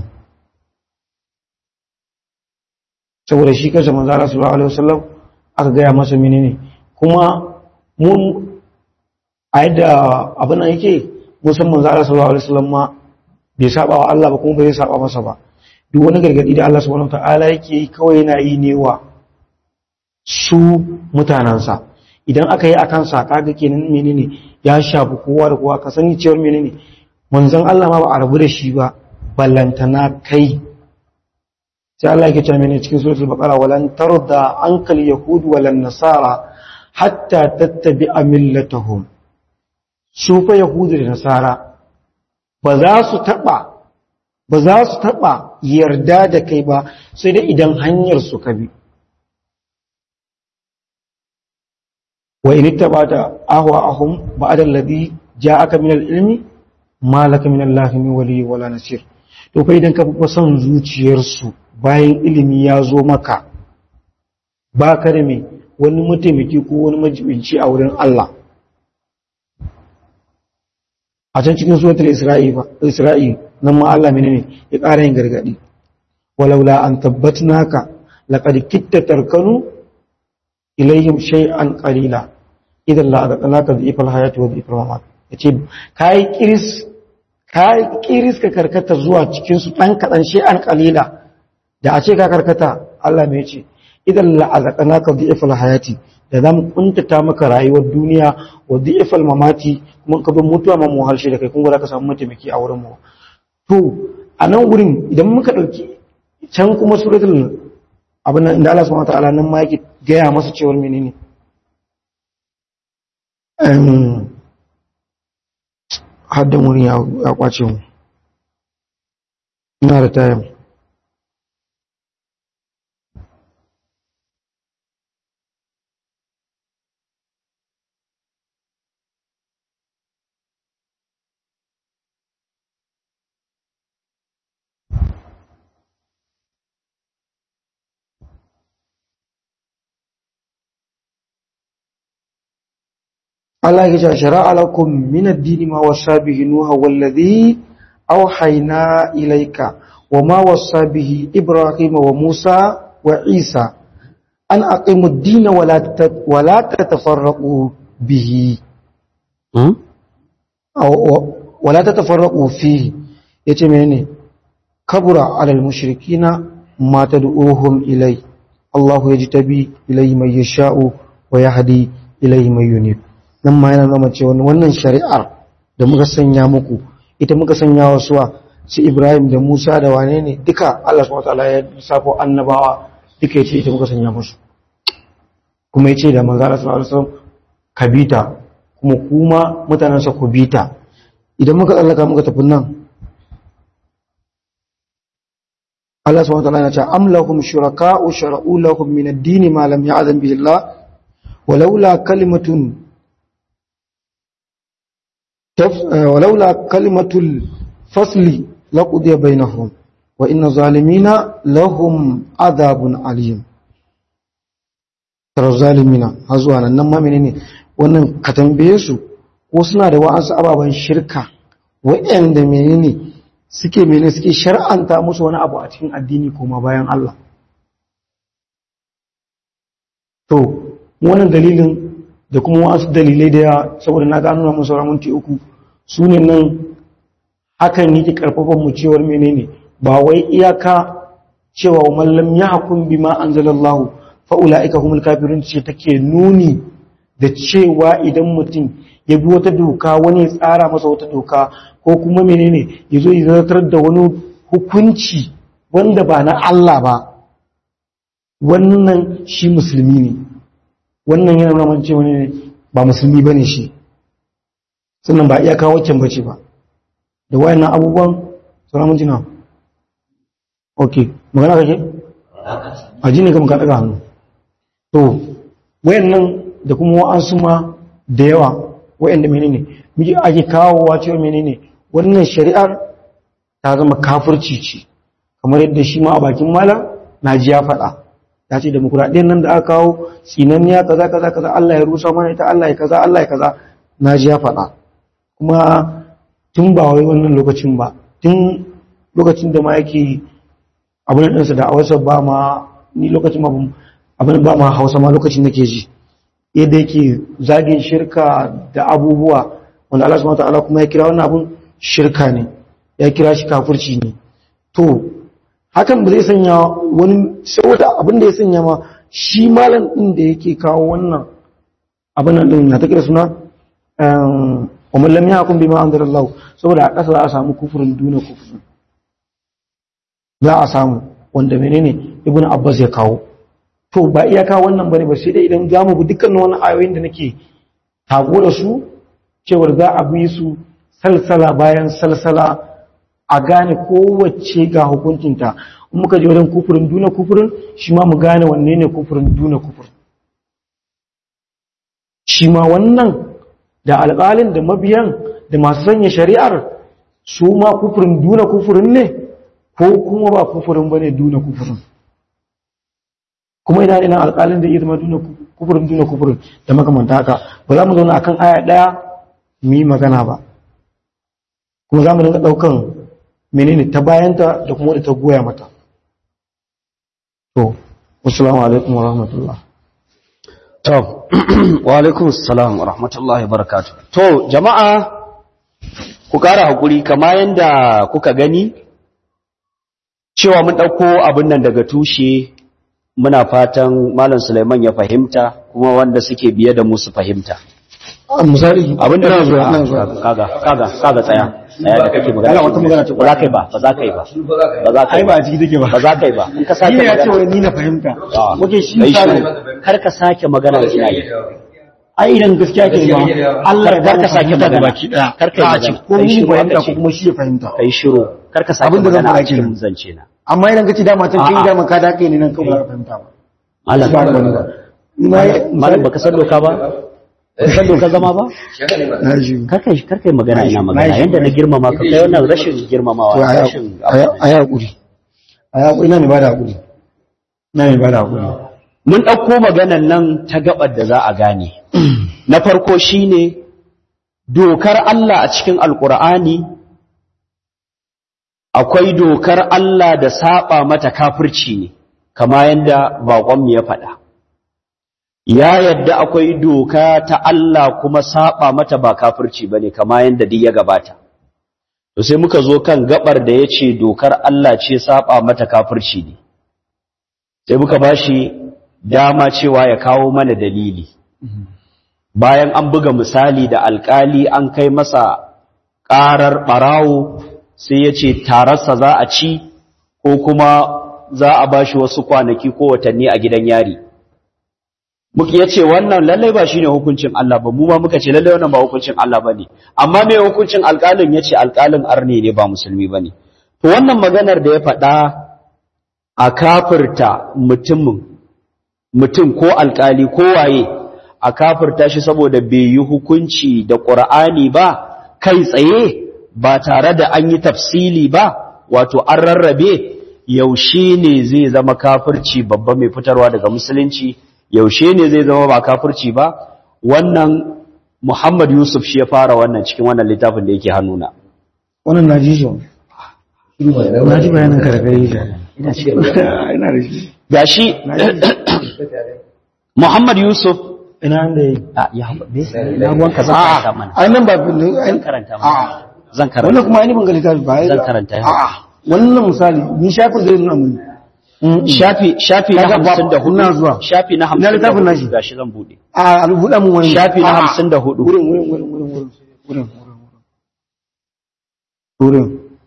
saboda shi kansa manzo Allah sallallahu alaihi wasallam aka gaya masa menene kuma mun a yadda abin nan yake musamman za Allah sallallahu alaihi wasallam ma bai saba wa Allah ba kuma bai saba masa ba duk wani gargadi da Allah subhanahu wataala yake yi kawai yana yi ne wa su mutanansa idan aka yi akan sa kaga kenan menene ya shafi kowa da kowa ka sani cewa menene manzon Allah ma ba a rabu da shi ba ballantana kai sai Allah yake cewa menene cikin suratul baqara walan tarda ankal yahud walan nasara hatta tattabi a millatahum su fa yahudu da nasara ba za su taɓa ba za su taɓa yarda da kai ba sai dai idan hanyar su ka bi wa in ittabata ahwa'ahum ba'da alladhi ja'aka min al-ilmi ma laka min allahi min wali wala nasir to kai idan ka bi son zuciyarsu bayan ilimi ya zo maka ba ka da me wani mataimaki ko wani majibinci a wurin Allah a can cikin suratul isra'i ba isra'i nan ma Allah menene ya ƙara yin gargadi walaula an tabbatnaka laqad kitta tarkanu ilayhim shay'an qalila idan la adaqnaka dhifal hayati wa dhifal mamat yace kai kiris kai kiris ka karkata zuwa cikin su dan kadan shay'an qalila da a ce ka karkata Allah me yace idan la adaqnaka dhifal hayati da zamu kuntata maka rayuwar duniya wa dhifal mamati kuma ka bin mutuwa ma mu halshe da kai kun gura ka samu mataimaki a wurin mu to a nan gurin idan muka dauki can kuma suratul abin nan inda Allah subhanahu wataala nan ma yake gaya masa cewar menene haddan wurin ya kwace mu ina da tayan Allah ya ce shara'a lakum min ad-din ma wasa bihi nuha wallazi awhayna ilayka wa ma wasa bihi ibrahima wa musa wa isa an aqimu ad-din wa la wa la tatafarraqu bihi hmm wa la tatafarraqu fihi yace menene kabura alal mushrikina ma tad'uhum ilay Allahu yajtabi ilayhi man yasha'u wa yahdi ilayhi man yunib nan ma yana zama cewa wannan shari'ar da muka sanya muku ita muka sanya wa suwa su Ibrahim da Musa da wane ne duka Allah subhanahu wataala ya safo annabawa duka yace ita muka sanya musu kuma yace da manzo Allah sallallahu alaihi wasallam kabita kuma kuma mutanen sa ku bita idan muka tsallaka muka tafi nan Allah subhanahu wataala ya ce am lahum shuraka'u shara'u lahum min ad-din ma lam ya'zam bihi Allah ولولا كلمة ولولا كلمة الفصل لقضي بينهم وإن الظالمين لهم عذاب عليم tara zalimina har zuwa nan nan ma menene wannan ka tambaye su ko suna da wa'ansu ababen shirka wa'anda menene suke menene suke shar'anta musu wani abu a cikin addini koma bayan Allah to wannan dalilin da kuma wasu dalilai da ya saboda na gano mun sauran minti uku su ne nan hakan yake karfafan mu cewar menene ba wai iyaka cewa mallam ya hakun bima anzalallahu fa ulaika humul kafirun ce take nuni da cewa idan mutum ya bi wata doka wani ya tsara masa wata doka ko kuma menene ya zo ya zartar da wani hukunci wanda ba na Allah ba wannan shi musulmi ne wannan yana nuna cewa ne ba musulmi ba ne shi sannan ba iyaka waccan bace ba da wayannan abubuwan sauran mun jina ok magana kake a ji ne kama ka daga hannu to wayannan da kuma wa'ansu ma da yawa wayanda menene muke ake kawowa cewa menene wannan shari'ar ta zama kafirci ce kamar yadda shi ma a bakin malam na ji ya faɗa ya ce demokuraɗiyyar nan da aka kawo tsinanniya kaza kaza kaza Allah ya rusa mana ita Allah ya kaza Allah ya kaza na ji ya faɗa kuma tun ba wai wannan lokacin ba tun lokacin da ma yake abin ɗinsa da a wasu ba ma ni lokacin ma abin ba ma hausa ma lokacin nake ji yadda yake zagin shirka da abubuwa wanda Allah subhanahu wataala kuma ya kira wannan abun shirka ne ya kira shi kafirci ne to hakan ba zai sanya wani saboda abin da ya sanya ma shi malam din da yake kawo wannan abin nan din na take da suna wa man lam yahkum bima anzalallahu saboda a ƙasa za a samu kufurin duna kufurin za a samu wanda menene ibnu abbas ya kawo to ba iyaka wannan bane ba sai dai idan za mu bi dukkan wannan ayoyin da nake tago da su cewar za a bi su salsala bayan salsala a gane kowace ga hukuncinta in muka je wajen kufurin duna kufurin shi ma mu gane wanne ne kufurin duna kufurin shi ma wannan da alƙalin da mabiyan da masu sanya shari'ar su ma kufurin duna kufurin ne ko kuma ba kufurin ba ne duna kufurin kuma ina ina alƙalin da iya zama duna kufurin duna kufurin da makamanta haka ba za mu zauna akan aya ɗaya mu yi magana ba kuma za mu dinga ɗaukan menene ta bayanta da kuma da ta goya mata to wasu alaikum wa rahmatullah To, wa alaikum salam wa rahmatullahi barakatu. To, jama'a, ku ƙara haƙuri, kama yadda kuka gani, cewa mun ɗauko abin nan daga tushe, muna fatan Malam Suleiman ya fahimta, kuma wanda suke biye da mu su fahimta. misali Abin da ina zuwa ina kaga, zuwa kaga, kaga, kaga tsaya, tsaya da kake magana. Allah, wata magana ce Ba za ka yi ba, ba za ka yi ba. Ba za ka ai yi ba ba. a ciki take ba Ba za ka yi ba. In ka sake ni ne ya ce magana. wai ni na fahimta Ah, muke shi kai misali shiru. Kar ka sake magana ina yi. ai idan gaskiya ke ba Allah ya Kar ba ka ka sake fahimta da magana. baki daya Kar ka yi a ce magana. ko Kai ni shiru fahimta aka ko ce. kuma shi ya fahimta Kai shiru. Kar ka sake Abin da zan magana a faɗa cikin kenan. zance na. amma idan ka ci dama can kin A'a. dama ka dake ne nan kawai ka fahimta ba Malam, ba wani ba Ni ma ya- malam baka san doka ba? Baka san doka zama ba? na ji Karka karka yi magana ina Na magana shi, yanda na na shi. girmama ka kai wannan rashin girmamawa to a rashin yi haƙuri a yi haƙuri na ne ba da haƙuri na ne ba da haƙuri mun ɗauko maganan nan ta gabar da za a gane na farko shine dokar Allah a cikin alkur'ani akwai dokar Allah da saba mata kafirci ne kama yanda baƙonmu ya faɗa ya yadda akwai doka ta Allah kuma saba mata ba kafirci bane kama yanda duk ya gabata to sai muka zo kan gabar da yace dokar Allah ce saba mata kafirci ne sai muka bashi dama cewa ya kawo mana dalili bayan an buga misali da alkali an kai masa ƙarar ɓarawo sai ya ce tararsa za a ci ko kuma za a ba shi wasu kwanaki ko watanni a gidan yari muka ya ce wannan lallai ba shi ne hukuncin Allah ba mu ma muka ce lallai wannan ba hukuncin Allah ba ne amma mai hukuncin alƙalin ya ce alƙalin arne ne ba musulmi ba ne to wannan maganar da ya faɗa a kafirta mutumin mutum ko alƙali ko waye a kafirta shi saboda bai yi hukunci da ƙur'ani ba kai tsaye ba tare da an yi tafsili ba wato an rarrabe yaushe ne zai zama kafirci babba mai fitarwa daga musulunci yaushe ne zai zama ba kafirci ba wannan Muhammad Yusuf shi ya fara wannan cikin wannan littafin da yake hannuna wannan na ji shi na ji bayanin ka da kai shi ina ce ina da shi gashi Muhammad Yusuf ina da yi a ya haɓe na ruwanka zan karanta mana ai nan ba zan karanta mana a'a zan karanta wannan kuma ainihin ga littafi ba Zan karanta yau. a'a wannan misali ni shafin zai nuna mun shafi shafi na Kaga ba- hamsin da hudu ina zuwa. shafi na Ina hamsin da littafin nashi. hudu gashi zan bude a rubuta mun wani Shafi na A'a. hamsin da hudu. wurin wurin wurin wurin wurin wurin wurin wurin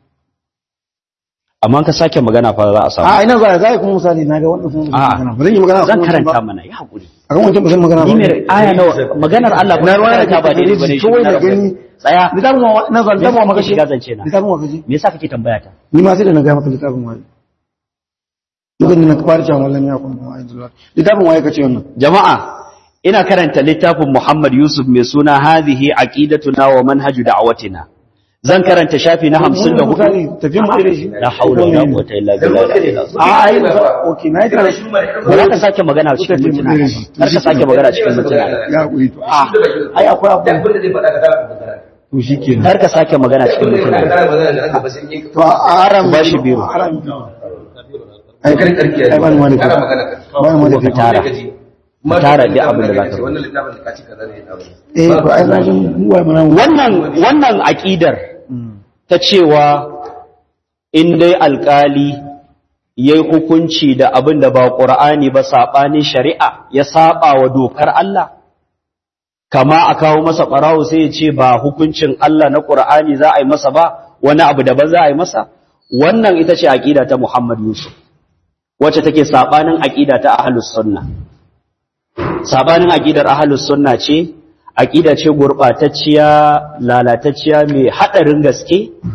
amma ka sake magana fa za a samu a ina za za kuma misali na ga wannan sun A'a. magana ba zan yi magana zan akan wancan karanta ba. mana ya haƙuri akan wancan ba zan magana ba ni mai aya nawa maganar Allah ba na ruwa karanta ba daidai bane shi kawai na da rabu. gani tsaya littafin wa na zuwa littafin wa Me yasa makashi kake shiga zance na? littafin wa kaji me yasa kake tambaya ta ni ma sai da na ga maka littafin wa lokacin da na fara cewa wallan ya kuma wa aizuwa littafin wa ya kace wannan jama'a ina karanta littafin Muhammad Yusuf mai suna hadhihi aqidatuna wa manhaju da'watina zan karanta shafi na 54 misali tafiyan mu da shi la haula wala quwwata illa billah a ai okay na yi tare shi ba za ka sake magana cikin mutuna kar ka sake magana cikin mutuna ya kuri to a ai akwai abu abin da zai faɗa ka tara magana to shikenan kar ka sake magana cikin abin da mutuna kana magana da aka basin yi to a aram Ba shi biyu. aram ai kan karki ai ba ni wani kana magana ka ba ni wani ka tara ka tara duk abin da za ka wannan littafin da ka ci kaza ne abin eh to ai na jin ruwa mana wannan wannan aqidar ta cewa in dai alkali yayi hukunci da abin da ba qur'ani ba sabanin shari'a ya saba wa dokar Allah kama a kawo masa barawo sai ya ce ba hukuncin Allah na qur'ani za a yi masa ba wani abu daban za a yi masa wannan ita ce aqida ta Muhammad Yusuf wacce take sabanin aqida ta ahlus sunna sabanin aqidar ahlus sunna ce aqida ce gurbatacciya lalatacciya mai hadarin gaske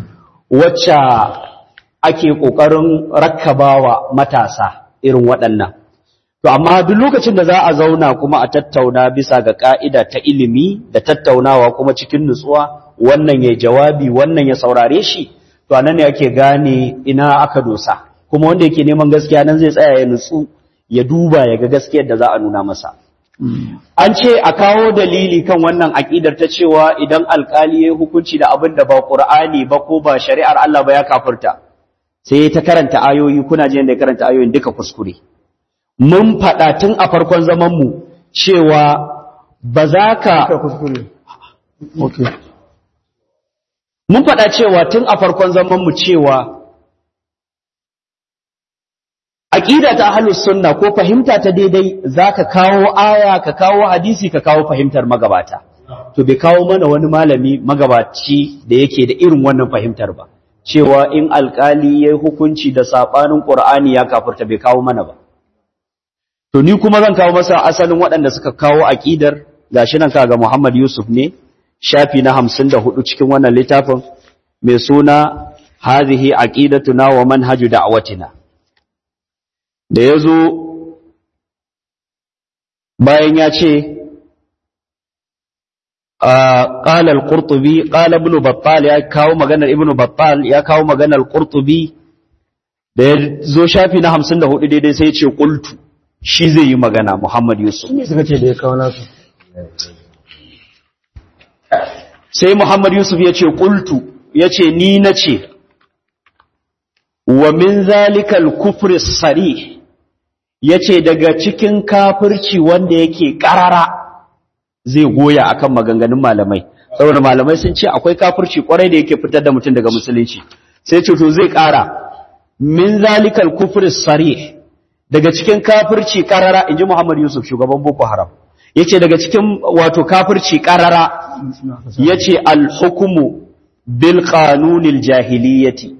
wacce ake ƙoƙarin rakkabawa matasa irin waɗannan to amma duk lokacin da za a zauna kuma a tattauna bisa ga ƙa'ida ta ilimi da tattaunawa kuma cikin nutsuwa wannan ya jawabi wannan ya saurare shi to anan ne ake gane ina aka dosa kuma wanda yake neman gaskiya nan zai tsaya ya nutsu ya duba ya ga gaskiyar da za a nuna masa an ce a kawo dalili kan wannan aƙidar ta cewa idan alƙali ya hukunci da abin da ba ƙur'ani ba ko ba shari'ar Allah ba ya kafirta sai ta karanta ayoyi kuna jin da ya karanta ayoyin duka kuskure mun faɗa tun a farkon zaman mu cewa ba za ka kuskure okay mun faɗa cewa tun a farkon zaman mu cewa aqida ta ahlus sunna ko fahimta ta daidai zaka kawo aya ka kawo hadisi ka kawo fahimtar magabata to bai kawo mana wani malami magabaci da yake da irin wannan fahimtar ba cewa in alkali yayi hukunci da sabanin qur'ani ya kafirta bai kawo mana ba to ni kuma zan kawo masa asalin waɗanda suka kawo aqidar gashi nan kaga Muhammad Yusuf ne shafi na 54 cikin wannan littafin mai suna hadhihi aqidatuna wa manhaju da'watina da ya zo bayan ya ce ƙalar ƙurtubi ƙala ibn battal ya kawo maganar ibn battal ya kawo maganar ƙurtubi da ya zo shafi na hamsin da hudu daidai sai ce ƙultu shi zai yi magana muhammad yusuf suka ce da ya kawo nasu sai muhammad yusuf ya ce ƙultu ya ce ni na ce wa min zalikal kufri sarih ya ce daga cikin kafirci wanda yake ƙarara zai goya akan maganganun malamai saboda malamai sun ce akwai kafirci kwarai da yake fitar da mutum daga musulunci sai ce to zai ƙara min zalikal kufri sarih daga cikin kafirci ƙarara inji Muhammad Yusuf shugaban Boko Haram yace daga cikin wato kafirci ƙarara yace al-hukmu bil qanunil jahiliyyati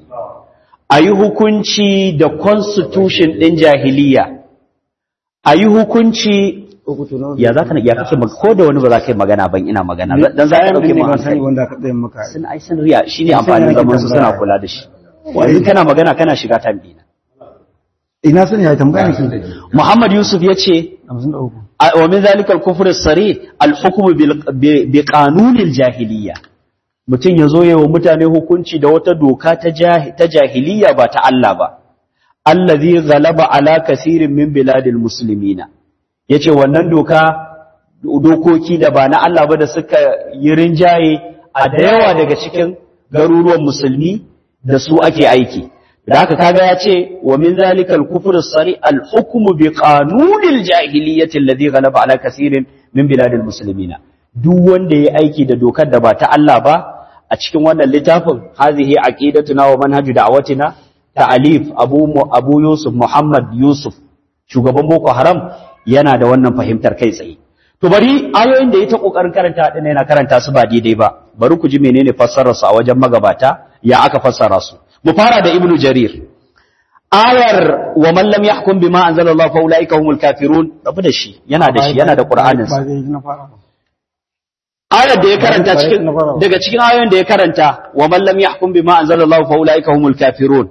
a yi hukunci da constitution ɗin jahiliya a yi hukunci ya za ka na ya kake ko da wani ba za ka yi magana ban ina magana dan za ka ɗauke ma hankali wanda aka tsaye maka sun ai sun riya shi ne amfanin zaman su suna kula da shi yanzu kana magana kana shiga tambina ina sani ya tambaya ki Muhammad Yusuf ya ce 53 wa min zalika al-kufr as-sari al-hukm bi qanunil jahiliya mutum ya zo yawa mutane hukunci da wata doka ta jahiliya ba ta Allah ba, allazi galaba ala kasirin min biladil musulmina, ya ce wannan doka dokoki da ba na Allah ba da suka yi rinjaye a da yawa daga cikin garuruwan musulmi da su ake aiki. Da haka kaga ya ce, wa min zalikal kufur sari al-hukmu bi qanunil jahiliyyati allazi galaba ala kasirin min biladil muslimina. Duk wanda ya aiki da dokar da ba ta Allah ba, a cikin wannan littafin hazihi aqidatuna wa manhaju da'watina ta'alif abu abu yusuf muhammad yusuf shugaban boko haram yana da wannan fahimtar kai tsaye to bari ayoyin da ya ta kokarin karanta din yana karanta su ba daidai ba bari ku ji menene fassarar su a wajen magabata ya aka fassara su mu fara da ibnu jarir ayar wa man lam yahkum bima anzalallahu fa ulaika humul kafirun rabu da shi yana da shi yana da qur'anin sa ba zai na fara ba ayar da ya karanta cikin daga cikin ayoyin da ya karanta wa man lam yahkum bima anzalallahu fa ulaika humul kafirun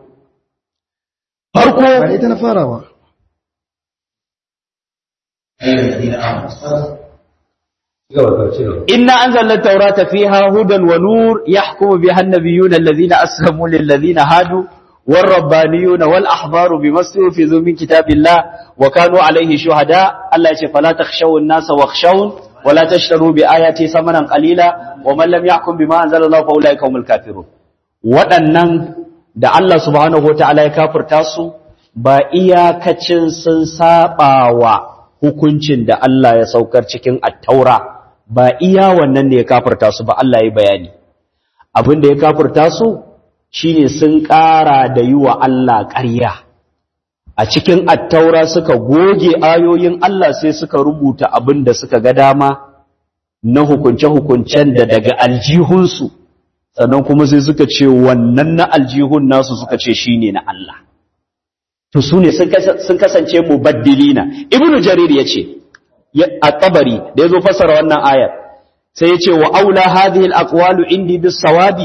farko ba ita na fara ba inna anzalna at-taurata fiha hudan wa nur yahkumu biha an-nabiyyuna alladhina aslamu lil ladhina hadu والربانيون والأحبار بما استحفظوا من كتاب الله وكانوا عليه شهداء الله يقول فلا تخشوا الناس واخشون ولا تشتروا بآياتي ثمنا قليلا ومن لم يحكم بما أنزل الله فأولئك هم الكافرون waɗannan da Allah subhanahu wataala ya kafirta su ba iyakacin sun saɓawa hukuncin da Allah ya saukar cikin attaura ba iya wannan ne ya kafirta su ba Allah ya bayani abin da ya kafirta su shine sun ƙara da yi wa Allah ƙarya a cikin attaura suka goge ayoyin Allah sai suka rubuta abin da suka ga dama na hukunce-hukuncen da daga aljihunsu sannan kuma sai suka ce wannan na aljihun nasu suka ce shi ne na Allah to su ne sun kasance mubaddilina ibnu jarir ya ce a tabari da ya zo fassara wannan ayar sai ya ce wa aula hadhihi al-aqwalu indi bis sawabi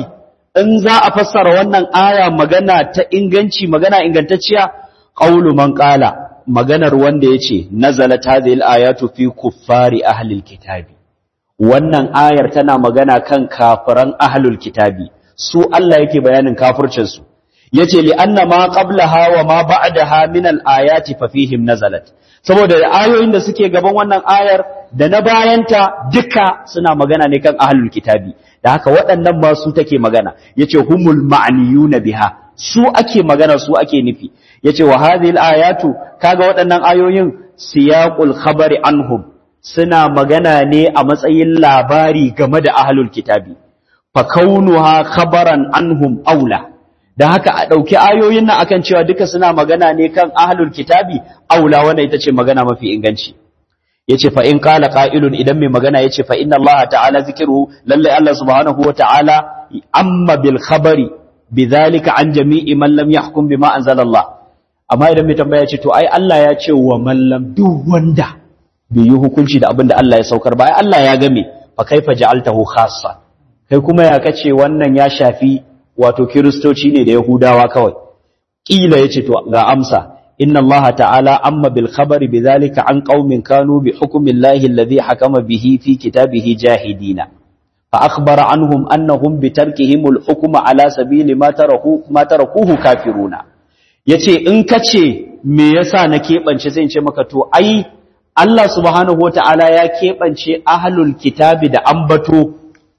in za a fassara wannan aya magana ta inganci magana ingantacciya qaulu man qala maganar wanda yace nazalat hadhihi al-ayatu fi kuffari ahli al-kitabi wannan ayar tana magana kan kafiran ahlul kitabi su Allah yake bayanin kafircin su yace li anna ma qablaha wa ma ba'daha min al-ayati fa fihim nazalat saboda ayoyin da suke gaban wannan ayar da na bayanta duka suna magana ne kan ahlul kitabi da haka waɗannan ba su take magana yace humul ma'niyuna biha su ake magana su ake nufi yace wa hadhihi al-ayatu kaga waɗannan ayoyin siyaqul khabari anhum suna magana ne a matsayin labari game da ahlul kitabi fa kaunuha khabaran anhum aula da haka a ɗauki ayoyin nan akan cewa duka suna magana ne kan ahlul kitabi aula wannan ita ce magana mafi inganci yace fa in qala qa'ilun idan mai magana yace fa inna Allah ta'ala zikruhu lalle Allah subhanahu wa ta'ala amma bil khabari bidhalika an jami'i man lam yahkum bima anzala Allah amma idan mai tambaya ce to ai Allah ya ce wa man lam duk wanda bai yi hukunci da abin da Allah ya saukar ba ai Allah ya game fa kaifa ja'altahu khassa kai kuma ya kace wannan ya shafi wato kiristoci ne da yahudawa kawai kila yace to ga amsa إن الله تعالى أما بالخبر بذلك عن قوم كانوا بحكم الله الذي حكم به في كتابه جاهدين فأخبر عنهم أنهم بتركهم الحكم على سبيل ما تركوه, ما تركوه كافرون yace in kace me yasa na keɓance sai in ce maka to ai Allah subhanahu wataala ya keɓance ahlul kitabi da ambato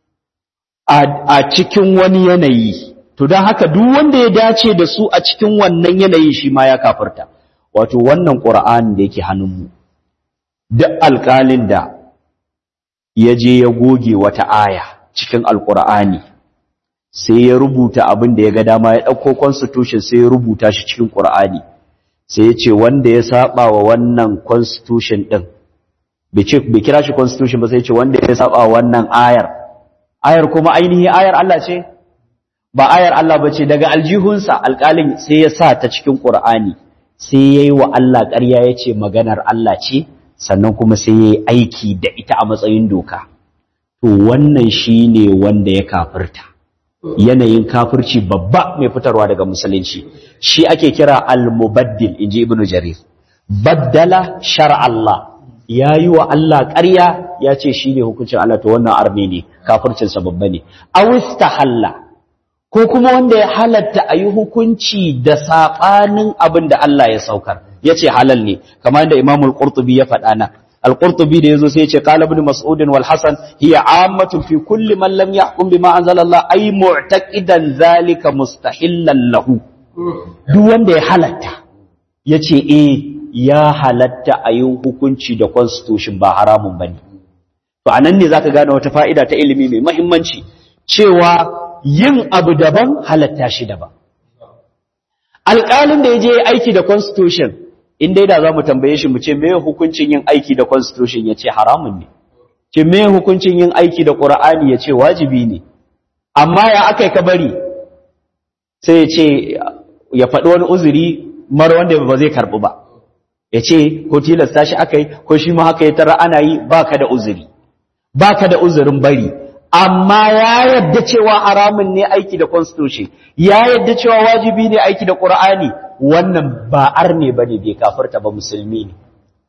a cikin wani yanayi to don haka duk wanda ya dace da su a cikin wannan yanayi shi ma ya kafirta wato wannan ƙura'an da yake hannunmu duk alƙalin da ya je ya goge wata aya cikin alƙura'ani sai ya rubuta abin da ya ga dama ya ɗauko constitution sai ya rubuta shi cikin ƙura'ani sai ya ce wanda ya saba wa wannan constitution ɗin bai kira shi constitution ba sai ya ce wanda ya saba wa wannan ayar ayar kuma ainihi ayar Allah ce ba ayar Allah ba ce daga aljihunsa alƙalin sai ya sa ta cikin ƙur'ani sai ya yi wa Allah ƙarya ya ce maganar Allah ce sannan kuma sai ya yi aiki da ita a matsayin doka to wannan shi ne wanda ya kafirta yanayin kafirci babba mai fitarwa daga musulunci shi ake kira al-mubaddil inji ibnu jarir baddala shar Allah ya yi wa Allah ƙarya ya ce shi ne hukuncin Allah to wannan arme ne kafircinsa babba ne awistahalla ko kuma wanda ya halatta a yi hukunci da saɓanin abin da Allah ya saukar ya ce halal ne kamar da imamul qurtubi ya faɗa na al-qurtubi da yazo sai ya ce qala ibn mas'ud wal hasan hiya ammatun fi kulli man lam yahkum bima anzala Allah ay mu'taqidan zalika mustahillan lahu duk wanda ya halatta yace eh ya halatta a yi hukunci da constitution ba haramun bane to anan ne zaka gane wata fa'ida ta ilimi mai muhimmanci cewa yin abu daban halatta shi daban. Alƙalin da ya je aiki da constitution, in dai da za mu tambaye shi mu ce me hukuncin yin aiki da constitution ya ce haramun ne, ce me hukuncin yin aiki da ƙura'ani ya ce wajibi ne, amma ya aka ka bari sai ya ce ya faɗi wani uzuri mara wanda ba zai karɓi ba, ya ce ko tilasta shi aka yi ko shi ma haka ya tara ana yi ba ka da uzuri, ba ka da uzurin bari, amma ya yadda cewa haramun ne aiki da constitution ya yadda cewa wajibi ne aiki da qur'ani wannan ba arne bane bai kafirta ba musulmi ne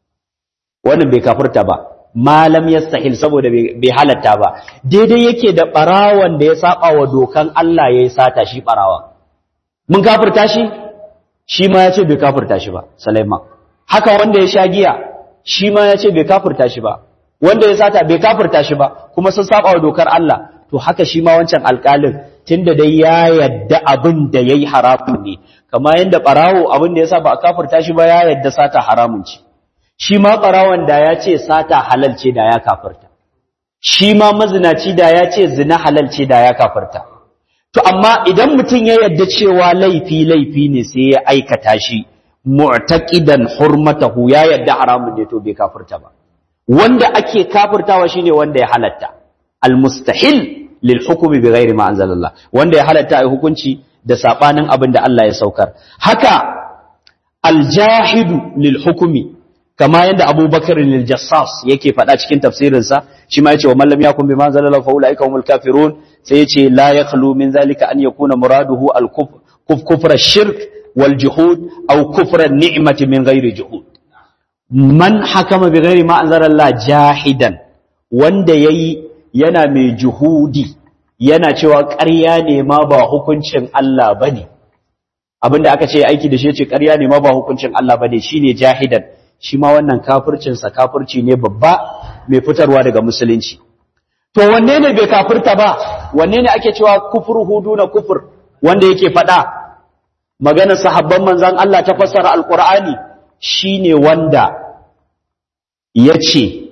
wannan bai kafirta ba malam yastahil saboda bai halatta ba daidai yake da barawan da ya saba wa dokan Allah yayi sata shi barawa mun kafirta shi shi ma yace bai kafirta shi ba Sulaiman haka wanda ya sha giya shi ma yace bai kafirta shi ba wanda ya sata bai kafirta shi ba kuma sun saba wa dokar Allah to haka shi ma wancan alƙalin tunda dai ya yadda abin da yayi haramun ne kama yanda barawo abin da yasa ba a kafirta shi ba ya yadda sata haramun ce shi ma barawon da ya ce sata halal ce da ya kafirta shi ma mazinaci da ya ce zina halal ce da ya kafirta to amma idan mutum ya yadda cewa laifi laifi ne sai ya aikata shi mu'taqidan hurmatahu ya yadda haramun ne to bai kafirta ba wanda ake kafirtawa shine wanda ya halatta almustahil lil hukmi bighairi ma anzalallah wanda ya halatta ai hukunci da sabanin abin da Allah ya saukar haka aljahidu lil hukmi kama yanda Abubakar lil-Jassas yake faɗa cikin tafsirin sa shi ma yace wa man lam yakun bima anzalallahu fa ulaika humul kafirun sai ya ce la yakhlu min zalika an yakuna muraduhu al kufra shirk wal juhud aw kufra ni'mati min ghairi juhud man hakama bi ghairi ma anzara Allah jahidan wanda yayi yana mai juhudi yana cewa ƙarya ne ma ba hukuncin Allah bane abinda aka ce aiki da shi ce ƙarya ne ma ba hukuncin Allah bane shine jahidan shi ma wannan kafircin sa kafirci ne babba mai fitarwa daga musulunci to wanne ne bai kafirta ba wanne ne ake cewa kufur huduna kufur wanda yake faɗa maganar sahabban manzon Allah ta fassara alqur'ani shine wanda yace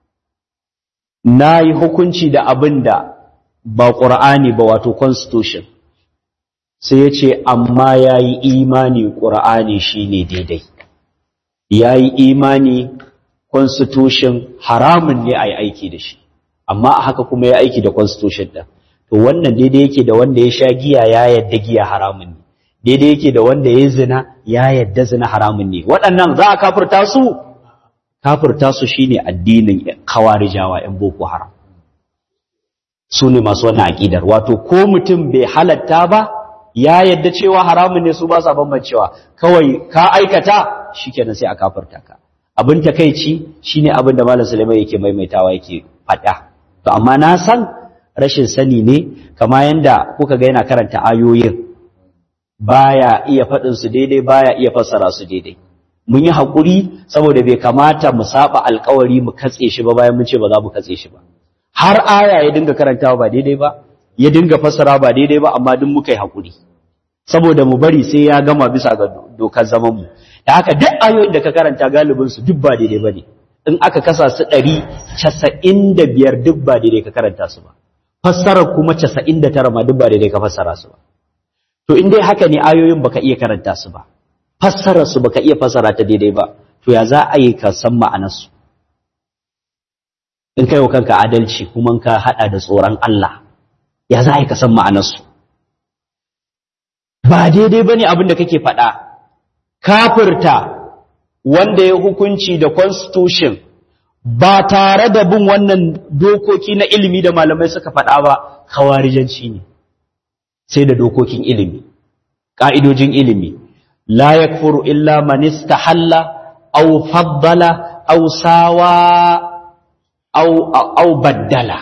nayi hukunci da abinda ba qur'ani ba wato constitution sai ya ce amma ya yi imani ƙura'ani shi ne daidai ya yi imani constitution haramun ne a yi aiki da shi amma a haka kuma ya aiki da constitution ɗin to wannan daidai yake da wanda ya sha giya ya yadda giya haramun ne daidai yake da wanda ya zina ya yadda zina haramun ne waɗannan za a kafirta su kafirta su shine addinin kawarijawa 'yan boko haram su ne masu wannan aƙidar wato ko mutum bai halatta ba ya yadda cewa haramun ne su ba sa bambancewa kawai ka aikata shikenan sai a kafarta ka abin takeici shine abin da malam Sulaiman yake maimaitawa yake fada to amma na san rashin sani ne kama yanda kuka ga yana karanta ayoyin baya iya fadin su daidai baya iya fassara su daidai mun yi hakuri saboda bai kamata mu saba alkawari mu katse shi ba bayan mun ce ba za mu katse shi ba har aya ya dinga karantawa ba daidai ba ya dinga fassara ba daidai ba amma duk muka yi hakuri saboda mu bari sai ya gama bisa ga dokar zaman mu da haka duk ayoyin da ka karanta galibin su duk ba daidai bane in aka kasa su 195 duk ba daidai ka karanta su ba fassarar kuma 99 ma duk ba daidai ka fassara su ba to in dai haka ne ayoyin baka iya karanta su ba fassarar su baka iya fassara ta daidai ba to ya za a yi ka san ma'anar su in kai wa kanka adalci kuma ka hada da tsoron Allah ya za a yi ka san ma'anar su ba daidai ba ne abin da kake faɗa kafirta wanda ya hukunci da constitution ba tare da bin wannan dokoki na ilimi da malamai suka faɗa ba kawarijanci ne sai da dokokin ilimi ƙa'idojin ilimi la yakfuru illa man istahalla aw faddala aw sawa aw aw baddala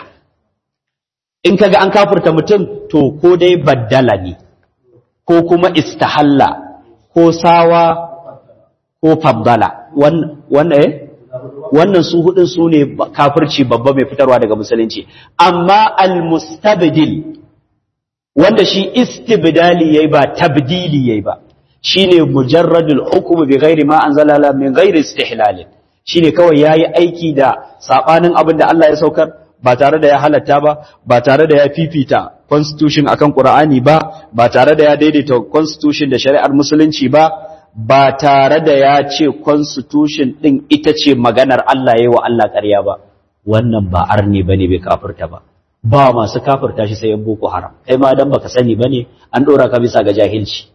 in kaga an kafirta mutum to ko dai baddala ne ko kuma istahalla ko sawa ko faddala wannan eh wannan su hudun su ne kafirci babba mai fitarwa daga musulunci amma almustabdil wanda shi istibdali yayi ba tabdili yayi ba shine mujarradul hukm bi ghairi ma anzala min ghairi istihlal shine kawai yayi aiki da sabanin abin da Allah ya saukar ba tare da ya halatta ba ba tare da ya fifita constitution akan Qur'ani ba ba tare da ya daidaita constitution da shari'ar musulunci ba ba tare da ya ce constitution din ita ce maganar Allah yayi wa Allah ƙarya ba wannan ba arni bane bai kafirta ba ba masu kafirta shi sai yan boko haram kai ma dan baka sani bane an dora ka bisa ga jahilci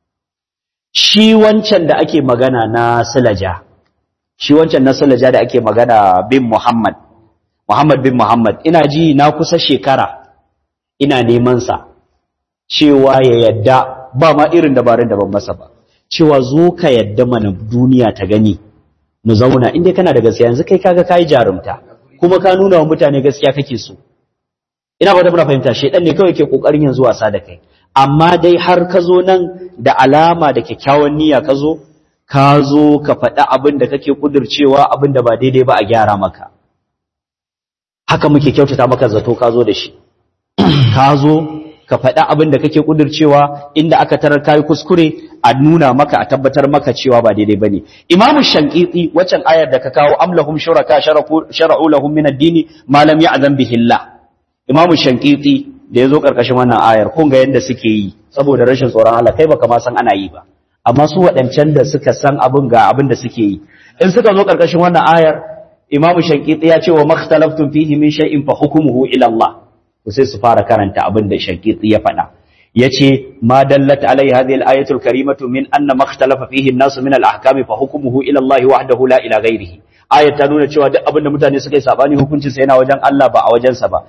shi wancan da ake magana na silaja shi wancan na silaja da ake magana bin Muhammad Muhammad bin Muhammad ina ji na kusa shekara ina neman sa cewa ya yadda ba ma irin dabarun da ban masa ba cewa zo ka yadda mana duniya ta gani mu zauna inda kana da gaskiya yanzu kai kaga kai jarumta kuma ka nuna wa mutane gaskiya kake so ina ba da muna fahimta shedan ne kawai ke kokarin yanzu wasa da kai amma dai har ka zo nan da alama da kyakkyawan niyya ka zo ka zo ka faɗi abin da kake kudircewa abin da ba daidai ba a gyara maka haka muke kyautata maka zato ka zo da shi ka zo ka faɗi abin da kake kudircewa inda aka tarar kayi kuskure a nuna maka a tabbatar maka cewa ba daidai bane imamu shankiti waccan ayar da ka kawo amlahum shuraka shara'u lahum min ad-dini ma lam ya'zam bihi Allah imamu shankiti da yazo karkashin wannan ayar kun ga yanda suke yi saboda rashin tsoron Allah kai baka ma san ana yi ba amma su waɗancan da suka san abin ga abin da suke yi in suka zo karkashin wannan ayar imamu shankiti ya ce wa makhtalaftum fihi min shay'in fa hukmuhu ila Allah to sai su fara karanta abin da shankiti ya faɗa yace ma dallat alai hadhihi al-ayatu al-karimatu min anna makhtalafa fihi an-nasu min al-ahkam fa hukmuhu ila Allah wahdahu la ila ghayrihi ayat ta nuna cewa duk abin da mutane suka yi sabani hukuncin sa yana wajen Allah ba a wajen sa ba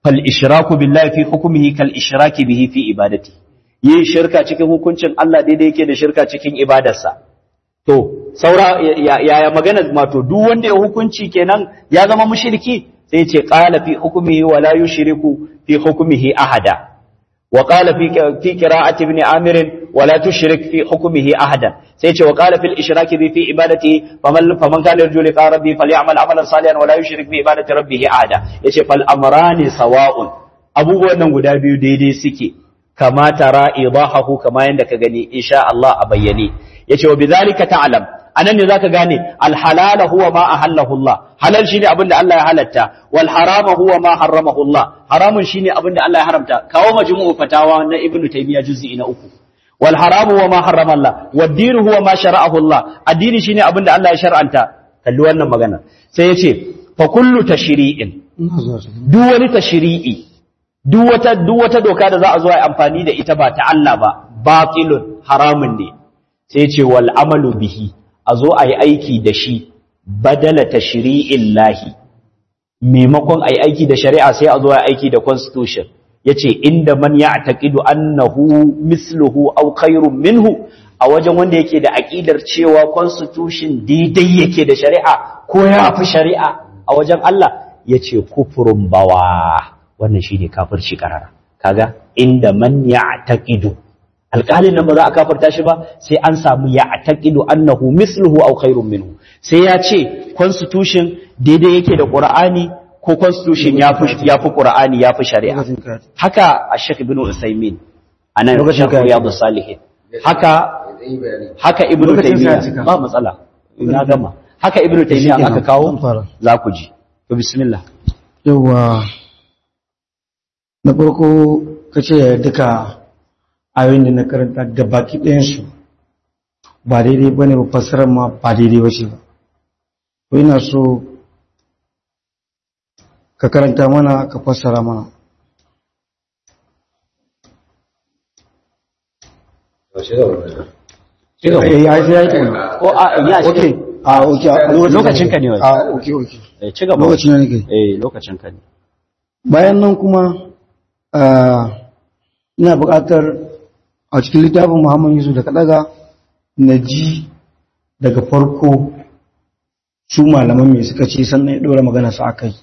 fal ishraku billahi fi hukmihi kal ishraki bihi fi ibadati yin shirka cikin hukuncin Allah daidai yake da shirka cikin ibadarsa to saura yaya magana ma to duk wanda ya hukunci kenan ya zama mushriki sai ce qala fi hukmihi wa la yushriku fi hukmihi ahada وقال في في قراءة ابن عامر ولا تشرك في حكمه أحدا سيتي وقال في الإشراك به في عبادته فمن فمن كان يرجو لقاء ربه فليعمل عملا صالحا ولا يشرك في عبادة ربه أحدا يتي فالأمران سواء أبو wannan guda biyu daidai suke kama tara idahahu kama yanda ka gani insha Allah a bayyane yace wa bidhalika ta'lam anan ne zaka gane al halala huwa ma ahallahu Allah halal shine abin da Allah ya halatta wal harama huwa ma harramahu Allah haramun shine abin da Allah ya haramta kawo majmu'u fatawa na ibnu taymiya juz'i na uku wal haramu huwa ma harrama Allah wad din huwa ma shara'ahu Allah addini shine abin da Allah ya shar'anta kalli wannan magana sai yace fa kullu tashri'in duk wani tashri'i duk wata duk wata doka da za a zo a amfani da ita ba ta Allah ba batilun haramun ne sai ce wal amalu bihi a zo a yi aiki da shi badala tashri'in lahi maimakon a yi aiki da shari'a sai a zo a yi aiki da constitution ya ce inda man ya taƙidu annahu misluhu au khairun minhu a wajen wanda yake da aƙidar cewa constitution daidai yake da shari'a ko ya fi shari'a a wajen Allah ya ce kufurin bawa wannan shi ne kafirci karara kaga inda man ya taƙidu alƙalin nan ba za a kafarta shi ba sai an samu ya taƙidu annahu misluhu au khairun minhu sai ya ce constitution daidai yake da qur'ani ko constitution ya fi ya fi qur'ani ya fi shari'a haka ash-shaykh ibn usaymin anan shaykh riyadus salihin haka haka ibn taymiya ba matsala ina gama haka ibn taymiya aka kawo za ku ji to bismillah yawa na farko kace duka ayoyin da na karanta da baki ɗayansu ba daidai ba ne ba fassarar ma ba daidai ba ce ba ko ina so ka karanta mana ka fassara mana Eh, ya yi ya yi kenan. ko a ya Okay. shi Ah, okay. a lokacin Lokacin ka ne wai. Ah, okay, okay. eh ci gaba Lokacin na nake. eh lokacin ka ne Bayan nan kuma ah, ina buƙatar a cikin littafin Muhammad Yusuf da kaɗaga na ji daga farko su malaman mai suka ce sannan ya ɗora magana su aka yi.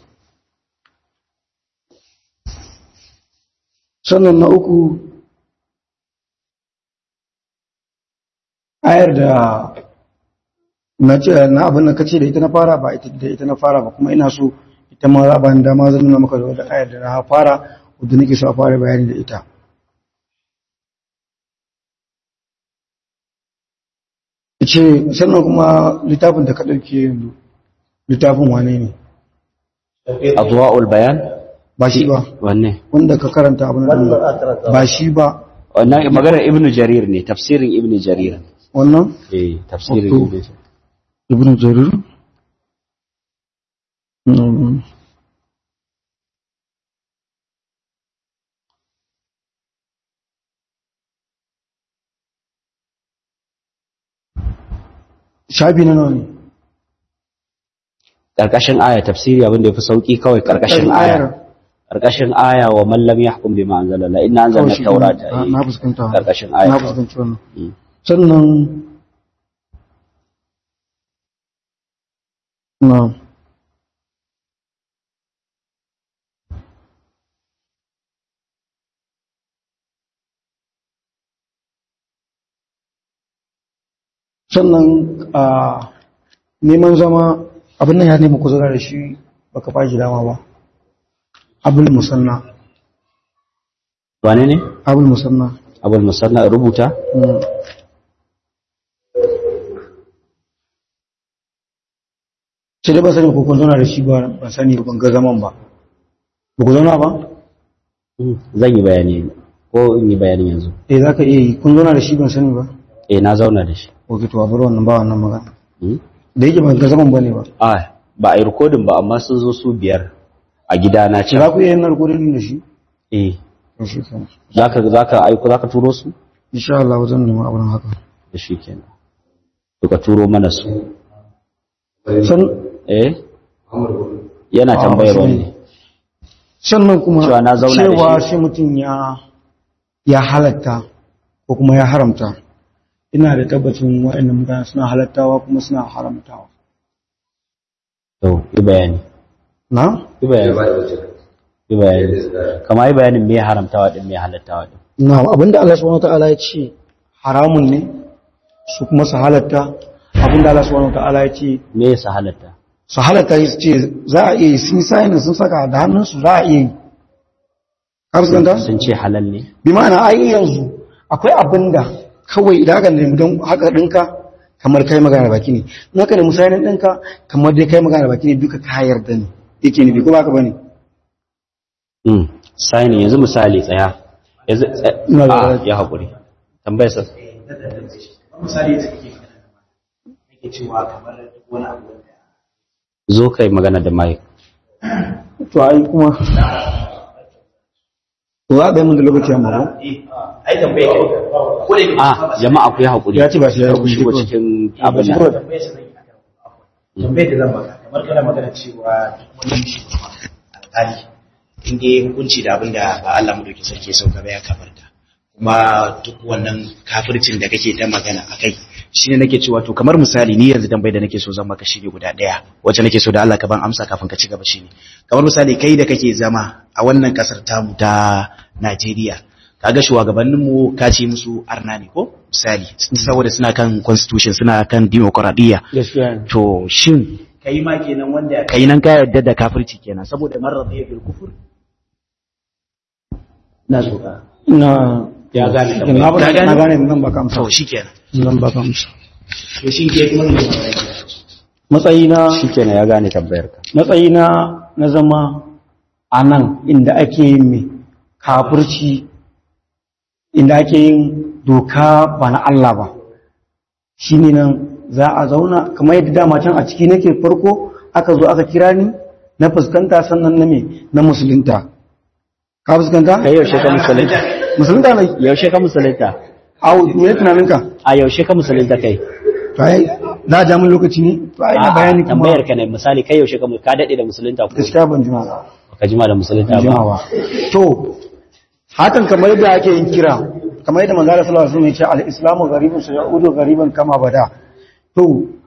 Sannan na uku ayar da na ce na abin da kace da ita na fara ba ita da ita na fara ba kuma ina so ita ma za ba ni dama zan nuna maka da wata ayar da na fara wadda nake so a fara bayani da ita ce sannan kuma littafin da ka ɗauke yanzu littafin wane ne adwa'ul bayan ba shi ba wanne wanda ka karanta abin da ba shi ba wannan maganar ibnu jarir ne tafsirin ibnu jarir wannan eh tafsirin Wato- ibnu jarir ibn jarir Mm. shafi na nawa ne karkashin aya tafsiri abin da yafi sauki kawai karkashin aya karkashin aya wa man lam yahkum bima anzalalla inna anzalna Kawai shi tawrata ne. Ah, na fuskanta karkashin aya na fuskanci wannan Mm. sannan na sannan a neman zama abin nan ya nemi kuzura da shi baka ba shi dama ba abul musanna wane ne abul musanna abul musanna rubuta Mm. sai dai ba sani ko kun zauna da shi ba ban sani ba ban ga zaman ba ba ku zauna ba zan yi bayani ko in yi bayani yanzu eh za ka iya yi kun zauna da shi ban sani ba eh na zauna da shi ok to a bar wannan ba wannan magana Hmm? da yake ban ga zaman ba ne ba ah ba a yi rikodin ba amma sun zo su biyar a gida na ce ce za ku iya yin narkodin da shi eh to shi kenan zaka zaka aiko zaka turo su insha Allah zan nemi abin haka da shi kenan to ka turo mana su san eh yana Ah, tambayar wasu wani ne. ne sannan kuma Cewa na zauna da cewa shi. sai mutum ya ya halatta ko kuma ya haramta ina da tabbacin waɗannan mutane suna halattawa kuma suna haramtawa to yi bayani na yi ya bayani ba da wajen yi bayani kama yi bayanin me haramtawa din me halattawa din na abinda Allah subhanahu wataala ya ce haramun ne su kuma su halatta abinda Allah subhanahu wataala ya ce me yasa halatta su halatta su ce za a iya yi sun sayin sun saka da hannunsu za a iya yi ka fuskanta sun ce halal ne bi ma'ana ai yanzu akwai abinda kawai idan aka nemi don haka ɗinka kamar kai magana da baki ne in aka nemi sayin ɗinka kamar dai kai magana da baki ne duka ka yarda ne yake nufi ko ba ka bane mm sai yanzu misali tsaya yanzu tsaya- Ina da- a ya hakuri tambayar sa misali da kake magana da mata nake cewa kamar duk wani abu wanda zo kai magana da Mike to ai kuma to za a ɗaya mun da lokaci amma ba ai tambaye ka ko da a jama'a ku yi hakuri Ya ce ba shi ya Kar ku yi shigo kawai. cikin abin abin da nan tambaye sa zan yi akan tambaye da zan maka kamar kana magana cewa duk wani shugaba alƙali in dai hukunci da abin da ba Allah mu dauke sarki ya sauka ba ya kafarta kuma duk wannan kafircin da kake ta magana akai shine nake cewa to kamar misali ni yanzu tambayar da nake so zan maka shine guda daya wacce nake so da Allah ka ban amsa kafin ka ci gaba shine kamar misali kai da kake zama a wannan kasar tamu ta Najeriya kaga shugabannin mu ka ce musu arna ne ko misali saboda suna kan constitution suna kan demokradiyya gaskiya ne to shin kai ma kenan wanda kai nan ka yarda da kafirci kenan saboda man radiya bil kufur na so ka na ya gane na tambayar ba- Ka gane? na gane zan baka amsa to shikenan zan baka amsa to shin ke kuma ne matsayina shikenan ya gane tambayar ka matsayina na zama a nan inda ake yin mai kafirci inda ake yin doka ba na Allah ba shi ne nan za a zauna kamar yadda dama can a ciki nake farko aka zo aka kira ni na fuskanta sannan na me na musulunta ka fuskanta? kai yaushe ka musulunta musulunta ne yaushe ka musulunta au me tunaninka a yaushe ka musulunta kai to ai za a ja min lokaci ne to ai na A'a, bayani kuma tambayar ka ne misali kai yaushe ka mu- ka dade da musulunta ko gaskiya ban jima ba ka jima da musulunta ba jimawa to hakan kamar yadda ake yin kira kamar yadda manzara sallallahu alaihi wasallam ya ce al-islamu gharibun sayaudu ghariban kama bada to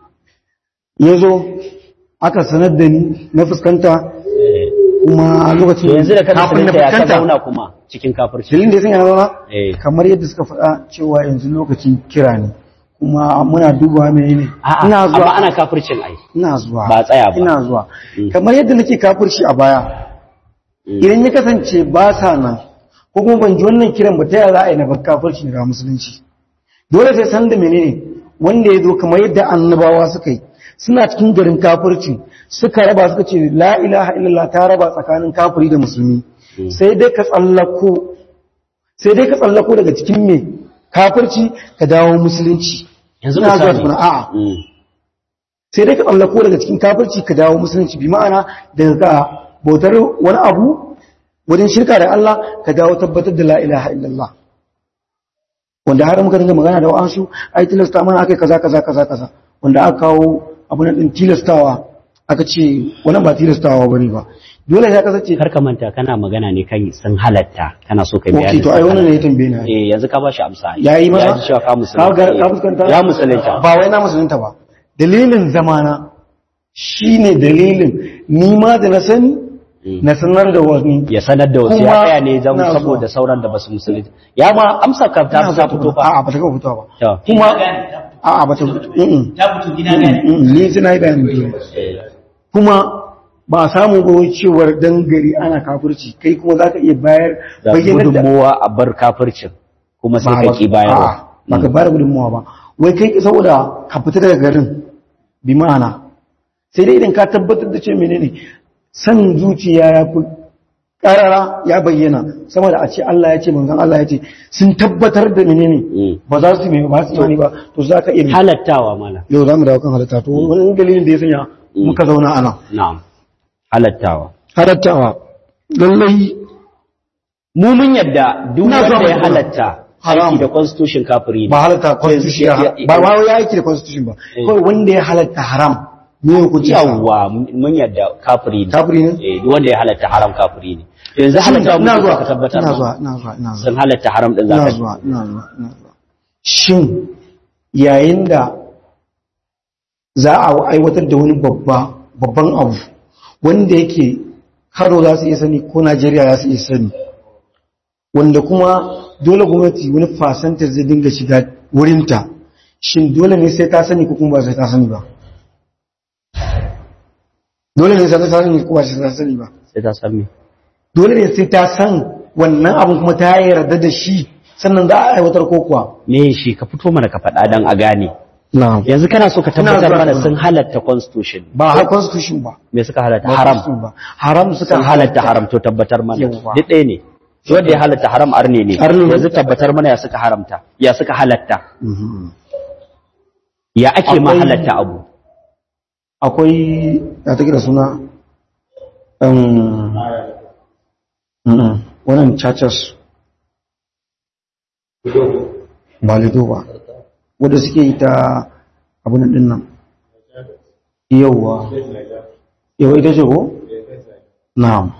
yazo aka sanar da ni na fuskanta kuma to lokacin yanzu da ka kafin na musulunta ya ka fuskanta zauna kuma cikin kafirci dalilin da ya sanya na zauna eh kamar yadda suka faɗa cewa yanzu lokacin kira ne kuma muna dubawa menene a'a ina amma zuwa ana kafircin ai ina zuwa ba tsaya ba. ina zuwa Mm. kamar yadda nake kafirci a baya idan ya kasance ba sa nan ko kuma ban ji wannan kiran ba ta yaya za a yi na bar kafirci daga musulunci dole sai san da menene wanda ya zo kamar yadda annabawa suka yi suna cikin garin kafirci suka raba suka ce la ilaha illallah ta raba tsakanin kafiri da musulmi sai dai ka tsallako sai dai ka tsallako daga cikin me kafirci ka dawo musulunci yanzu Ina zuwa misali tukuna, a'a Mm. sai dai ka tsallako daga cikin kafirci ka dawo musulunci bi ma'ana daga bautar wani abu wajen shirka da Allah ka dawo tabbatar da la ilaha illallah wanda har muka dinga magana da wa'ansu ai tilasta mana akai kaza kaza kaza kaza wanda aka kawo abu na din tilastawa aka ce wannan ba tilastawa bane ba dole ya kasance kar ka manta kana magana ne kan sun halatta kana so kai okay bayani to ai wannan ne ya tambaye ni eh yanzu ka bashi amsa yayi masa ya ji cewa ka ka musulunta ga- ka fuskanta ya musulunta ba wai na musulunta ba dalilin zamana shine dalilin ni ma da na sani na sanar da wani ya sanar da wasu ya Kuma tsaya ne zan ina zuwa. saboda sauran da basu musulunta ya ma amsa ka ta Ina ta zuwa fito fa a'a ba ta gaba fitowa ba To. kuma a'a ba ta mm ta fito gida gane ni sai na yi bayanin biyu kuma ba a samu ba wai cewar dan gari ana kafirci kai kuma za ka iya bayar da bayyanar da gudunmowa a bar kafircin kuma sai ka ki bayarwa ba ka bayar gudunmuwa ba wai kai saboda ka fita daga garin bi ma'ana sai dai idan ka tabbatar da ce menene san zuciya ya fi karara ya bayyana sama da a ce Allah ya ce manzon Allah ya ce sun tabbatar da menene Mm. ba za su mai ba su imani ba to za ka iya halattawa mana yau za mu dawo kan halitta to wani dalilin da ya sanya muka zauna ana na'am halattawa halattawa lallai mu mun yadda duk Ina zuwa wanda ya Madina. halatta Haram. aiki da constitution kafiri ne ba halatta constitution ya- ya- ya- ba ba ya aiki da constitution ba Eh. kawai wanda ya halatta haram ne hukunci sa yawwa mun yadda kafiri ne kafiri ne eh duk wanda ya halatta haram kafiri ne yanzu halatta ina musu zuwa ka tabbatar ina ma. zuwa ina zuwa ina zuwa sun halatta haram din ina zaka zuwa ina zuwa ina zuwa shin yayin da za a aiwatar da wani babba babban abu wanda yake karo za su iya sani ko najeriya za su iya sani wanda kuma dole gwamnati wani fasanta zai dinga shiga wurinta shin dole ne sai ta sani ko kuma ba sai ta sani ba dole ne sai ta sani ko ba sai ta sani ba sai ta san me dole ne sai ta san wannan abin kuma ta yarda da shi sannan za a aiwatar ko kuwa me shi ka fito mana ka faɗa dan a gane na'am yanzu kana so ka tabbatar zuwa mana tukuna. sun halatta constitution ba har constitution ba me suka halatta ba haram constitution ba haram suka sun halatta haram to tabbatar mana Yawwa. duk ɗaya ne shi wanda ya halatta haram arne ne Arne ne. yanzu tabbatar mana ya suka haramta ya suka halatta Mhm. ya ake ma Akwai- halatta abu akwai ya take da suna um, mm, wannan churches ba lido ba wadda suke yi ta abunan din nan yauwa yauwa ita ce ko? na'am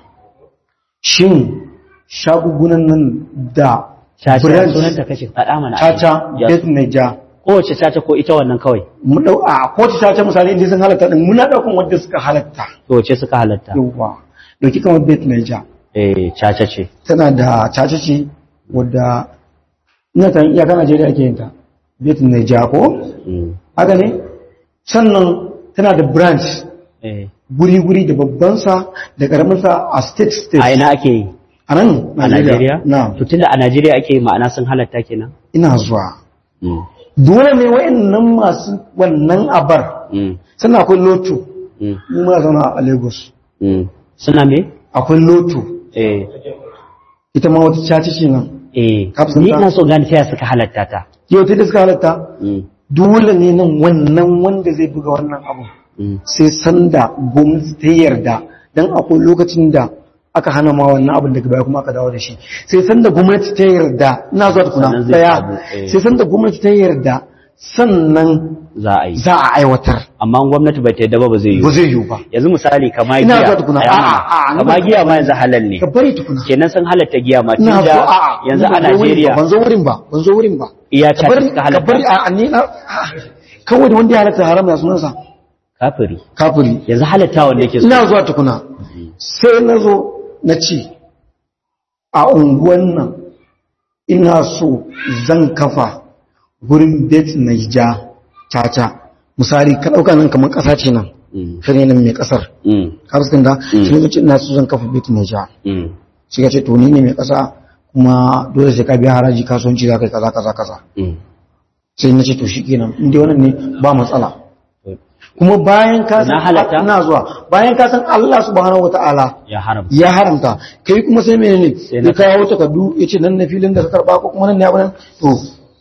shin shagugunan nan da caca branch, sunanta kashe faɗa mana caca Ya- bet naija kowace caca ko ita wannan kawai mu dau a kowace caca misali inda sun halatta din muna daukan wadda suka halatta to wace suka halatta yauwa dauki kamar bet naija eh caca ce tana da caca ce wadda ina ta iyaka Najeriya ake yin ta bet naija ko Mm. haka ne sannan tana da branch eh guri-guri da babbansa da karaminsa a state state a ina ake yi a nan a Najeriya na to tunda a Najeriya ake yi ma'ana sun halatta kenan ina zuwa Mm. dole ne wa'annan masu wannan abar Mm. sannan akwai loto Mm. mu muna zauna a lagos Mm. suna me akwai loto eh ita ma wata caci ce nan eh Kafin ni ta- ina so gane ta ya suka halatta ta yau ta da suka halatta Mm. dole ne nan wannan wanda zai buga wannan abu Mm. sai sanda gwamnati ta yarda don akwai lokacin da aka hana ma wannan abin daga baya kuma aka dawo da shi sai sanda gwamnati ta yarda ina zuwa tukuna Sannan zai daya sabu, eh. sai sanda gwamnati ta yarda sannan za a yi za a aiwatar amma gwamnati bai ta yadda ba ba zai yi ba zai yiwu ba yanzu misali kama Ina giya zuwa tukuna. Ai, amma- A'a, a'a, kama ni ba- giya ma yanzu halal ne ka bari tukuna kenan sun halatta giya ma ina tunda so a'a yanzu ni a ban zo wurin ba, Najeriya ban zo wurin ba ban zo wurin ba iya ka ta bari suka ka bari halatta a ni na a'a, kawai da wanda ya halatta haram ya sunansa kafiri kafiri yanzu halatta wanda yake so ina zuwa tukuna sai na zo na ce a unguwan nan ina so zan kafa gurin bet na ja caca misali ka ɗauka nan kamar ƙasa ce nan Mm, shi ne nan mai ƙasar mm, ka fuskanta Mm. shi ne ce ina so zan kafa bet na ja mm, shi ka ce to ni ne mai ƙasa kuma dole sai ka biya haraji kasuwanci za ka yi kaza kaza kaza mm. sai na ce to shi kenan inda wannan ne ba matsala kuma bayan ka san Na halatta? ina zuwa bayan ka san Allah subhanahu wataala ya haram ya haramta kai kuma sai menene Sai na ya kawo takardu ya ce nan na filin da ka karba ko kuma nan ne abin to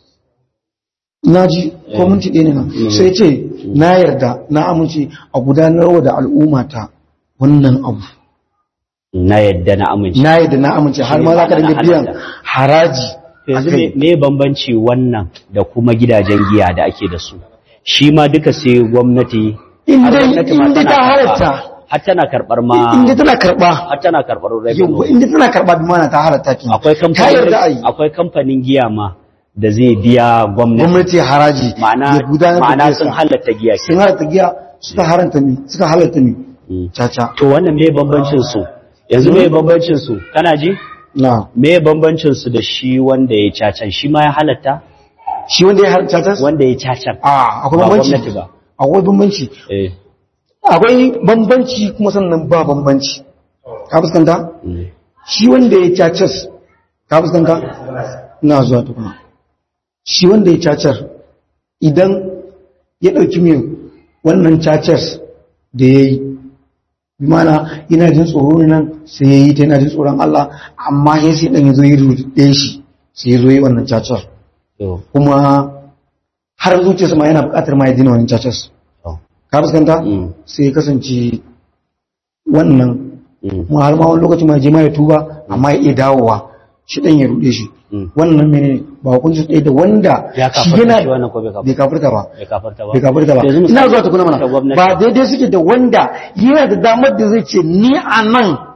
na ji ko minti ɗaya ne nan sai ce na yarda na amince a gudanarwa da al'ummata wannan abu na yadda na amince na yarda na amince har ma za ka dinga biyan haraji To a yanzu kai me me bambanci wannan da kuma gidajen giya da ake da su shi ma duka sai gwamnati In har dai- gwamnati ma in dai tana ta karɓa. halatta. har tana karɓar ma inda tana karba har tana karɓar yau revenue inda tana karba bi mana ta halatta ki akwai ta yarda a yi kamfanin akwai kamfanin giya ma da zai biya gwamnati gwamnati haraji ma'ana ya gudanar da ma'ana biyarsa. sun halatta giya ke sun halatta giya suka haranta mi suka halatta mi Mm. caca to wannan me bambancin su yanzu me bambancin su kana ji na me bambancin su da shi wanda ya cacan shi ma ya halatta shi wanda ya haranta caca wanda ya cacan a akwai Ba bambanci gwamnati ba. akwai bambanci eh akwai bambanci kuma sannan ba bambanci ka fuskanta mm. shi wanda ya cacas ka fuskanta na zuwa tukuna shi wanda ya cacar idan ya ɗauki mai wannan cacas da ya yi bi mana ina jin tsoro ne nan sai ya yi ta yana jin tsoron Allah amma ya sai ɗan ya zo yi ruɗe shi sai ya zo yi wannan cacar to kuma har zuciyarsa ma yana buƙatar ma ya dina wannan cacas to ka fuskanta Mm. sai ya kasance wannan mm. kuma har ma wani lokaci ma ya je ma ya tuba amma ya iya dawowa shi ɗan ya ruɗe shi Mm. wannan mene ba hukunci ɗaya da wanda ya shi kafarta shi wannan ko bai bai kafarta kafirta ba bai kafarta ba bai kafirta ba Yanzu misali ina zuwa tukuna ta mana gwamnati. ba daidai suke da wanda yana da damar da zai ce ni a nan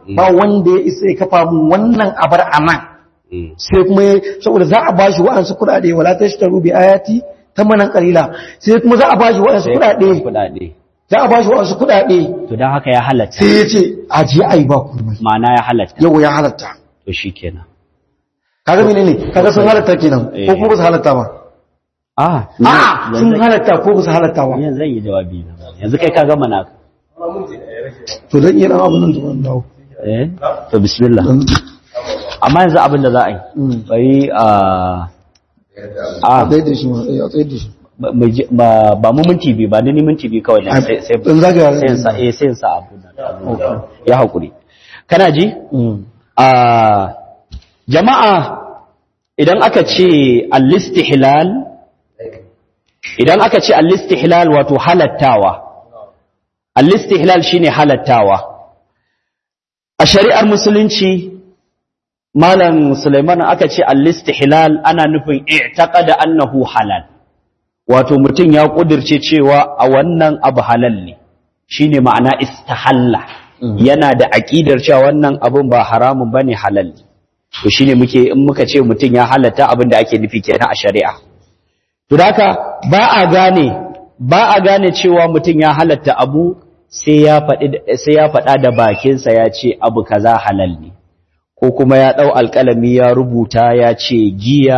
ba wanda ya isa ya kafa mun wannan abar anan Mm. sai kuma ya- saboda za a bashi wa'ansu kuɗaɗe wala tashtaru bi ayati tamanan qalila sai kuma za a bashi wa'ansu kuɗaɗe kuɗaɗe za a bashi wa'ansu kuɗaɗe to don haka ya halatta sai ya ce aje ai ba komai ma'ana ya halatta yau ya halatta to shi kenan kaga menene kaga sun halatta kenan ko kuma ba su halatta ba ah a sun halatta ko ba su halatta ba yanzu zan yi jawabi na yanzu kai ka gama naka to zan iya dan abun nan tukun dawo eh to bismillah Dan- amma yanzu abin da za a yi Mm. bari a a a tsaye da shi ma eh, a tsaye da shi ba- mu ji- ba ba mu minti biyu ba ni minti biyu kawai ne sai sai dan zagaya sai in sa eh sai in sa abu na ya hakuri kana ji Mm. a jama'a idan aka ce al-istihlal idan aka ce al-istihlal wato halattawa al-istihlal shine halattawa a shari'ar musulunci malam Sulaiman aka ce al-istihlal ana nufin i'taqada annahu halal wato mutum ya kudirce cewa a wannan abu halal ne shine ma'ana istahalla yana da aqidar cewa wannan abun ba haramun bane halal ne to shine muke in muka ce mutum ya halatta abin da ake nufi kenan a shari'a to haka ba a gane ba a gane cewa mutum ya halatta abu sai ya faɗi sai ya faɗa da bakinsa ya ce abu kaza halal ne ko kuma ya ɗau alƙalami ya rubuta ya ce giya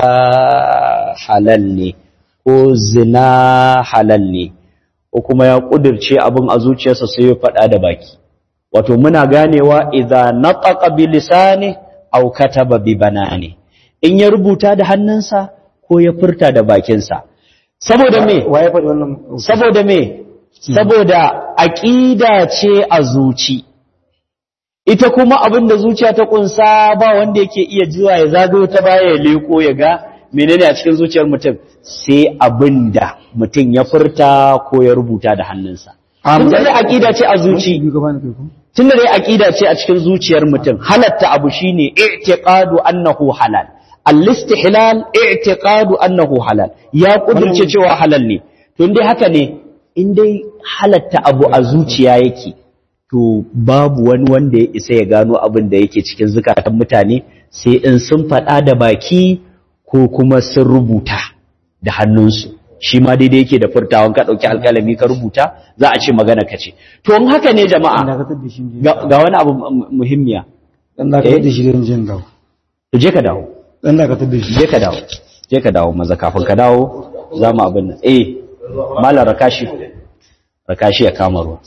halal ne ko zina halal ne ko kuma ya ƙudurce abin a zuciyarsa sai ya faɗa da baki wato muna ganewa idza nataqa bi lisani aw kataba bi banani in ya rubuta da hannunsa ko ya furta da bakinsa saboda me waye faɗi wannan saboda me saboda aqida ce a zuci ita kuma abin da zuciya ta kunsa ba wanda yake iya zuwa ya zagayo ta baya ya leko ya ga menene a cikin zuciyar mutum sai abin da mutum ya furta ko ya rubuta da hannunsa tunda dai aqida ce a zuci biyu gaba ne kai ko tunda dai aqida ce a cikin zuciyar mutum halatta abu shine i'tiqadu annahu halal al-istihlal i'tiqadu annahu halal ya kudurce cewa halal ne to dai haka ne in dai halatta abu a zuciya yake to babu wani wanda ya isa ya gano abin da yake cikin zukatan mutane sai in sun faɗa da baki ko kuma sun rubuta da hannunsu shi ma daidai yake da furtawan ka ɗauki alƙalami ka rubuta za a ce magana ka ce to in haka ne dan jama'a dakatar da shi ne ga ga wani abu mu- muhimmiya dan dakatar da shi ne jin dawo to je ka dawo dan dakatar da shi je ka dawo je ka dawo maza kafin ka dawo za mu abin nan eh malam rakashi rakashi ya kama ruwa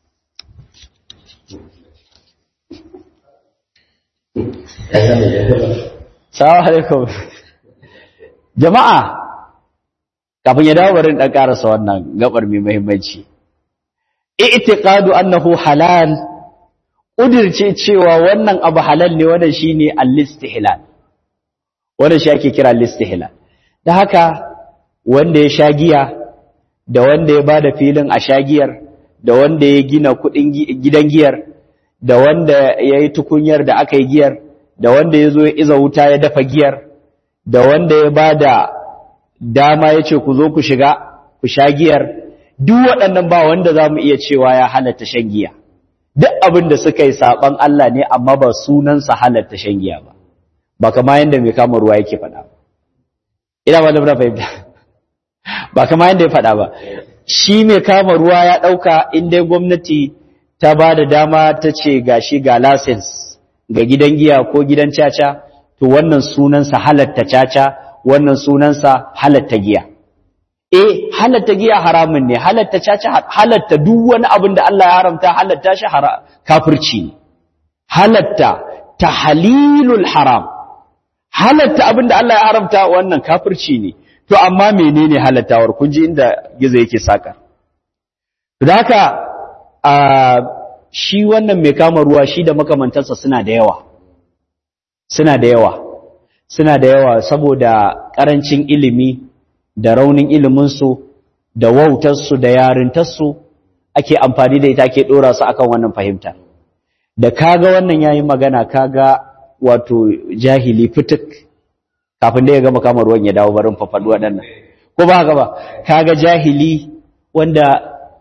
Salamu alaikum. Jama'a, kafin ya dawo barin ɗan ƙarasa wannan gabar mai muhimmanci. I'tiqadu annahu halal, ƙudirce cewa wannan abu halal ne wannan shine al-istihlal. Wannan shi ake kira al-istihlal. Da haka wanda ya sha giya da wanda ya bada filin a sha giyar da wanda ya gina kuɗin gi- gidan giyar da wanda ya yi tukunyar da aka yi giyar da wanda ya zo ya iza wuta ya dafa giyar da wanda ya ba da dama ya ce ku zo ku shiga ku sha giyar duk waɗannan ba wanda za mu iya cewa ya halatta shan giya duk abin da suka yi saɓan Allah ne amma ba sunansa halatta shan giya ba ba kama yadda mai kama ruwa yake faɗa ba ina ba da muna fahimta ba kama yadda ya faɗa ba shi mai kama ruwa ya ɗauka in dai gwamnati ta ba da dama ta ce ga shi ga lasens ga gidan giya ko gidan caca to wannan sunansa halatta caca wannan sunansa halatta giya eh halatta giya haramun ne halatta caca halatta duk wani abin da Allah ya haramta halatta shi hara- kafirci ne halatta tahlilul haram halatta abin da Allah ya haramta wannan kafirci ne to amma menene halattawar kun ji inda gizo yake saka da haka a shi wannan mai kama ruwa shi da makamantarsa suna da yawa suna da yawa suna da yawa saboda ƙarancin ilimi da raunin iliminsu da wautarsu da yarintarsu ake amfani da ita ake ɗora su akan wannan fahimta da kaga wannan yayi magana kaga wato jahili fituk kafin da ya gama kama ruwan ya dawo barin fafaɗu waɗannan ko ba haka ba kaga jahili wanda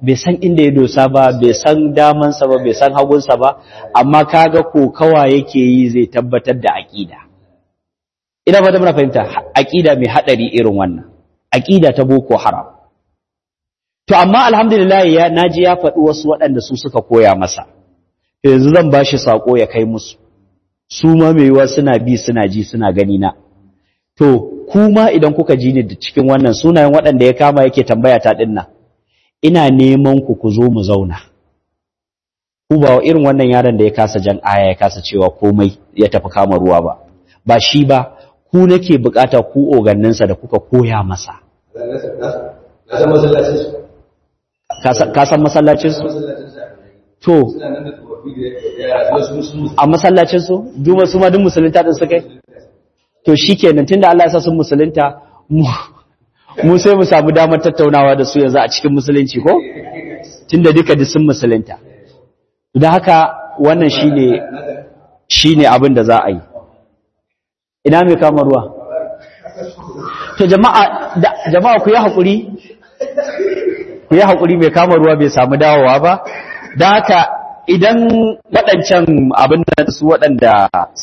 bai san inda ya dosa ba bai san damansa ba bai san hagunsa ba amma kaga kokawa yake yi zai tabbatar da aqida ina fata muna fahimta aqida mai hadari irin wannan aqida ta boko haram to amma alhamdulillah ya naji ya faɗi wasu waɗanda su suka koya masa to yanzu zan bashi sako ya kai musu su ma mai yiwa suna bi suna ji suna gani na to kuma idan kuka ji ni da cikin wannan sunayen waɗanda ya kama yake tambaya ta dinnan ina neman ku ku zo mu zauna ku ba irin wannan yaron da ya kasa jan aya ya kasa cewa komai ya tafi kama ruwa ba ba shi ba ku nake bukata ku oganninsa da kuka koya masa na san masallacin su ka san masallacin su to suna nan da tsofaffi da yara su sun musu a masallacin su duma su ma duk musulunta din suka yi to shikenan tunda Allah ya sa sun musulunta mu mu sai mu samu damar tattaunawa da su yanzu a cikin musulunci ko tunda duka duk sun musulunta don haka wannan shine shine abin da za a yi ina mai kama ruwa to jama'a da- jama'a ku yi hakuri ku yi hakuri mai kama ruwa bai samu dawowa ba don haka idan waɗancan abin da su waɗanda